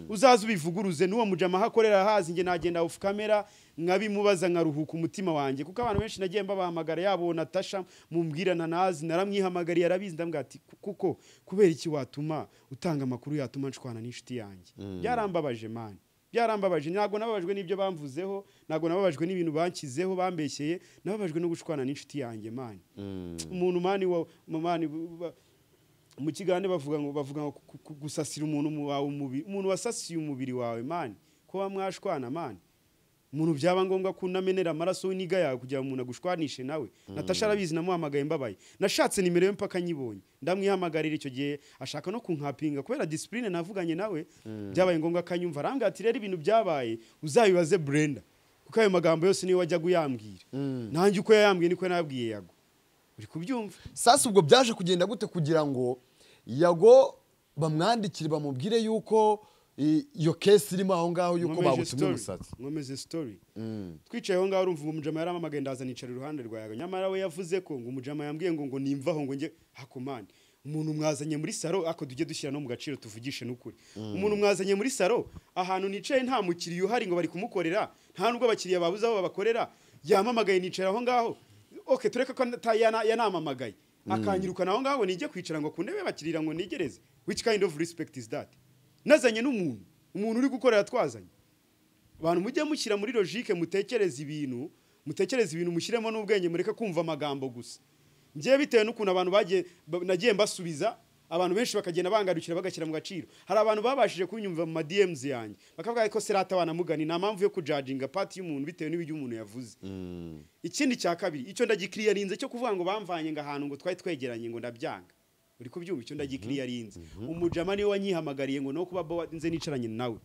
uzaze ubivuguruze n'uwo mujama ahakorera hazi njye nagenda off camera nkabimubaza nkaruhuka umutima wanjye kuko abantu benshi nagiye mbabahamagara yabo natasha mumbwirana nazi naramwihamagariye arabizi ndambwira ati "Ku- kuko kubera iki watuma utanga amakuru yatuma nshwana n'inshuti yanjye byarambabaje mani byarambabaje ntabwo nababajwe n'ibyo bamvuzeho ntabwo nababajwe n'ibintu banshyizeho bambeshyeye nababajwe no gushwana n'inshuti yanjye mani umuntu mani wa mu mani bu- ba- mu kiganiro bavuga ngo bavuga ngo ku- ku- gusasira umuntu mu wawe umubiri umuntu wasasiye umubiri wawe mani kuba mwashwana mani umuntu byaba ngombwa ko unamenera amaraso w'iniga yawe kugira ngo umuntu agushwanishe nawe natasha arabizi namuhamagaye mbabaye nashatse nimero ye mpaka nyibonye ndamwihamagarira icyo gihe ashaka no kunkapinga kubera disipurine navuganye nawe byabaye ngombwa akanyumva arambwira ati rero ibintu byabaye uzabibaze burenda kuko ayo magambo yose niyo wajyaga uyambwira nanjye uko yayambwiye niko nabwiye yago uri kubyumva sasa ubwo byaje kugenda gute kugira ngo yago bamwandikire bamubwire yuko i- iyo kesi irimo aho ngaho yuko Nkomeje bagutumye story. umusatsi nkomeze story twicaye aho ngaho urumva umujama yaramamagaye ndaza nicara iruhande rwa yawe nyamara we yavuze ko ngo umujama yambwiye ngo ngo nimvaho ngo njye hakomane umuntu mwazanye muri saro ako tujye dushyira no mu gaciro tuvugishe n'ukuri umuntu mwazanye muri saro ahantu nicaye nta mukiriya uhari ngo bari kumukorera nta nubwo abakiriya babuze aho babakorera yamamagaye nicara aho ngaho oke tureka ko ata- yana- yanamamagaye akanyirukana aho ngaho nijye kwicara ngo ku ntebe bakirira ngo nigereze which kind of respect is that nazanye n'umuntu umuntu uri gukorera twazanye abantu mujye mushyira muri logique mutekereze ibintu mutekereze ibintu mushyiremo n'ubwenge mureke kumva amagambo gusa ngiye bitewe n'ukuntu abantu bagiye ba- nagiye mbasubiza abantu benshi bakagenda bangarukira bagashyira mu gaciro hari abantu babashije kunyumva mu ma DMs yanjye bakavuga ko serata banamugani nta mpamvu yo kujajinga pati y'umuntu bitewe n'ibyo umuntu yavuze ikindi cya kabiri icyo ndagikiriyarinze cyo kuvuga ngo bamvanye ngo ahantu ngo twari twegeranye ngo ndabyanga uri kubyumva icyo ndagikiriyarinze umujama niwe wanyihamagariye ngo no kuba bo nze nicaranye nawe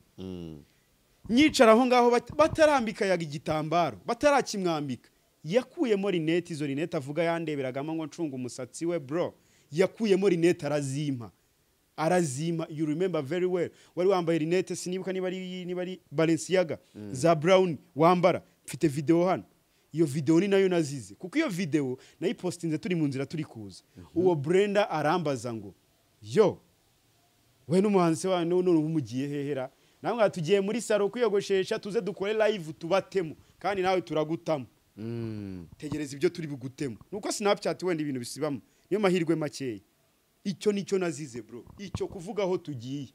nyicara aho ngaho bat- batarambika yaga igitambaro batarakimwambika yakuyemo rinete izo rinete avuga yandeberagamo ngo ncunga umusatsi we bro yakuyemo rinete arazimpa arazima you remember very well wari wambaye rinete sinibuka niba ari niba ari Balenciaga za brown wambara mfite video hano iyo video ni nayo nazize kuko iyo video nayipostinze turi mu nzira turi kuza uwo Brenda arambaza ngo yo we n'umuhanzi wanyu none ubu mugiye hehera namwe tugiye muri saro kwiyogoshesha tuze dukore live tubatemo kandi nawe turagutamo tegereza ibyo turi bugutemo nuko snapchat wenda ibintu bisibamo niyo mahirwe makeya icyo nicyo nazize bro icyo kuvuga aho tugiye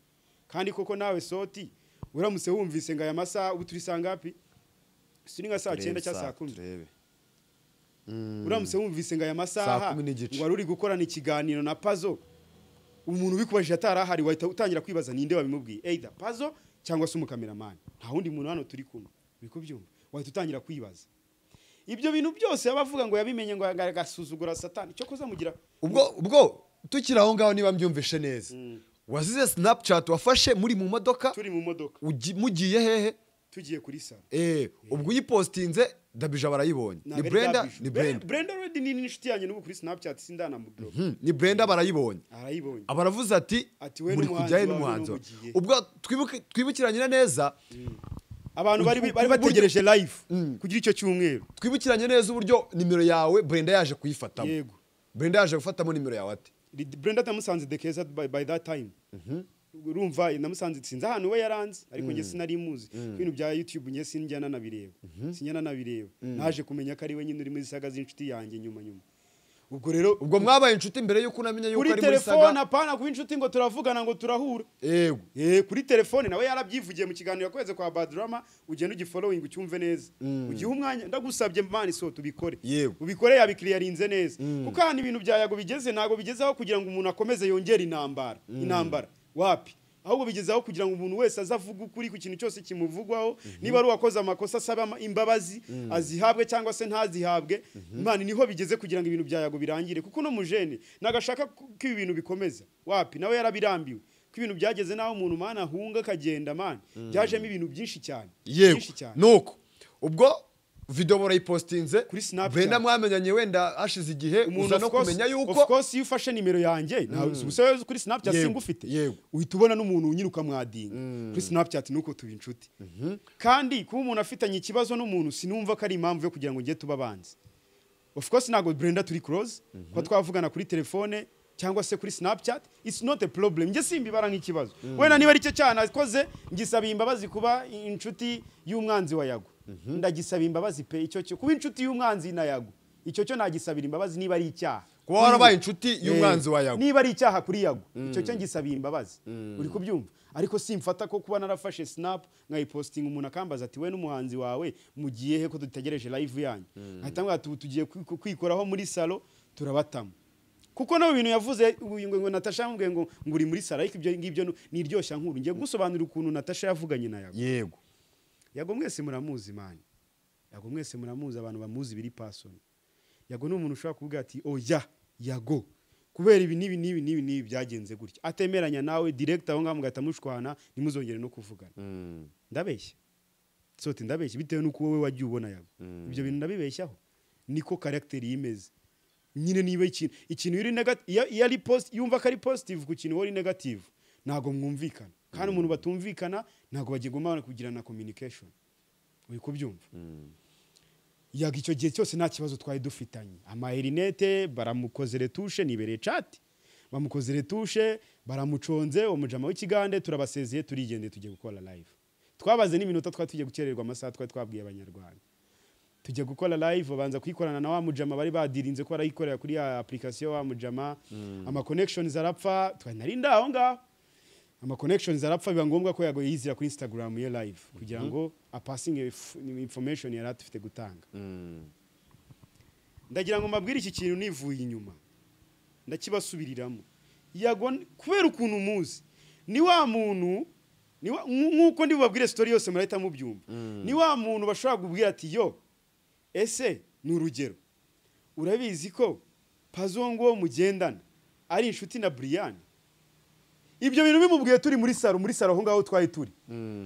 kandi koko nawe soti uramutse wumvise ngo aya masaha ubu turi saa ngapi turi nka saa cyenda cyangwa saa kumi turebe uramutse wumvise ngo aya Saa masaha kumi n'igice. ngo wari uri gukorana ikiganiro na pazo umuntu ubikubajije atari ahari wahita utangira kwibaza ninde wabimubwiye either pazo cyangwa se umukameramani nta wundi muntu hano turi kumwe uri kubyumva wahita utangira kwibaza ibyo bintu byose yaba avuga ngo yabimenye ngo agasuzugura satani cyo kuzamugira ubwo ubwo tukiri aho ngaho niba mbyumvishe neza wazize sinapucati wafashe muri mu modoka turi mu modoka ugi- mugiye hehe tugiye kuri salo Eh, ubwo uyipositinze dabija barayibonye ni Ntabwo ari brenda byabyije. ni brenda brenda already ni inshuti yanjye n'ubu kuri snapchat sindanamublock Hmm, ni brenda barayibonye arayibonye abaravuze ati Ati, we muri n'umuhanzi kujyayo wawe n'umuhanzi wawe." n'umugiye. ubwo twibuke- twibukiranye neza abantu bari Ubu- bari ubu- bategereje live kugira icyo cyumweru twibukiranye neza uburyo nimero yawe brenda yaje kuyifatamo Yego. brenda yaje gufatamo nimero yawe ati Did Brenda namusanze the case by, by that time urumva namusanze sinzi ahantu we yaranze ariko njye sinari muzi ibintu bya youtube njye sinjyana nabireba sinjyana nabireba naje kumenya ko ari we nyine uri muri zisaga z'inshuti yanjye nyuma nyuma ubwo rero ubwo mwabaye inshuti mbere yuko unamenya yuko kuri ari muri telefone saga apana kuba inshuti ngo turavugana ngo turahura yego Eh, kuri telefone nawe yarabyivugiye mu kiganiro yakweze kwa badrama ugenda ugifollowing ucyumve neza ugihe umwanya ndagusabye mani so tubikore Yego. ubikore yabikiriyarinze neza kuko ahantu ibintu bya yago bigeze ntabwo bigezeho kugira ngo umuntu akomeze yongere intambara intambara wapi ahubwo bigezeho kugira ngo umuntu wese aze avuge ukuri ku kintu cyose kimuvugwaho niba ari uwakoze amakosa asaba ama- imbabazi azihabwe cyangwa se ntazihabwe imana niho bigeze kugira ngo ibintu bya yago birangire kuko no mujene nagashaka ko ibi bintu bikomeza wapi nawe yarabirambiwe ko ibintu byageze naho umuntu mana ahunga akagenda mani byajemo ibintu byinshi cyane yego byinshi cyane nuko ubwo video barayipositinze Kuri Snapchat. brenda mwamenyanye wenda hashize igihe uza of no course- kumenya of yuko course iyo ufashe nimero yanjye ntawe ubusabe kuri snapchat Yego, singufite yego. uhita ubona n'umuntu unyiruka mwadinga kuri snapchat nuko tuba inshuti kandi kuba umuntu afitanye ikibazo n'umuntu sinumva ko ari impamvu yo kugira ngo njye tuba abanzi of course ntabwo Brenda turi close kuba twavugana kuri telefone cyangwa se kuri snapchat it's not a problem njye simbibara nk'ikibazo wenda niba ari cyo cyana akoze ngisaba imbabazi kuba inshuti y'umwanzi wa yago ndagisaba imbabazi pe icyo cyo kuba inshuti y'umwanzi na yago icyo cyo nagisabira imbabazi niba ari icyaha kuba warabaye inshuti y'umwanzi wa Eh, yago niba ari icyaha kuri yago icyo cyo ngisabiye imbabazi uri kubyumva ariko simfata ko kuba narafashe snap nkayipostinga umuntu akambaza ati we n'umuhanzi wawe mugiye he ko dutegereje live yanyu ahita ambwira ati ubu tugiye kwi- kwikoraho muri salo turabatamo kuko no bintu yavuze uyu ngo- ngo Natasha yambwiye ngo ngo uri muri salo ariko ibyo ngibyo ni iryoshya nkuru ngiye gusobanura ukuntu Natasha yavuganye na yago yego yago mwese muramuzi mani yago mwese muramuzi abantu bamuzi biri pasoni yago ni umuntu ushobora kuvuga ati oya yago kubera ibi n'ibi n'ibi n'ibi n'ibi byagenze gutya atemeranya nawe direkita aho ngaho mugahita mushwana ntimuzongere no kuvugana ndabeshya sote ndabeshya bitewe n'uko wowe wagiye ubona yago ibyo bintu ndabibeshyaho niko karagiteri yimeze nyine niba ikintu ikintu iyo uri negati- iyo- iyo ari posi yumva ko ari positive ku kintu wowe uri negative ntabwo mwumvikana kandi umuntu batumvikana ntabwo bagigomba kugirana communication uri kubyumva yaga icyo gihe cyose nta kibazo twari dufitanye amaerinete baramukoze retushe nibereye cati bamukoze retushe baramuconze umujama w'ikigande turabasezeye turigendeye tugiye gukora live twabaze n'iminota twari tugiye gukererwa amasaha twari twabwiye abanyarwanda tujya gukora live babanza kuyikorana na wa mujama bari badirinze ko barayikorera kuri ya application wa mujama ama connections arapfa twari nari ndaho ngaho ama connections arapfa biba ngombwa ko yago yizira kuri Instagram ye live kugira ngo apasinge if- information yari afite gutanga ndagira ngo mbabwire iki kintu nivuye inyuma ndakibasubiriramo yago kubera ukuntu umuzi ni wa muntu ni wa- nk- nk'uko ndi bubabwire sitori yose murahita mubyumva ni wa muntu bashobora kubwira ati yo ese ni urugero urabizi ko pazongo wo mugendana ari inshuti na buriyani ibyo bintu bimubwiye turi muri saro muri saro aho ngaho twari turi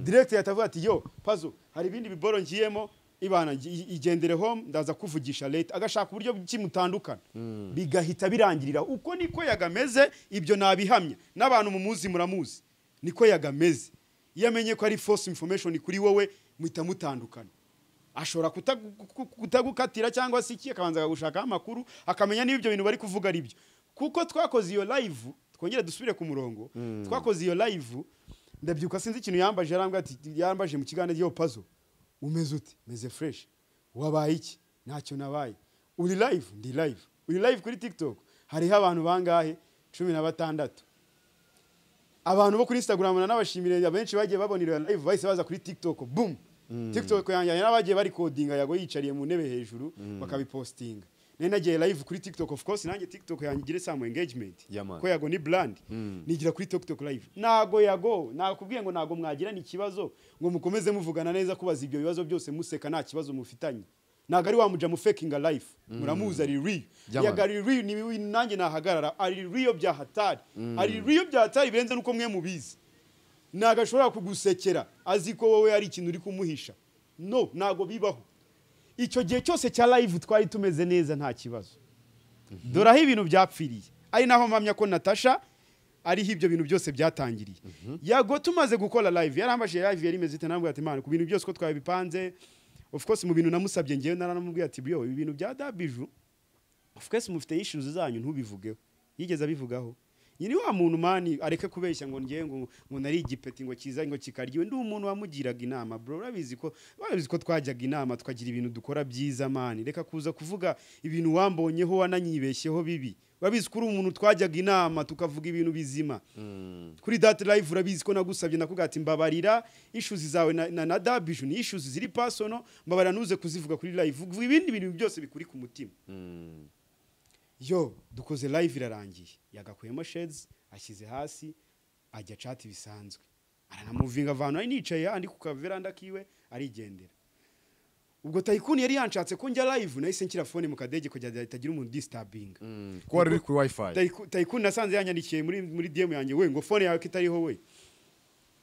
diregiti yatavuga ati yo pazo hari ibindi biboro ngiyemo ibana ngi- i- igendere home ndaza kuvugisha leta agashaka uburyo kimutandukana bigahita birangirira uko niko yagameze ibyo nabihamya n'abantu mumuzi muramuzi niko yagameze iyo amenye ko ari false information kuri wowe muhita mutandukana ashobora kutagu- ku- ku- kutagukatira cyangwa se iki akabanza akagushakaho amakuru akamenya niba ibyo bintu bari kuvuga ari byo kuko twakoze iyo live twongere dusubire ku murongo twakoze iyo live ndabyuka sinzi ikintu yambaje yarambwira ati yambaje mu kiganiro ryo pazo umeze ute meze fresh wabaye iki ntacyo nabaye uri live ndi live uri live kuri tiktok hariho abantu bangahe cumi na batandatu abantu bo kuri instagram nanabashimire abenshi bagiye babona iyo live bahise baza kuri tiktok boom tiktok yanjye n'abagiye bari kodinga yago yicariye mu ntebe hejuru bakabipostinga nari nagiye live kuri tiktok of course nanjye tiktok yanjye igire some engagement Yeah, man. ko yago ni brand nigira kuri tiktok live nago yago nakubwiye ngo nago mwagirana ikibazo ngo mukomeze muvugana neza kubaza ibyo bibazo byose museka nta kibazo mufitanye ntago ari wamuja mufakinga life muramuzi ari real Yeah, man. yaga ari real ni ni- nanjye nahagarara ari real bya hatari ari real bya hatari birenze nuko mwe mubizi ntago ashobora kugusekera azi ko wowe hari ikintu uri kumuhisha no ntago bibaho icyo gihe cyose cya live twari tumeze neza nta kibazo dore aho ibintu byapfiriye ari naho mpamya ko natasha ariho ibyo bintu byose byatangiriye yago tumaze gukora live yarambajije live yari imeze ite nambwira ati imana ku bintu byose ko twabipanze of course mu bintu namusabye ngewe naranamubwiye ati byo ibi bintu bya dabiju of course mufite issues zanyu ntubivugeho yigeze abivugaho nyiri wa muntu mani areke kubeshya ngo ngewe ngo ngo nari igipeti ngo kiza ngo kikaryiwe ndi umuntu wamugiraga inama bro urabizi ko urabizi ko twajyaga inama tukagira ibintu dukora byiza mani reka kuza kuvuga ibintu wambonyeho wananyibeshyeho bibi urabizi ko uri umuntu twajyaga inama tukavuga ibintu bizima kuri dati live urabizi ko nagusabye nakuga ati mbabarira issues zawe na, na, na dabiju ni issues ziri personal mbabarira ntuze kuzivuga kuri live vuga ibindi bintu byose bikuri ku mutima yo dukoze live irarangiye yagakuyemo shades ashyize hasi ajya cati bisanzwe aranamuvinga avantu ari nicaye andi ku kaveranda kiwe arigendera ubwo tayikuni yari yanshatse ko njya live nahise nshyira fone mu kadege kugira ngo itagira umuntu distabinga kuko wari uri kuri wifi Taiku- tayikuni nasanze yanyandikiye muri muri DM yanjye we ngo phone yawe ko itariho we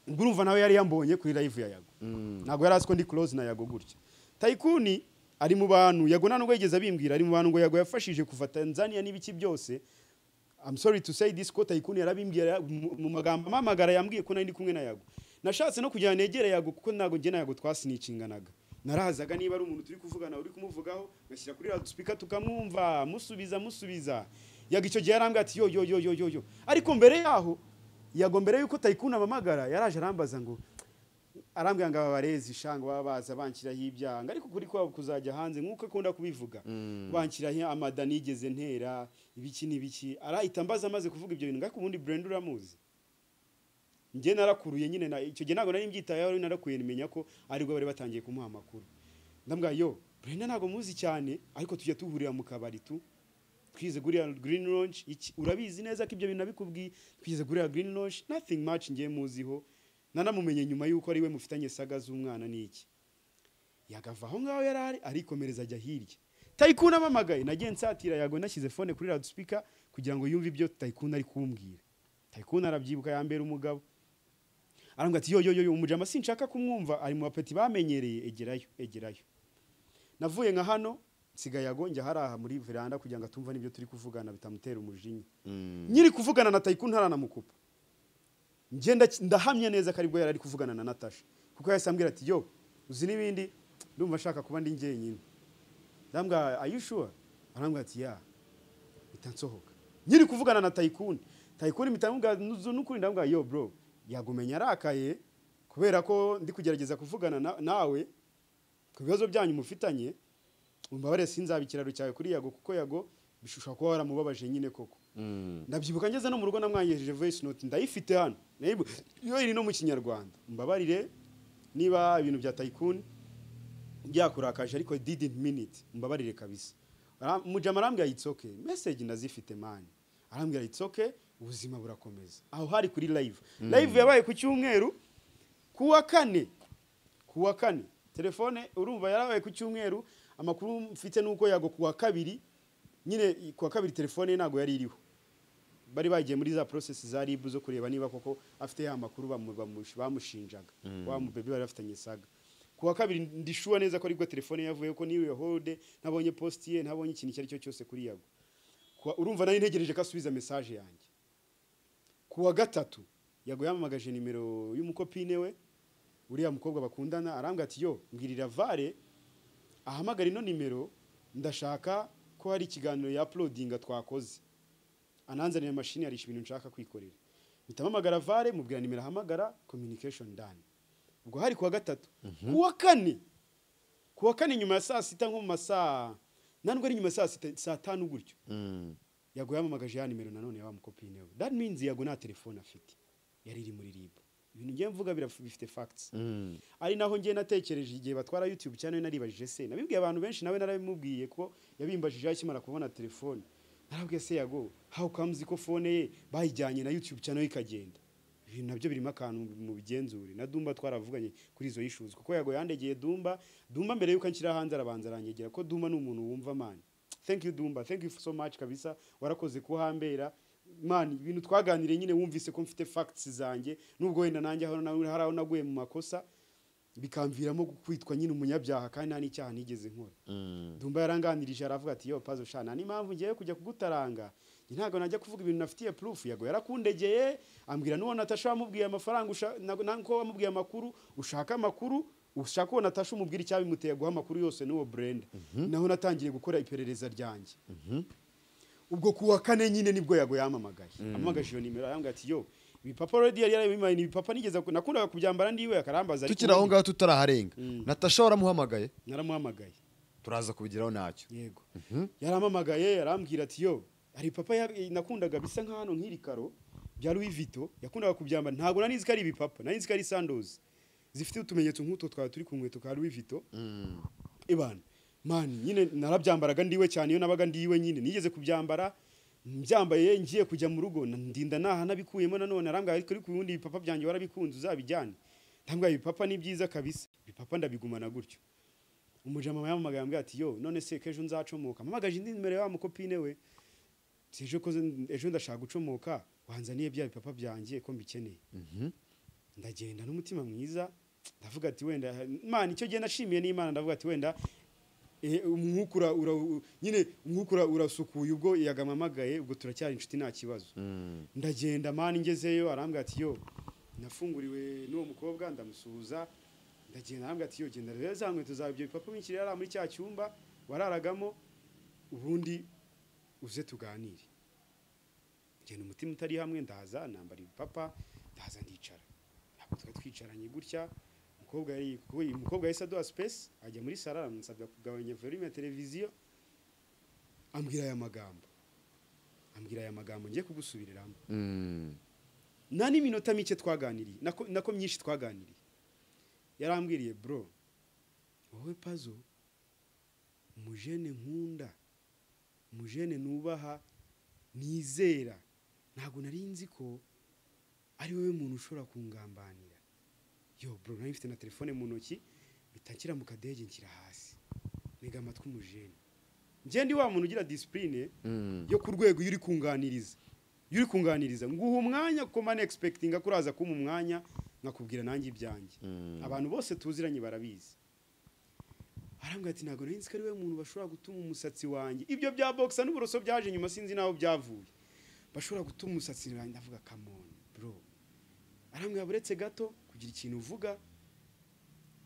ubwo urumva nawe yari yambonye kuri live ya Yago ntabwo yari azi ko ndi close na Yago gutya tayikuni ari mu bantu Yago nta nubwo yigeze abimbwira ari mu bantu ngo Yago yafashije kuva Tanzania n'ibiki byose I'm sorry to say this ko tayikuni yarabimbwira mu- mu magambo amamagara yambwiye ko nari ndi kumwe na Yago nashatse no kugira ngo negere Yago kuko ntabwo njye na Yago twasinicinganaga narahazaga niba ari umuntu turi kuvugana uri kumuvugaho ngashyira kuri loudspeaker tukamwumva musubiza musubiza yaga icyo gihe yarambwira ati yo yo yo yo yo yo ariko mbere yaho Yago mbere yuko tayikuni amamagara yaraje arambaza ngo arambwira ngo aba barezi shanga baba baza banshyiraho ibyanga ariko kuri kwabo kuzajya hanze nk'uko akunda kubivuga banshyiraho amada nigeze ntera ibiki n'ibiki arahita ambaza amaze kuvuga ibyo bintu ngako ubundi burenda uramuzi njye narakuruye nyine na icyo gihe ntabwo nari mbyitayeho rero narakuye nimenya ko aribwo bari batangiye kumuha amakuru ndambwira yo burenda ntabwo muzi cyane ariko tujya duhurira mu kabari tu twize guriya green launch iki urabizi neza ko ibyo bintu nabikubwiye twize guriya green launch nothing much ngiye muziho nanamumenye nyuma y'uko ari we mufitanye saga z'umwana n'iki yagava aho ngaho yari ari arikomereza ajya hirya tayikuni amamagaye nagiye nsatira yago nashyize fone kuri radusipika kugira ngo yumve ibyo tayikuni ari kumbwira tayikuni arabyibuka yambera umugabo arambwira ati yo yo yo yo umujama sinshaka kumwumva ari mu bapeti bamenyereye egerayo egerayo navuye nka hano nsigaye yago njya haraha muri veranda kugira ngo atumva n'ibyo turi kuvugana bitamutera umujinya nyiri kuvugana na tayikuni haranamukupa ngenda ndahamya neza ko aribwo yari ari kuvugana na natasha kuko yahise ambwira ati yo uzi n'ibindi ndumva nshaka kuba ndi njyenyine ndambwira are you sure arambwira ati ya mpita nsohoka nyiri kuvugana na tayikuni tayikuni mpita ndamubwira n'ukuri ndambwira yo bro yagumenya arakaye kubera ko ndi kugerageza kuvugana na- nawe ku bibazo byanyu mufitanye umbabare sinzaba ikiraro cyawe kuri yago kuko yago bishusha kuba waramubabaje nyine koko ndabyibuka ngeze no mu rugo namwanyejeje voice note ndayifite hano nayibu yo iri no mu kinyarwanda mbabarire niba ibintu bya tayikuni byakurakaje ariko I didn't mean it mbabarire kabisa Ara- mujama arambwira it's okay message ndazifite man arambwira it's okay ubuzima burakomeza aho hari kuri live live yabaye ku cyumweru kuwa kane kuwa kane telefone urumva yarabaye ku cyumweru amakuru mfite nuko yago kuwa kabiri nyine kuwa kabiri telefone ye ntabwo yari iriho bari bagiye muri za process za rib zo kureba niba koko afite ya makuru bamu- bamush- bamushinjaga wa mubebe bari bafitanye saga kuwa kabiri ndishuwa neza ko aribwo telefone yavuye ko niwe holde ntabonye post ye ntabonye ikintu icyo ari cyo cyose kuri yago Kuwa- urumva nari ntegereje ko asubiza message yanjye kuwa gatatu yago yamamagaje nimero y'umukopine we uriya mukobwa bakundana arambwira ati yo mbwirira vare ahamagara ino nimero ndashaka ko hari ikiganiro ya uploadinga twakoze ananzanira mashini arisha ibintu nshaka kwikorera mpita mpamagara vare mubwira nimero ahamagara communication done ubwo hari kuwa gatatu kuwa kane kuwa kane nyuma ya saa sita nko mu masaa ntabwo ari nyuma ya saa sita saa tanu gutyo yago yamamagaje ya nimero nanone ya wa mukopine we that means yago nta telefone afite yari iri muri rib ibintu ngiye mvuga biraf- bifite facts ari naho ngiye natekereje igihe batwara youtube cyane naribajije se nabibwiye abantu benshi nawe narabimubwiye ko yabimbajije akimara kubona telefone narabwiye se yago how comes ko phone ye bayijyanye na youtube cyane ikagenda ibintu nabyo birimo akantu mu bigenzure na dumba twaravuganye kuri izo issues kuko yago yandegeye dumba dumba mbere yuko anshyira hanze arabanza aranyegera ko dumba ni umuntu wumva mani thank you dumba thank you so much kabisa warakoze kuhambera man ibintu twaganiriye nyine wumvise ko mfite facts zanjye nubwo wenda nanjye hano na- hari aho naguye mu makosa bikamviramo kwitwa nyine umunyabyaha kandi nta n'icyaha nigeze nkora dumba yaranganirije aravuga ati yo pazo shana ni impamvu ngiye kujya kugutaranga njye ntabwo najya kuvuga ibintu nafitiye proof yago yarakundegeye ambwira nuwo natasha wamubwiye amafaranga usha- na- na- ko wamubwiye amakuru ushaka amakuru ushaka uwo natasha umubwira icyabimuteye guha amakuru yose n'uwo brenda naho natangiye gukora iperereza ryanjye ubwo kuwa kane nyine nibwo yago yamamagaye amamagaje iyo nimero arambwira ati yo ibipapa already yari yarabimpaye ni ibipapa nigeze ku- nakundaga kubyambara ndiwe akarambaza ariko tukiri aho ubundi ngaho tutaraharenga natasha waramuhamagaye naramuhamagaye turaza kubigeraho ntacyo yego yaramamagaye yarambwira ati yo hari papa ya- nakundaga bisa nk'ahantu nk'iri karo bya Louis Vuitton yakundaga kubyambara ntabwo nanizi ko ari ibipapa nanizi ko ari sandozi zifite utumenyetso nk'utwo twaba turi ku nkweto ka Louis Vuitton ibana mani nyine narabyambaraga ndiwe cyane iyo nabaga ndiwe nyine nigeze kubyambara mbyambaye ngiye kujya mu rugo na- ndinda naha nabikuyemo nanone arambwira ariko ariko ubundi ibipapa byanjye warabikunze uzabijyane ndambwira ibipapa ni byiza kabisa ibipapa ndabigumana gutyo umujama yamamagaye ambwira ati yo none se ko ejo nzacomoka mpamagaje indi nimero ya wa mukopine we si ejo ko ejo ndashaka gucomoka wanzaniye bya bipapa byanjye ko mbikeneye ndagenda n'umutima mwiza ndavuga ati wenda imana icyo gihe nashimiye n'imana ndavuga ati wenda eh, umwuka ura- ura- u- nyine umwuka ura- urasukuye ubwo yagamamagaye ubwo turacyari inshuti nta kibazo ndagenda mani ngezeyo arambwira ati yo nafunguriwe n'uwo mukobwa ndamusuhuza ndagenda arambwira ati yo genda rero za nkweto zawe ibyo bipapa binshyirira hariya muri cya cyumba wararagamo ubundi uze tuganire ngenda umutima utari hamwe ndaza nambara ibipapa ndaza ndicara ntabwo twari twicaranye gutya umukobwa yari kuko uyu mukobwa yahise aduha space ajya muri sara aramusabya kugabanya volume ya televiziyo ambwira aya magambo ambwira aya magambo ngiye kugusubiriramo nta n'iminota mike twaganiriye nako nako myinshi twaganiriye yarambwiriye bro wowe pazo umujene nkunda umujene nubaha nizera ntabwo nari nzi ko ari wowe muntu ushobora kungambanira yo bro nari mfite na telefone mu ntoki mpita nshyira mu kadege nshyira hasi ntega amatwi umujene njye ndi wa muntu ugira disipurine yo ku rwego iyo uri kunganiriza iyo uri kunganiriza nguha umwanya kuko mani egispekitinga ko uraza kumpa umwanya nkakubwira nanjye ibyanjye abantu bose tuziranye barabizi arambwira ati ntabwo nari nzi ko ari we muntu bashobora gutuma umusatsi wanjye ibyo bya bogisa n'uburoso byaje nyuma sinzi n'aho byavuye bashobora gutuma umusatsi wanjye ndavuga kamoni bro arambwira buretse gato kugira ikintu uvuga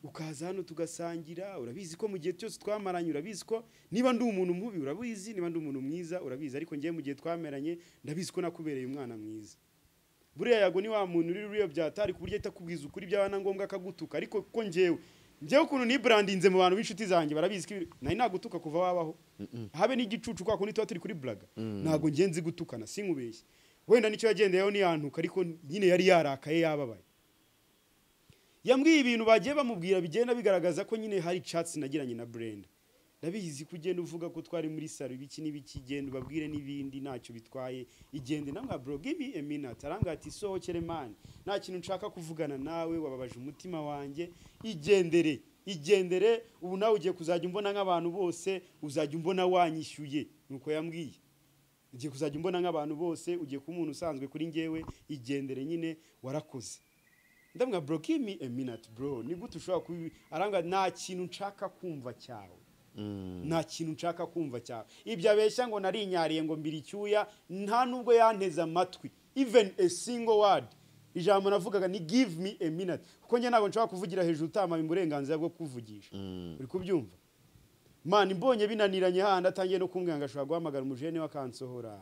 ukaza hano tugasangira urabizi ko mu gihe cyose twamaranye urabizi ko niba ndi umuntu mubi urabizi niba ndi umuntu mwiza urabizi ariko ngewe mu gihe twameranye ndabizi ko nakubereye umwana mwiza buriya yago ni wa muntu uri ruriyo byatari ku buryo ahita akubwiza ukuri byaba na ngombwa akagutuka ariko ko ngewe ngewe ukuntu nibrandinze mu bantu b'inshuti zanjye barabizi ko ibi- nari nagutuka kuva wabaho habe n'igicucu kwa kundi tuba turi kuri buraga ntabwo ngewe nzi gutukana sinkubeshye wenda nicyo yagendeyeho niyantuka ariko nyine yari yarakaye yababaye yambwiye ibintu bagiye bamubwira bigenda bigaragaza ko nyine hari chats nagiranye na Brenda ndabizi ko ugenda uvuga ko twari muri salo ibiki n'ibiki genda ubabwire n'ibindi ntacyo bitwaye igende namwa bro give me a minute arambwira ati sohokere mani nta kintu nshaka kuvugana nawe wababaje umutima wanjye igendere igendere ubu nawe ugiye kuzajya umbona nk'abantu bose uzajya umbona wanyishyuye nuko yambwiye ugiye kuzajya umbona nk'abantu bose ugiye kuba umuntu usanzwe kuri ngewe igendere nyine warakoze ndamwa bro give me a minute bro ni gute ushobora kubi aranga nta kintu nshaka kumva cyawe nta kintu nshaka kumva cyawe ibyo abeshya ngo narinyariye ngo mbiri icyuya nta nubwo yanteze amatwi even a single word ijambo navugaga ni give me a minute kuko njye ntabwo nshobora kuvugira hejuru utamaye uburenganzira bwo kuvugisha uri kubyumva mani mbonye binaniranye handi atangiye no kumbwira ngo ashobora guhamagara umujene we akansohora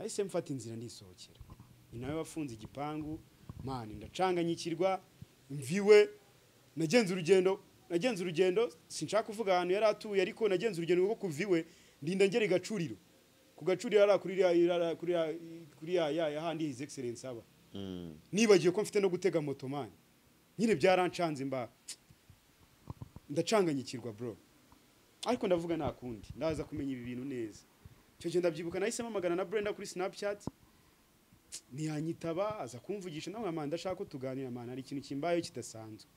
ahise mfata inzira ndisohokera ni nawe wafunze igipangu mani ndacanganyikirwa mviwe nagenze urugendo nagenze urugendo sinshaka kuvuga ahantu yari atuye ariko nagenze urugendo rwo kuviwe ndinda ngera i gacuriro ku gacuriro hariya kuri ya- ya- kuri ya- kuri ya ya- ya handi his excellence aba nibagiwe ko mfite no gutega moto mani nyine byarancanze mba ndacanganyikirwa bro ariko ndavuga nta kundi ndaza kumenya ibi bintu neza icyo gihe ndabyibuka nahise mpamagana na Brenda kuri Snapchat ntiyanyitaba aza kumvugisha nawe mama ndashaka ko tuganira mama hari ikintu kimbayeho kidasanzwe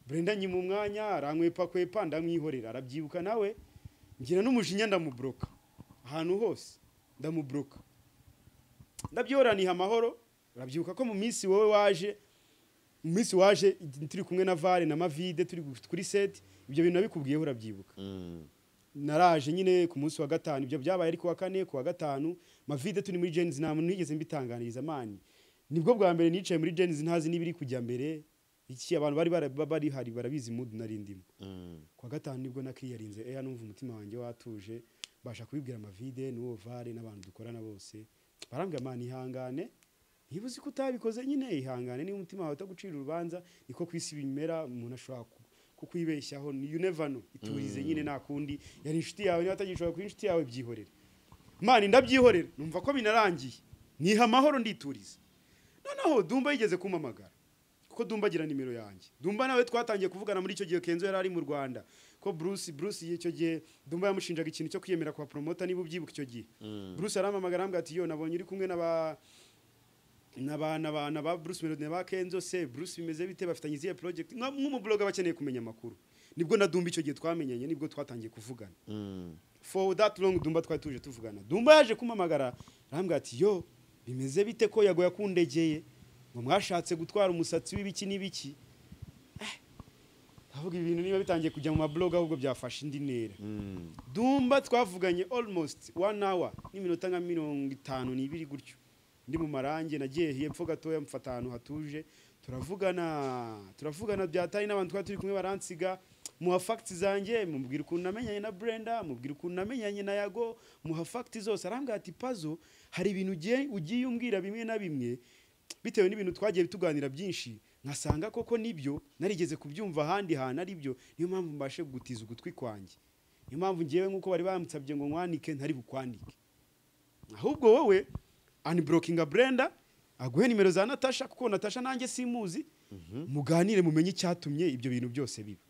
Brenda nyima umwanya arankwepa kwepa ndamwihorera arabyibuka nawe ngira n'umujinya ndamubroka ahantu hose ndamubroka ndabyoraniha amahoro urabyibuka ko mu minsi wowe waje mu minsi waje turi kumwe na Vare na Mavide turi kuri set ibyo bintu nabikubwiyeho urabyibuka naraje nyine ku munsi wa gatanu ibyo byabaye ari ku wa kane ku wa gatanu mavide turi muri jenzi nta muntu nigeze mbitanganiriza mani nibwo bwa mbere nicaye muri jenzi ntazi n'ibiri kujya mbere iki abantu bari bara- ba- bari hari barabizi mood nari ndimo ku wa gatanu nibwo nakiyarinze eya numva umutima wanjye watuje mbasha kubibwira mavide n'uwo vare n'abantu dukorana bose barambwira mani ihangane niba uzi ko utabikoze nyine ihangane niba umutima wawe utagucira urubanza niko ku isi bimera umuntu ashobora ku- kukwibeshyaho you never know iturize nyine nta kundi yari inshuti yawe niba atagishobora kuba inshuti yawe byihorere mani ndabyihorera numva ko binarangiye niha amahoro ndituriza noneho dumba yigeze kumpamagara kuko dumba agira nimero yanjye dumba nawe twatangiye kuvugana muri icyo gihe kenzo yari ari mu rwanda ko bruce bruce icyo gihe dumba yamushinjaga ikintu cyo kwiyemera kwa promota niba ubyibuka icyo gihe bruce arampamagara arambwira ati yo nabonye uri kumwe n'aba n'abana abana ba Bruce Melody na ba Kenzo se Bruce bimeze bite bafitanye izihe project Nka- nk'umubloga bakeneye kumenya amakuru nibwo na Dumba icyo gihe twamenyanye nibwo twatangiye kuvugana for that long Dumba twari tuje tuvugana Dumba yaje kumamagara arambwira ati yo bimeze bite ko yago yakundegeye ngo mwashatse gutwara umusatsi w'ibiki n'ibiki avuga ibintu niba bitangiye kujya mu mablog ahubwo byafashe indi ntera dumba twavuganye almost one hour n'iminota nka mirongo itanu n'ibiri gutyo ndi mu marange nagiye hepfo gatoya mfata ahantu hatuje turavugana turavugana byatari n'abantu twari turi kumwe baransiga muha fagiti zanjye mubwira ukuntu namenyanye na brenda mubwira ukuntu namenyanye na yago muha fagiti zose arambwira ati pazo hari ibintu ugiye ugiye umbwira bimwe na bimwe bitewe n'ibintu twagiye tuganira byinshi nkasanga koko nibyo narigeze kubyumva ahandi hantu ari byo niyo mpamvu mbashe gutiza ugutwi kwanjye niyo mpamvu ngewe nk'uko bari bamusabye ngo nkwandike ntari bukwandike ahubwo wowe aniborokinga brenda aguhe nimero za natasha kuko natasha nanjye simuzi muganire mumenye icyatumye ibyo bintu byose biba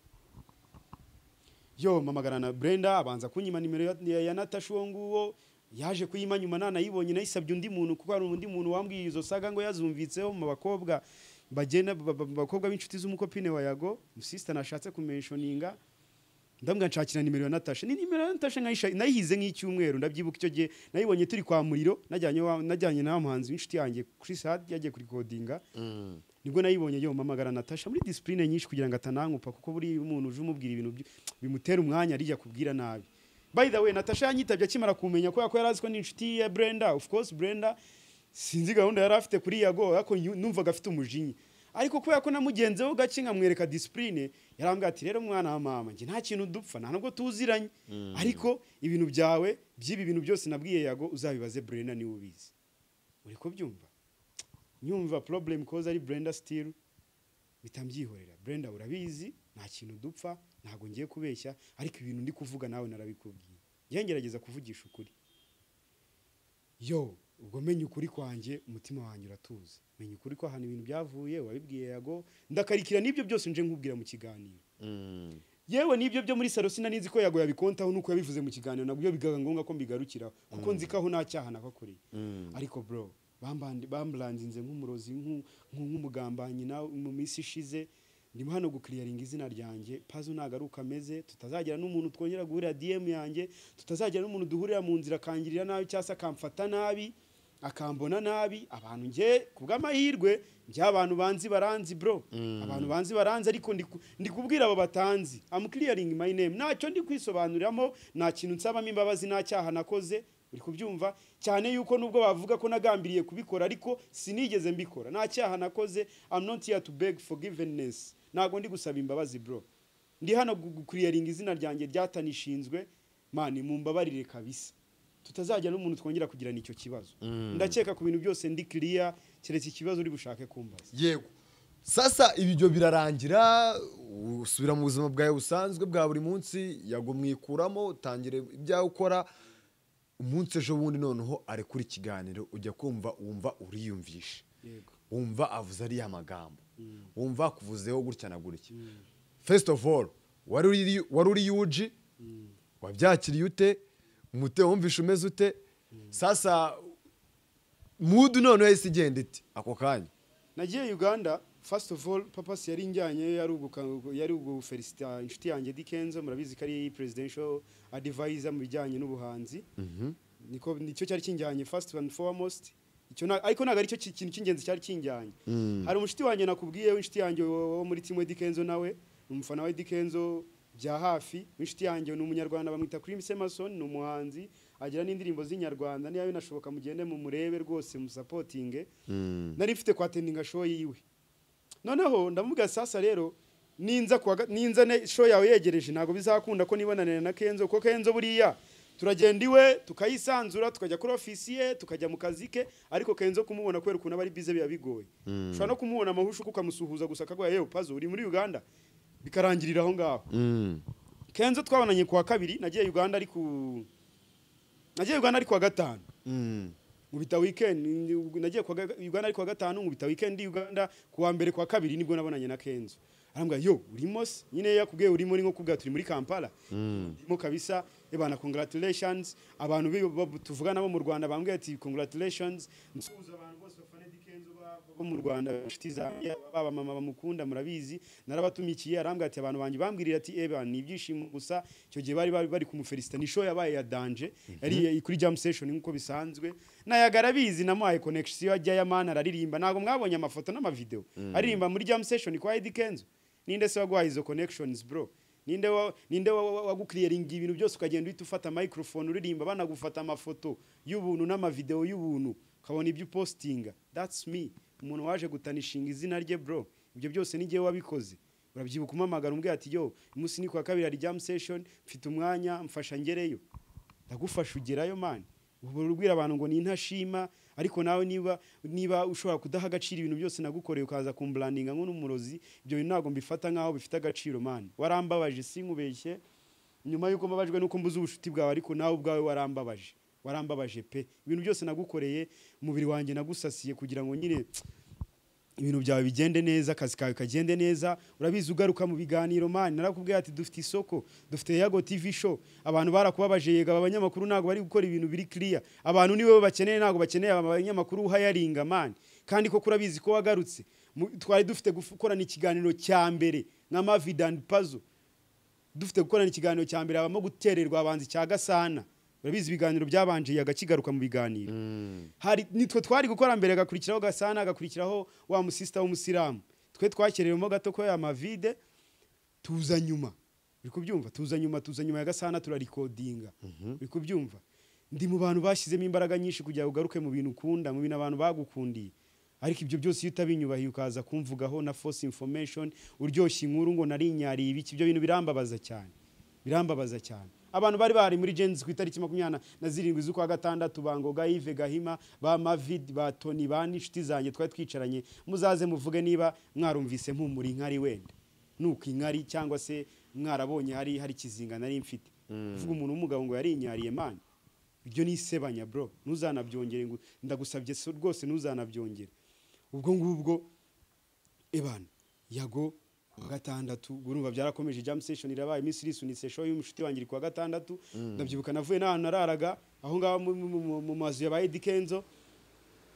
yo mamagana na brenda abanza kunyima nimero ya- ya, ya natasha uwo nguwo yaje kuyima nyuma nanayibonye nayisabye undi muntu kuko hari undi muntu wambwiye izo saga ngo yazumvitseho mu bakobwa bagenda ba- ba- bakobwa b'inshuti z'umukopine wa yago sisita nashatse kumenshoninga ndambwira nshakira nimero ya natasha ni nimero ya natasha nkayisha- nayihize nk'icyumweru ndabyibuka icyo gihe nayibonye turi kwa muriro najyanye wa- najyanye na wa muhanzi w'inshuti yanjye Chris Hard yagiye kurikodinga nibwo nayibonye yo mamagara natasha muri discipline nyinshi kugira ngo atanankupa kuko buri umuntu uje umubwira ibintu byi- bimutera umwanya rijya kubwira nabi by the way natasha yanyitabye akimara kumenya kubera ko yari azi ko ni inshuti ya Brenda of course Brenda sinzi gahunda yari afite kuri yago ariko nyu- numvaga afite umujinya ariko kubera ko namugenzeho gake nkamwereka disipurine yarambwira ati rero mwana wa mama njye nta kintu dupfa nta nubwo tuziranye ariko ibintu byawe by'ibi bintu byose nabwiye yago uzabibaze brenda niwe ubizi uri kubyumva nyumva problem koza ari brenda still mpita mbyihorera brenda urabizi nta kintu dupfa ntabwo ngiye kubeshya ariko ibintu ndi kuvuga nawe narabikubwiye njye ngerageza kuvugisha ukuri yo ubwo menya ukuri kwanjye umutima wanjye uratuza menya ukuri ko ahantu ibintu byavuye wabibwiye yago ndakarikira n'ibyo byose nje nkubwira mu kiganiro yewe n'ibyo byo muri salo sinanizi ko yago yabikontaho nuko yabivuze mu kiganiro nabwo iyo bigaga ngombwa ko mbigarukiraho kuko nzi ko aho nta cyaha nakakoreye ariko bro bambandi- bamburanzinze nk'umurozi nk'u- nk'u- nk'umugambanyi nawe mu minsi ishize ndimo hano gukiriyaringa izina ryanjye pazo ntabwo ari uko ameze tutazagira n'umuntu twongera guhurira dm yanjye tutazagira n'umuntu duhurira mu nzira akangirira nabi cyangwa se akamfata nabi akambona nabi abantu nge ku bw'amahirwe njya abantu banzi baranzi bro abantu banzi baranzi ariko ndi ku- ndi kubwira abo batanzi am clearing my name ntacyo ndi kwisobanuriramo nta kintu nsabamo imbabazi nta cyaha nakoze uri kubyumva cyane yuko nubwo bavuga ko nagambiriye kubikora ariko sinigeze mbikora nta cyaha nakoze i'm not here to beg forgiveness ntabwo ndi gusaba imbabazi bro ndi hano gukuriyaringa izina ryanjye ryatanishinzwe mani mumbabarire kabisa tutazajya n'umuntu twongera kugirana icyo kibazo ndakeka ku bintu byose ndi kiriya keretse ikibazo uri bushake kumbaza yego sasa ibyo birarangira usubira mu buzima bwawe busanzwe bwa buri munsi yagumwikuramo utangire ibyawe ukora umunsi ejo bundi noneho arekura ikiganiro ujya kumva wumva uriyumvisha Yego. wumva avuze ariya magambo wumva akuvuzeho gutya na gutya first of all wari uri- wari uri yuji wabyakiriye ute umutima wumvishe umeze ute sasa mudu noneho yahise igenda iti ako kanya nagiye uganda first of all papasi yari njyanyeyo yari uguka- yari ugufelisita inshuti yanjye dikenzo murabizi ko ari presidential advisor mu bijyanye n'ubuhanzi niko nicyo cyari kinjyanye first and foremost icyo na, ariko ntabwo aricyo ki- kintu cy'ingenzi cyari kinjyanye hari umunshuti wanjye nakubwiye w'inshuti yanjye wo wo muri timu we dikenzo nawe ni umufana wa dikenzo bya hafi w'inshuti yanjye ni umunyarwanda bamwita Cream Semason ni umuhanzi agira n'indirimbo z'inyarwanda niba binashoboka mugende mumurebe rwose musapotinge nari mfite kwa tendinga show yiwe noneho ndamubwira sasa rero ninza kuwa ga- ninza ne show yawe yegereje ntabwo bizakunda ko nibonanira na Kenzo kuko Kenzo buriya turagenda iwe tukayisanzura tukajya kuri ofisi ye tukajya mu kazi ke ariko Kenzo kumubona kubera ukuntu aba ari bize biba bigoye ushobora no kumubona amahusho kuko ukamusuhuza gusa akaguha yewe pazo uri muri Uganda bikarangirira aho ngaho Kenzo twabonanye kuwa kabiri nagiye Uganda ari ku nagiye Uganda ari kuwa gatanu nkubita weekend nagiye kwa ga- Uganda ariko kwa gatanu nkubita weekend i Uganda kuwa mbere kwa kabiri nibwo nabonanye na Kenzo arambwira yo urimo se nyine yakubwiye urimo ni nko kubwira turi muri Kampala ndimo kabisa ebana congratulations abantu bi- bo- tuvugana bo mu Rwanda bambwiye ati congratulations nsuhuza abantu bose bafana Eddy Kenzo ba- bo mu Rwanda inshuti zanjye baba mama bamukunda murabizi narabatumikiye arambwira ati abantu banjye bambwirira ati eba ni ibyishimo gusa icyo gihe bari bari bari kumufelisita ni show yabaye ya danje yari kuri jam session nk'uko bisanzwe nayagara abizi namuhaye connection ajya ya man araririmba ntabwo mwabonye amafoto n'amavideo aririmba muri jam session kwa Eddy Kenzo ninde se waguhaye izo connections bro ninde wa, ninde wa- wa- wagukiriyaringa ibintu byose ukagenda uhita ufata microphone uririmba banagufata amafoto y'ubuntu n'amavideo y'ubuntu ukabona ibyo upostinga that's me umuntu waje gutanishinga izina rye bro ibyo byose ni njyewe wabikoze urabyibuka umamagara umbwira ati yo umunsi ni kuwa kabiri hari jam session mfite umwanya mfasha ngereyo ndagufasha ugerayo mani ubu urabwira abantu ngo ni intashima ariko nawe niba niba ushobora kudaha agaciro ibintu byose nagukoreye ukaza kumburandinga nk'umurozi ibyo bintu ntabwo mbifata nk'aho bifite agaciro mani warambabaje sinkubeshye nyuma y'uko mbabajwe n'uko mbuze ubucuti bwawe ariko nawe ubwawe warambabaje warambabaje pe ibintu byose nagukoreye umubiri wanjye nagusasiye kugira ngo nyine ibintu byawe bigende neza akazi kawe kagende neza urabizi ugaruka mu biganiro mani narakubwiye ati dufite isoko dufite yago tv show abantu barakubabaje yega abanyamakuru ntabwo bari gukora ibintu biri clear abantu niwe bakeneye ntabwo bakeneye abanyamakuru uhayaringa mani kandi koko urabizi ko wagarutse mu- twari dufite gukorana ikiganiro cya mbere nka mavid and puzzle dufite gukorana ikiganiro cya mbere habamo gutererwa abanzi cya gasana urabizi ibiganiro byabanjiriye agakigaruka mu biganiro hari nitwe twari gukora mbere agakurikiraho gasana agakurikiraho wa musisita w'umusilamu twe twakereremo gato ko ya mavide tuza nyuma uri kubyumva tuza nyuma tuza nyuma ya gasana turarikodinga uri kubyumva ndi mu bantu bashyizemo imbaraga nyinshi kugira ngo ugaruke mu bintu ukunda mu bintu abantu bagukundiye ariko ibyo byose iyo utabinyubahiye ukaza kumvugaho na force information uryoshya inkuru ngo narinyariye ibiki ibyo bintu birambabaza cyane birambabaza cyane abantu bari bari muri Gen Z ku itariki makumyabiri na zirindwi z'ukwa gatandatu bangoga Yves Gahima ba Mavid ba Tony ba n'inshuti zanjye twari twicaranye muzaze muvuge niba mwarumvise mpumura inkari wenda nuko inkari cyangwa se mwarabonye hari hari ikizinga nari mfite uvuga umuntu w'umugabo ngo yarinyariye mani ibyo ni isebanya bro ntuzanabyongere ngo ndagusabye so- rwose ntuzanabyongere ubwo ngubwo ebana yago kuwa gatandatu urumva byarakomeje jam session irabaye iminsi irisunitse show y'umushuti wanjye iri kuwa gatandatu ndabyibuka navuye n'ahantu nararaga aho ngaho mu- mu- mu- mu mazu yabaye dikenzo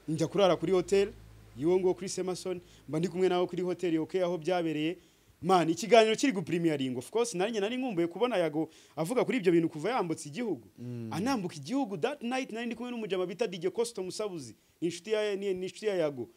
njya kurara kuri hoteli yiwo ngo Chris Emerson mba ndi kumwe nawe kuri hoteli OK aho byabereye man ikiganiro kiri gupremiering of course nanjye nari nkumbuye kubona yago avuga kuri ibyo bintu kuva yambutse igihugu anambuka igihugu that night nari ndi kumwe n'umujama bita DJ Costo Musabuzi ni inshuti ya ni ni inshuti ya yago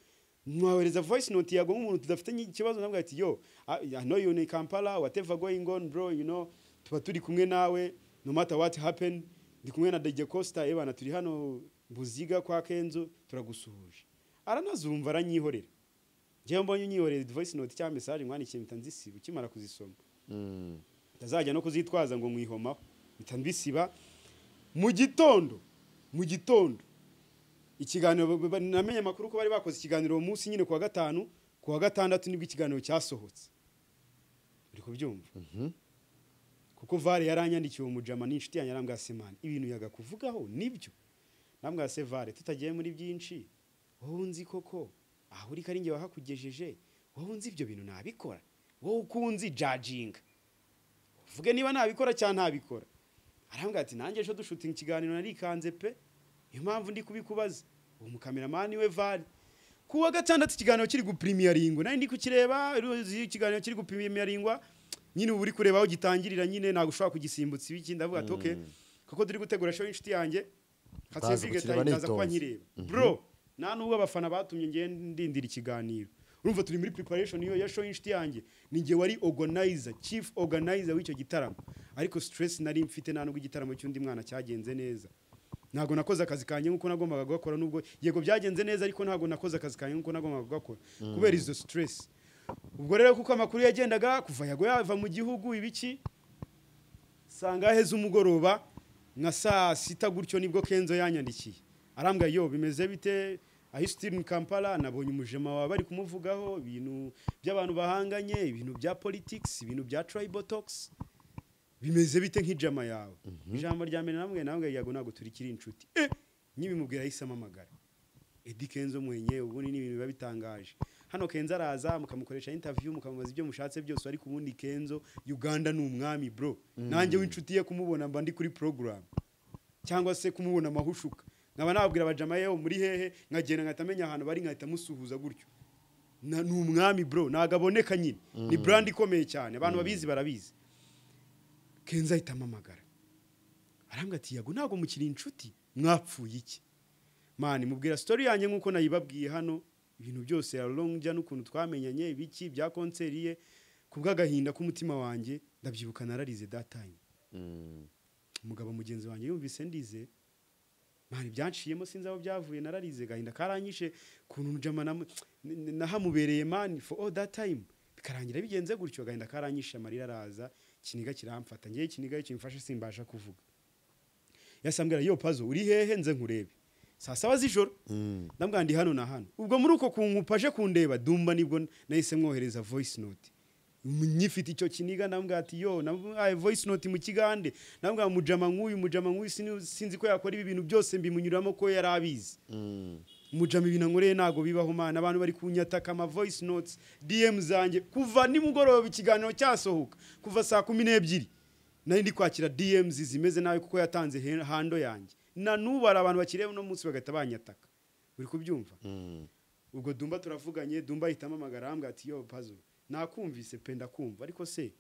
mwahereza voice note yago nk'umuntu tudafitanye ikibazo nabwo ati yo I I know you in Kampala whatever going on bro you know tuba turi kumwe nawe no matter what happen ndi kumwe na DJ Costa ebana turi hano buziga kwa kenzo turagusuhuje aranazumva aranyihorera njyewe mbonye unyihorera voice note cyangwa message mwandikiye mpita nzisiba ukimara kuzisoma ndazajya no kuzitwaza ngo mwihomaho mpita mbisiba mu gitondo mu gitondo ikiganiro ba- ba- namenye amakuru ko bari bakoze ikiganiro uwo munsi nyine kuwa gatanu kuwa gatandatu nibwo ikiganiro cyasohotse uri kubyumva kuko vare yaranyandikiye uwo mujama n'inshuti yanjye arambwira semani ibintu yagakuvugaho nibyo namwira se vare tutagiye muri byinshi wowe unzi koko aho uri ko ari njye wahakugejeje wowe unzi ibyo bintu nabikora wowe ukunzi jajinga uvuge niba nabikora cyangwa ntabikora arambwira ati nanjye ejo dushutinga ikiganiro narikanze pe niyo mpamvu ndi kubikubaza uwo mukameramani we vare kuwa gatandatu ikiganiro kiri gupirimaringwa nari ndi kukireba uruzi ikiganiro kiri gupirimaringwa nyine uba uri kureba aho gitangirira nyine ntabwo ushobora kugisimbutsa ibiki ndavuga ati oke kuko turi gutegura show y'inshuti yanjye Ndaza Katsevige kukireba ndaza kuba nitonze. nkireba bro nta n'ubwo abafana batumye ngiye ndindira ikiganiro urumva turi muri preparation iyo ya show y'inshuti yanjye ni njye wari organizer chief organizer w'icyo gitaramo ariko stress nari mfite nta nubwo igitaramo cy'undi mwana cyagenze neza ntabwo nakoze akazi kanjye nk'uko nagombaga gukora nubwo yego byagenze neza ariko ntabwo nakoze akazi kanjye nk'uko nagombaga gukora kubera izo stress ubwo rero kuko amakuru yagendaga kuva yago yava mu gihugu ibiki saa ngahe z'umugoroba nka saa sita gutyo nibwo kenzo yanyandikiye arambwira yo bimeze bite ahisitirinu kampala nabonye umujema wawe bari kumuvugaho ibintu by'abantu bahanganye ibintu bya politics ibintu bya tribotox bimeze bite nk'ijama yawe ijambo rya mbere namwe namwe yago ntabwo turikiri inshuti eh nyibimubwira ahise amamagara Eddy Kenzo mwenye ubundi ni ibintu biba bitangaje hano Kenzo araza mukamukoresha interview mukamubaza ibyo mushatse byose ariko ubundi Kenzo Uganda ni umwami bro nanjye w'inshuti ye kumubona mba ndi kuri program cyangwa se kumubona amahushuka nkaba nababwira abajama yewe muri hehe nkagenda nkahita amenya ahantu bari nkahita musuhuza gutyo Na- ni umwami bro ntabwo aboneka nyine ni brand ikomeye cyane abantu babizi barabizi Kenzo ahita amamagara arambwira ati yago ntabwo mukiri inshuti mwapfuye iki mani mubwira story yanjye nk'uko nayibabwiye hano ibintu byose ya longjya n'ukuntu twamenyanye ibiki bya konseri ye ku bw'agahinda k'umutima wanjye ndabyibuka nararize that time umugabo mugenzi wanjye yumvise ndize mani byanciyemo sinzi aho byavuye nararize gahinda karanyishe kuntu mujama namu- n- n- nahamubereye mani for all that time bikarangira bigenze gutyo gahinda karanyishe amarira araza ikiniga kiramfata ngewe ikiniga iyo kimfashe simbasha kuvuga yasambwira yo pazo uri hehe nze nkurebe saa saba z'ijoro ndambwira ndi hano na hano ubwo muri uko kunkupa aje kundeba dumba nibwo nahise mwohereza voice note nyifite icyo kiniga ndambwira ati yo namuhaye voice note mu kigande ndambwira mujama nk'uyu mujama nk'uyu sini- sinzi ko yakora ibi bintu byose mbimunyuramo ko yari abizi mujama ibintu ankoreye ntabwo bibaho mana abantu bari kunyataka ama voice notes dm zanjye kuva nimugoroba ikiganiro cyasohoka kuva saa kumi n'ebyiri nari ndi kwakira dms zimeze nabi kuko yatanze he- hando yanjye na n'ubu hari abantu bakireba uno munsi bagahita banyataka uri kubyumva ubwo dumba turavuganye dumba ahitamo amagara arambwira ati yo pazo nakumvise pe ndakumva ariko se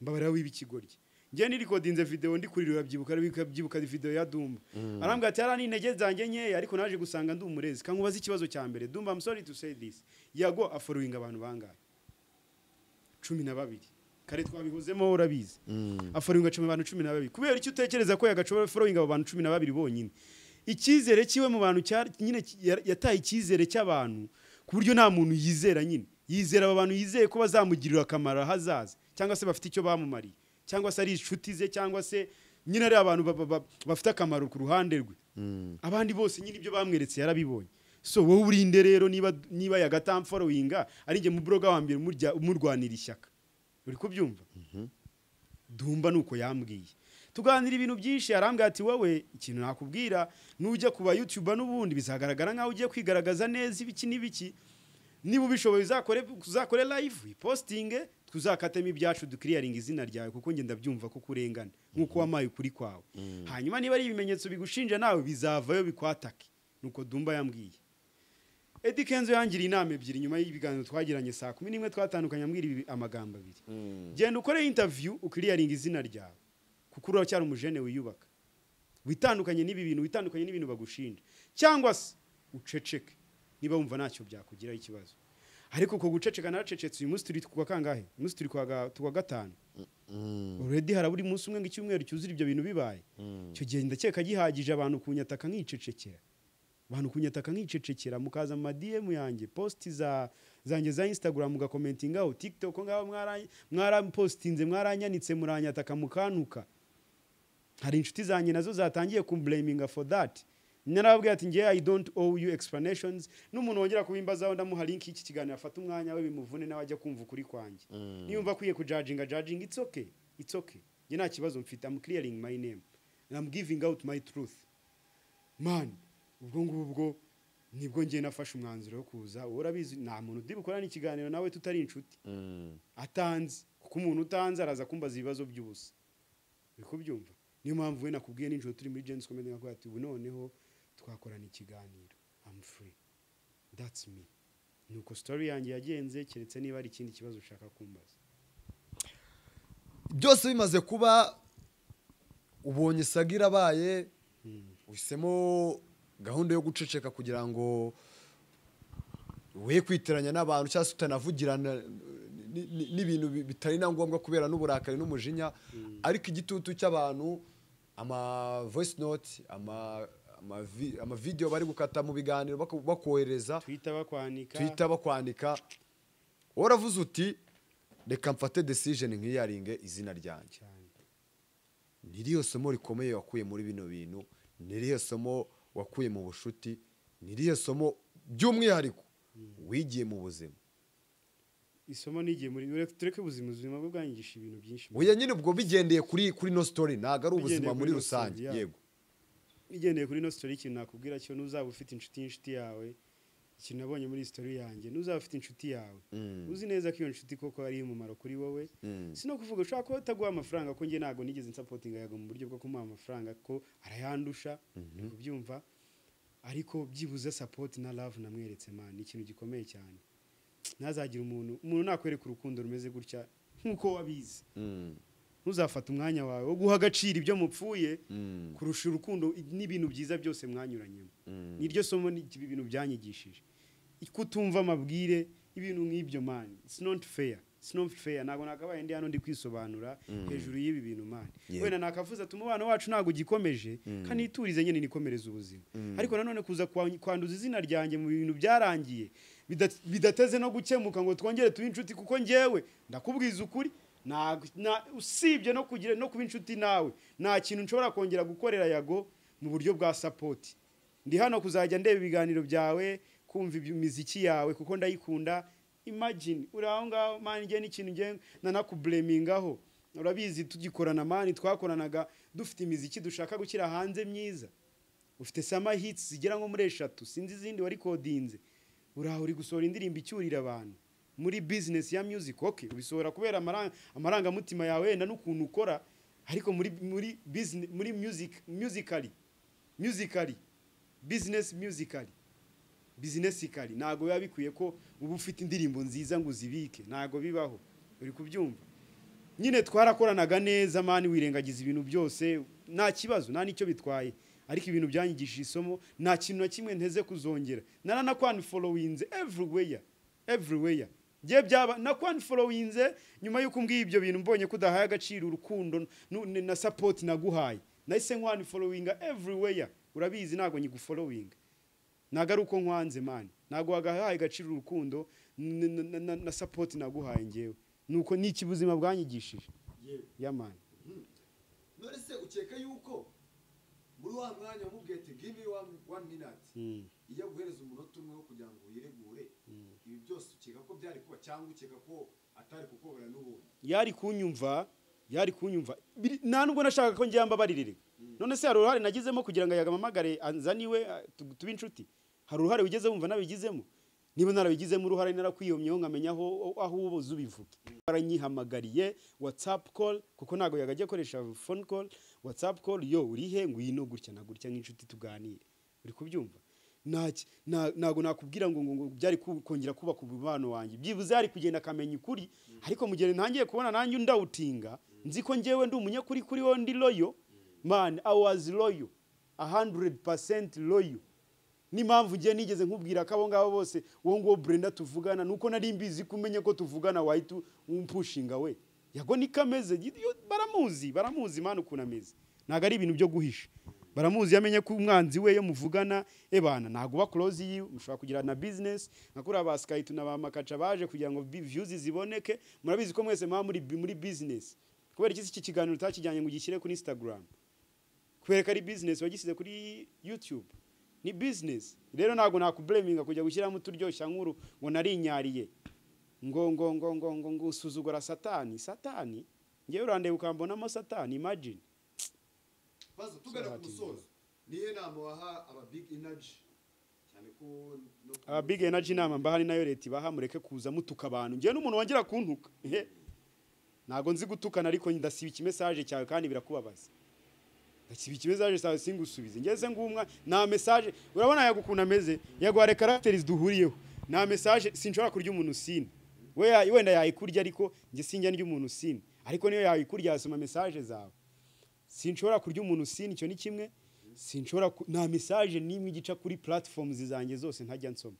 mbabarira w'ibikigoryi njye nirikodinze video ndi kurira urabyibuka arabika- byibuka video ya dumba arambwira ati hari intege zanjye nkeya ariko naje gusanga ndi umurezi kankubaza ikibazo cya mbere dumba i'm sorry to say this yago afollowing abantu bangahe cumi na babiri kare twabihozemo urabizi afollowing cumi abantu cumi na babiri kubera icyo utekereza ko yagashobora following abo bantu cumi na babiri bonyine icyizere cyiwe mu bantu cyari- nyine ki- ya- yataye icyizere cy'abantu ku buryo nta muntu yizera nyine yizera aba bantu yizeye ko bazamugirira akamaro ahazaza cyangwa se bafite icyo bamumariye cyangwa se ari inshuti ze cyangwa se nyine ari abantu ba- ba- ba- bafite akamaro ku ruhande rwe abandi bose nyine ibyo bamweretse yarabibonye so wowe urinde rero niba niba yagatamforowinga ari njye mu buroga wa mbere umurya- umurwanira ishyaka uri kubyumva dumba nuko yambwiye tuganira ibintu byinshi yarambwira ati wowe ikintu nakubwira nujya kuba yutuba n'ubundi bizagaragara nkaho ugiye kwigaragaza neza ibiki n'ibiki niba ubishoboye uzakore uzakore live uyipostinge tuzakatemo ibyacu dukiriyaringa izina ryawe kuko njye ndabyumva ko kurengana nk'uko wamaye ukuri kwawe hanyuma niba ari ibimenyetso bigushinja nawe bizavayo bikwatake nuko dumba yambwiye Eddie Kenzo yangiriye inama ebyiri nyuma y'ibiganiro twagiranye saa kumi n'imwe twatandukanye ambwira ibi amagambo abiri genda ukore interview ukiriyaringa izina ryawe kuko uracyari umujene wiyubaka witandukanye n'ibi bintu witandukanye n'ibintu bagushinja cyangwa se uceceke niba wumva ntacyo byakugiraho ikibazo ariko uko guceceka naracecetse uyu munsi turi ku wa kangahe uyu munsi turi ku wa ga- ku wa gatanu already haraburi munsi umwe ngo icyumweru cyuzura ibyo bintu bibaye icyo gihe ndakeka gihagije abantu kunyataka nkicecekera abantu kunyataka nkicecekera mukaza mu madiyemu yanjye posti za zanjye za instagram mugakomentingaho tiktok ngaho mwara- mwarapostinze mwaranyanitse muranyataka mukantuka hari inshuti zanjye nazo zatangiye kumblaminga for that narababwira ati ngewe i don't owe you explanations n'umuntu wongera kubimbazaho ndamuha link y'iki kiganiro afata umwanya we bimuvune nawe ajya kumva ukuri kwanjye niyumva akwiye kujajinga jajinga it's okay it's okay njye nta kibazo mfite I'm clearing my name and I'm giving out my truth man ubwo ngubwo nibwo ngiye nafashe umwanzuro wo kuza wowe urabizi nta muntu undi bukorana ikiganiro nawe tutari inshuti atanze kuko umuntu utanze araza kumbaza ibibazo by'ubusa uri kubyumva niyo mpamvu we nakubwiye nijoro turi muri jenisi komedi nkakugira ati ubu noneho twakorana ikiganiro amu furi datsi mi ni uko sitori yanjye yagenze keretse niba hari ikindi kibazo ushaka kumbaza byose bimaze kuba ubonye isaga irabaye uhisemo gahunda yo guceceka kugira ngo we kwitiranya n'abantu cyangwa se utanavugirana ni- ni- n'ibintu bi- bitari na ngombwa kubera n'uburakari n'umujinya ariko igitutu cy'abantu ama voice note ama ama vi- ama video bari gukata mu biganiro bako- bakohereza twita bakwanika twita bakwandika wowe uravuze uti reka mfate decision nkiyaringe izina ryanjye cyane ni iriya somo rikomeye wakuye muri bino bintu ni iriya somo wakuye mu bushuti ni iriya somo by'umwihariko wigiye mu buzima isomo n'igihe muri ureke- tureke ubuzima ubuzima bwo bwangisha ibintu byinshi buya nyine ubwo bigendeye kuri kuri no story ntabwo ari Bigendeye ubuzima kuri muri no rusange story, yeah. yego igendeye kuri ino sitori ikintu nakubwira cyo n'uzaba ufite inshuti y'inshuti yawe ikintu nabonye muri iyi sitori yanjye n'uzaba ufite inshuti yawe uzi neza ko iyo nshuti koko ari umumaro kuri wowe si no kuvuga ushobora kuba utaguha amafaranga ko njye ntabwo nigeze nsapotinga yago mu buryo bwo kumuha amafaranga ko arayandusha ni kubyumva ariko byibuze sapoti na love namweretse man ni ikintu gikomeye cyane ntazagire umuntu umuntu nakwereka urukundo rumeze gutya nk'uko wabizi ntuzafate umwanya wawe wo guha agaciro ibyo mupfuye kurusha urukundo i- n'ibintu byiza byose mwanyuranyemo niryo somo ni- ibi bintu byanyigishije kutumva amabwire ibintu nk'ibyo mani it's not fair it's not fair ntabwo nakabaye ndi hano ndi kwisobanura hejuru y'ibi bintu mani wenda nakavuze ati umubano wacu ntabwo ugikomeje kandi iturize nyine nikomereza ubuzima ariko nanone kuza kwa- kwanduza izina ryanjye mu bintu byarangiye bida- bidateze no gukemuka ngo twongere tube inshuti kuko njyewe ndakubwiza ukuri nta- nta- usibye no kugira no kuba inshuti nawe nta kintu nshobora kongera gukorera yago mu buryo bwa sapoti ndi hano kuzajya ndeba ibiganiro byawe kumva ibyo- imiziki yawe kuko ndayikunda imagine uri aho ngaho mani njye n'ikintu njye nanakuburemingaho urabizi tugikorana mani twakoranaga dufite imiziki dushaka gushyira hanze myiza ufite sama hits zigera nko muri eshatu sinzi izindi warikodinze uraho uri gusohora indirimbo icyurira abantu muri business ya music okay ubisohora kubera amaranga, amarangamutima yawe wenda n'ukuntu ukora ariko muri muri business muri music musically musically business musically bizinesi ikari ntabwo biba bikwiye ko uba ufite indirimbo nziza ngo uzibike ntabwo bibaho uri kubyumva nyine twarakoranaga neza mani wirengagiza ibintu byose nta kibazo nta n'icyo bitwaye ariko ibintu byanyigishije isomo nta kintu na kimwe nteze kuzongera naranakwanfolowinze everywhere everywhere ngiye byaba nakwanfolowinze nyuma y'uko umbwiye ibyo bintu mbonye ko udahaye agaciro urukundo nu- n- na sapoti naguhaye nahise nkwanfolowinga everywhere urabizi ntabwo nyigufolowinga ntabwo ari uko nkwanze mani ntabwo wagahaye agaciro urukundo n- n- n- na- na sapoti naguhaye ngewe nuko n'iki buzima bwanyigishije ya mani none se ukeka yuko muri wa mwanya wamubwiye ati give me one, one minute Mm. iyo aguhereza umunota umwe wo kugira ngo wiregure ibi byose ukeka ko byari kuba cyangwa ukeka ko atari kukobera n'ubundi yari kunyumva yari kunyumva Biri- nta nubwo nashaka ko njya mbabaririre none se hari uruhare nagizemo kugira ngo yagamamagare anzane iwe a- tu- tube inshuti hari uruhare wigeze wumva nabigizemo niba narabigizemo uruhare narakwiyomyeho nkamenya aho aho ubuze ubivuge baranyihamagariye watsapu call kuko ntabwo yagajya akoresha phone call watsapu call yo urihe ngwino gutya na gutya nk'inshuti tuganire uri kubyumva Ntaki- nta- ntabwo nakubwira ngo ngo ngo byari ku- kongera kubaka umubano wanjye byibuze hari kugenda akamenya ukuri ariko mu gihe ntangiye kubona nanjye ndawutinga nzi ko ngewe ndi umunyakuri kuri wowe ndi loyo man i was loyo 100% loyo n'impamvu ngiye nigeze nkubwira ko abo ngabo bose uwo nguwo brenda tuvugana nuko nari mbizi ko umenye ko tuvugana wahita umpushinga we yago niko ameze gi- yo- baramuzi baramuzi mani ukuntu ameze ntabwo ari ibintu byo guhisha baramuzi yamenye ko umwanzi we iyo muvugana ebana ntabwo uba close yiwe mushobora kugira na business nka kuriya ba skype na ba makaca baje kugira ngo bi- views ziboneke murabizi ko mwese muba muri muri business kubera iki si iki kiganiro utakijyanye ngo ugishyire kuri instagram kwereka ari business wagisize kuri YouTube ni business rero ntabwo nakubureminga kujya gushyiramo uturyoshya nkuru ngo narinyariye ngo ngo ngo ngo ngo ngo usuzugura satani satani ngewe urandeba ukambonamo satani imagine baza tugana ku Sahati. musozo niyo nama waha aba big energy cyane ko no ku- aba big energy inama mbaha ni nayo leta ibaha mureke kuza mutuka abantu ngewe n'umuntu wongera kuntuka ehe ntabwo nzi gutukana ariko ndasiba ikimesaje cyawe kandi birakubabaza ndasiba ikimesaje cyawe singusubize ngeze ngumwa nta mesaje urabona yagukuntu ameze yaguhare karagiteri duhuriyeho nta mesaje sinshobora kurya umuntu usina we ya- wenda yayikurya ariko njye sinjya ndya umuntu usina ariko niyo yayikurya yasoma mesaje zawe sinshobora kurya umuntu usina icyo ni kimwe sinshobora ku- nta mesaje n'imwe igica kuri platforms zanjye zose ntajya nsoma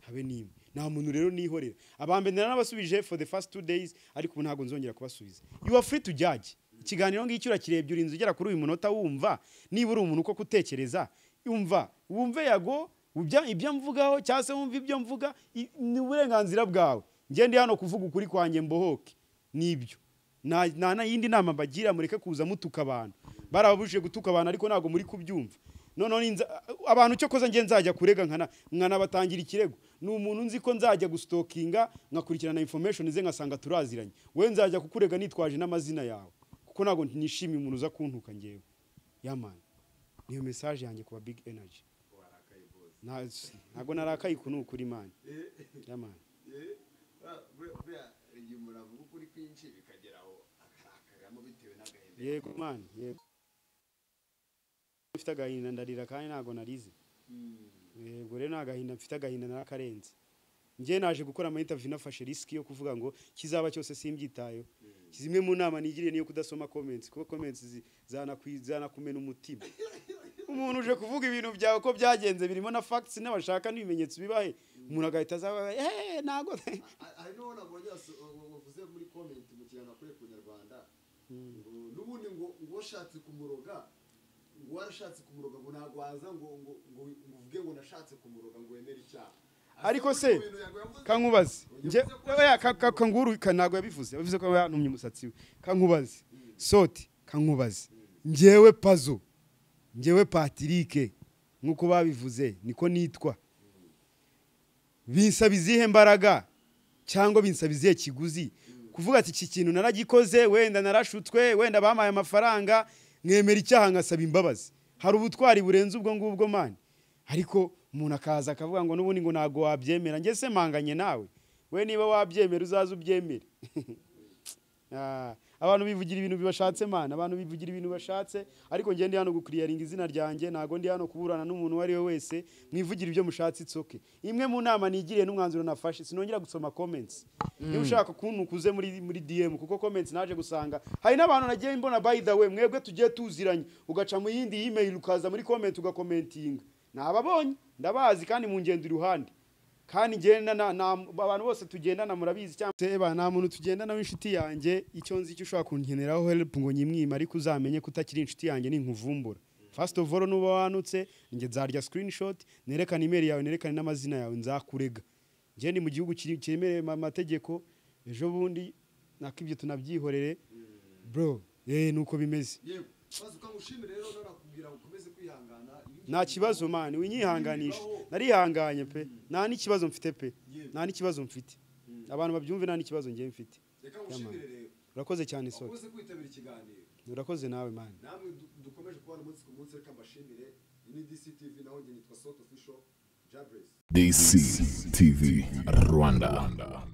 habe nimwe nta muntu rero nihorera abambere naranabasubije for the first two days ariko ubu ntabwo nzongera kubasubiza you are free to judge ikiganiro ngicyo urakirebye uri inzu ugera kuri uyu munota wumva niba uri umuntu uko kutekereza umva wumve yago ubya- ibyo mvugaho cyangwa se wumve ibyo mvuga i- ni uburenganzira bwawe ngende hano kuvuga ukuri kwanjye mbohoke nibyo nta nta na yindi nama mbagira mureke kuza mutuka abantu barababujije gutuka abantu ariko ntabwo muri kubyumva noneho ninza abantu cyo koza ngiye nzajya kurega nkana nkanabatangira ikirego ni umuntu nzi ko nzajya gustokinga nkakurikirana information ze ngasanga turaziranye we nzajya kukurega nitwaje n'amazina yawe kuko ntabwo nishimiye umuntu uza kuntuka ngewe yamani niyo message yanjye kuba big energy Nta- ntabwo narakaye uku ni ukuri mani yamani Eh, ah, buriya- buriya igihe umurambo uba ukuri kwinshi bikagera aho akarakagamo bitewe n'agahinda yego mani yego mfite agahinda ndarira kandi ntabwo narize yego rero nta gahinda mfite agahinda narakarenze njye naje gukora ama interview nafashe risk yo kuvuga ngo kizaba cyose simbyitayeho zimwe mu nama nigiriye niyo kudasoma comments kuko comments zi- zanakwi- zanakumena umutima umuntu uje kuvuga ibintu byawe ko byagenze birimo na facts n'abashaka n'ibimenyetso bibahe umuntu agahita azaba eh ntago Ah, hari n'uwo nabonye waso- wa- wavuze muri comment mu kiganiro kuri kunyarwanda ngo n'ubundi ngo ngo washatse kumuroga ngo warashatse kumuroga ngo ntabwo waza ngo ngo ngo ngo uvuge ngo nashatse kumuroga ngo wemere icyaha ariko Ati, se "Mu bintu yago yavuze- kankubaze nje oya ka- ka- kanguru ka- ntabwo yabivuze yavuze ko yanumye umusatsi we kankubaze soti kankubaze njyewe pazo njyewe patirike nk'uko babivuze niko nitwa binsaba izihe mbaraga cyangwa binsaba izihe kiguzi kuvuga ati iki kintu naragikoze wenda narashutswe wenda bampaye amafaranga mwemera icyaha ngasaba imbabazi hari ubutwari burenze ubwo ngubwo mani ariko umuntu akaza akavuga ngo n'ubundi ngo ntabwo wabyemera njye se mpanganye nawe we niba wabyemera uzaze ubyemere Ah, abantu bivugira ibintu bibashatse mana abantu bivugira ibintu bashatse ariko njye ndi hano gukiriyaringa izina ryanjye ntago ndi hano kuburana n'umuntu uwo ari we wese mwivugira ibyo mushatse it's okay imwe mu nama nigiriye n'umwanzuro nafashe sinongera gusoma comments niba ushaka kuntukuze muri muri DM kuko comments naje gusanga hari n'abantu nagiye mbona by the way mwebwe tugiye tuziranye ugaca mu yindi email ukaza muri comment ugakomentinga nababonye ndabazi kandi mu ngendo iruhande kandi ngenda na, na abantu bose tugendana murabizi cyangwa Seba, nta muntu tugendana w'inshuti yanjye icyo nzi icyo ushobora kunkeneraho help ngo nyimwima ariko uzamenye ko utakiri inshuti yanjye ninkuvumbura first of all nuba wanutse njye nzarya screenshot nerekane email yawe nerekane n'amazina yawe nzakurega njye ni mu gihugu kiri- cyemerewe ma- amategeko ejo bundi nako ibyo tunabyihorere bro eh nuko bimeze nta kibazo mani winyihanganisha narihanganye pe nta n'ikibazo mfite pe nta n'ikibazo mfite abantu babyumve nta n'ikibazo ngiye mfite urakoze cyane sora ukoze kwitabira ikiganiro urakoze nawe mani namwe du- dukomeje kubana umunsi ku munsi reka mbashimire iyi ni dctv naho njye nitwa soto fisho jabresi DCTV Rwanda.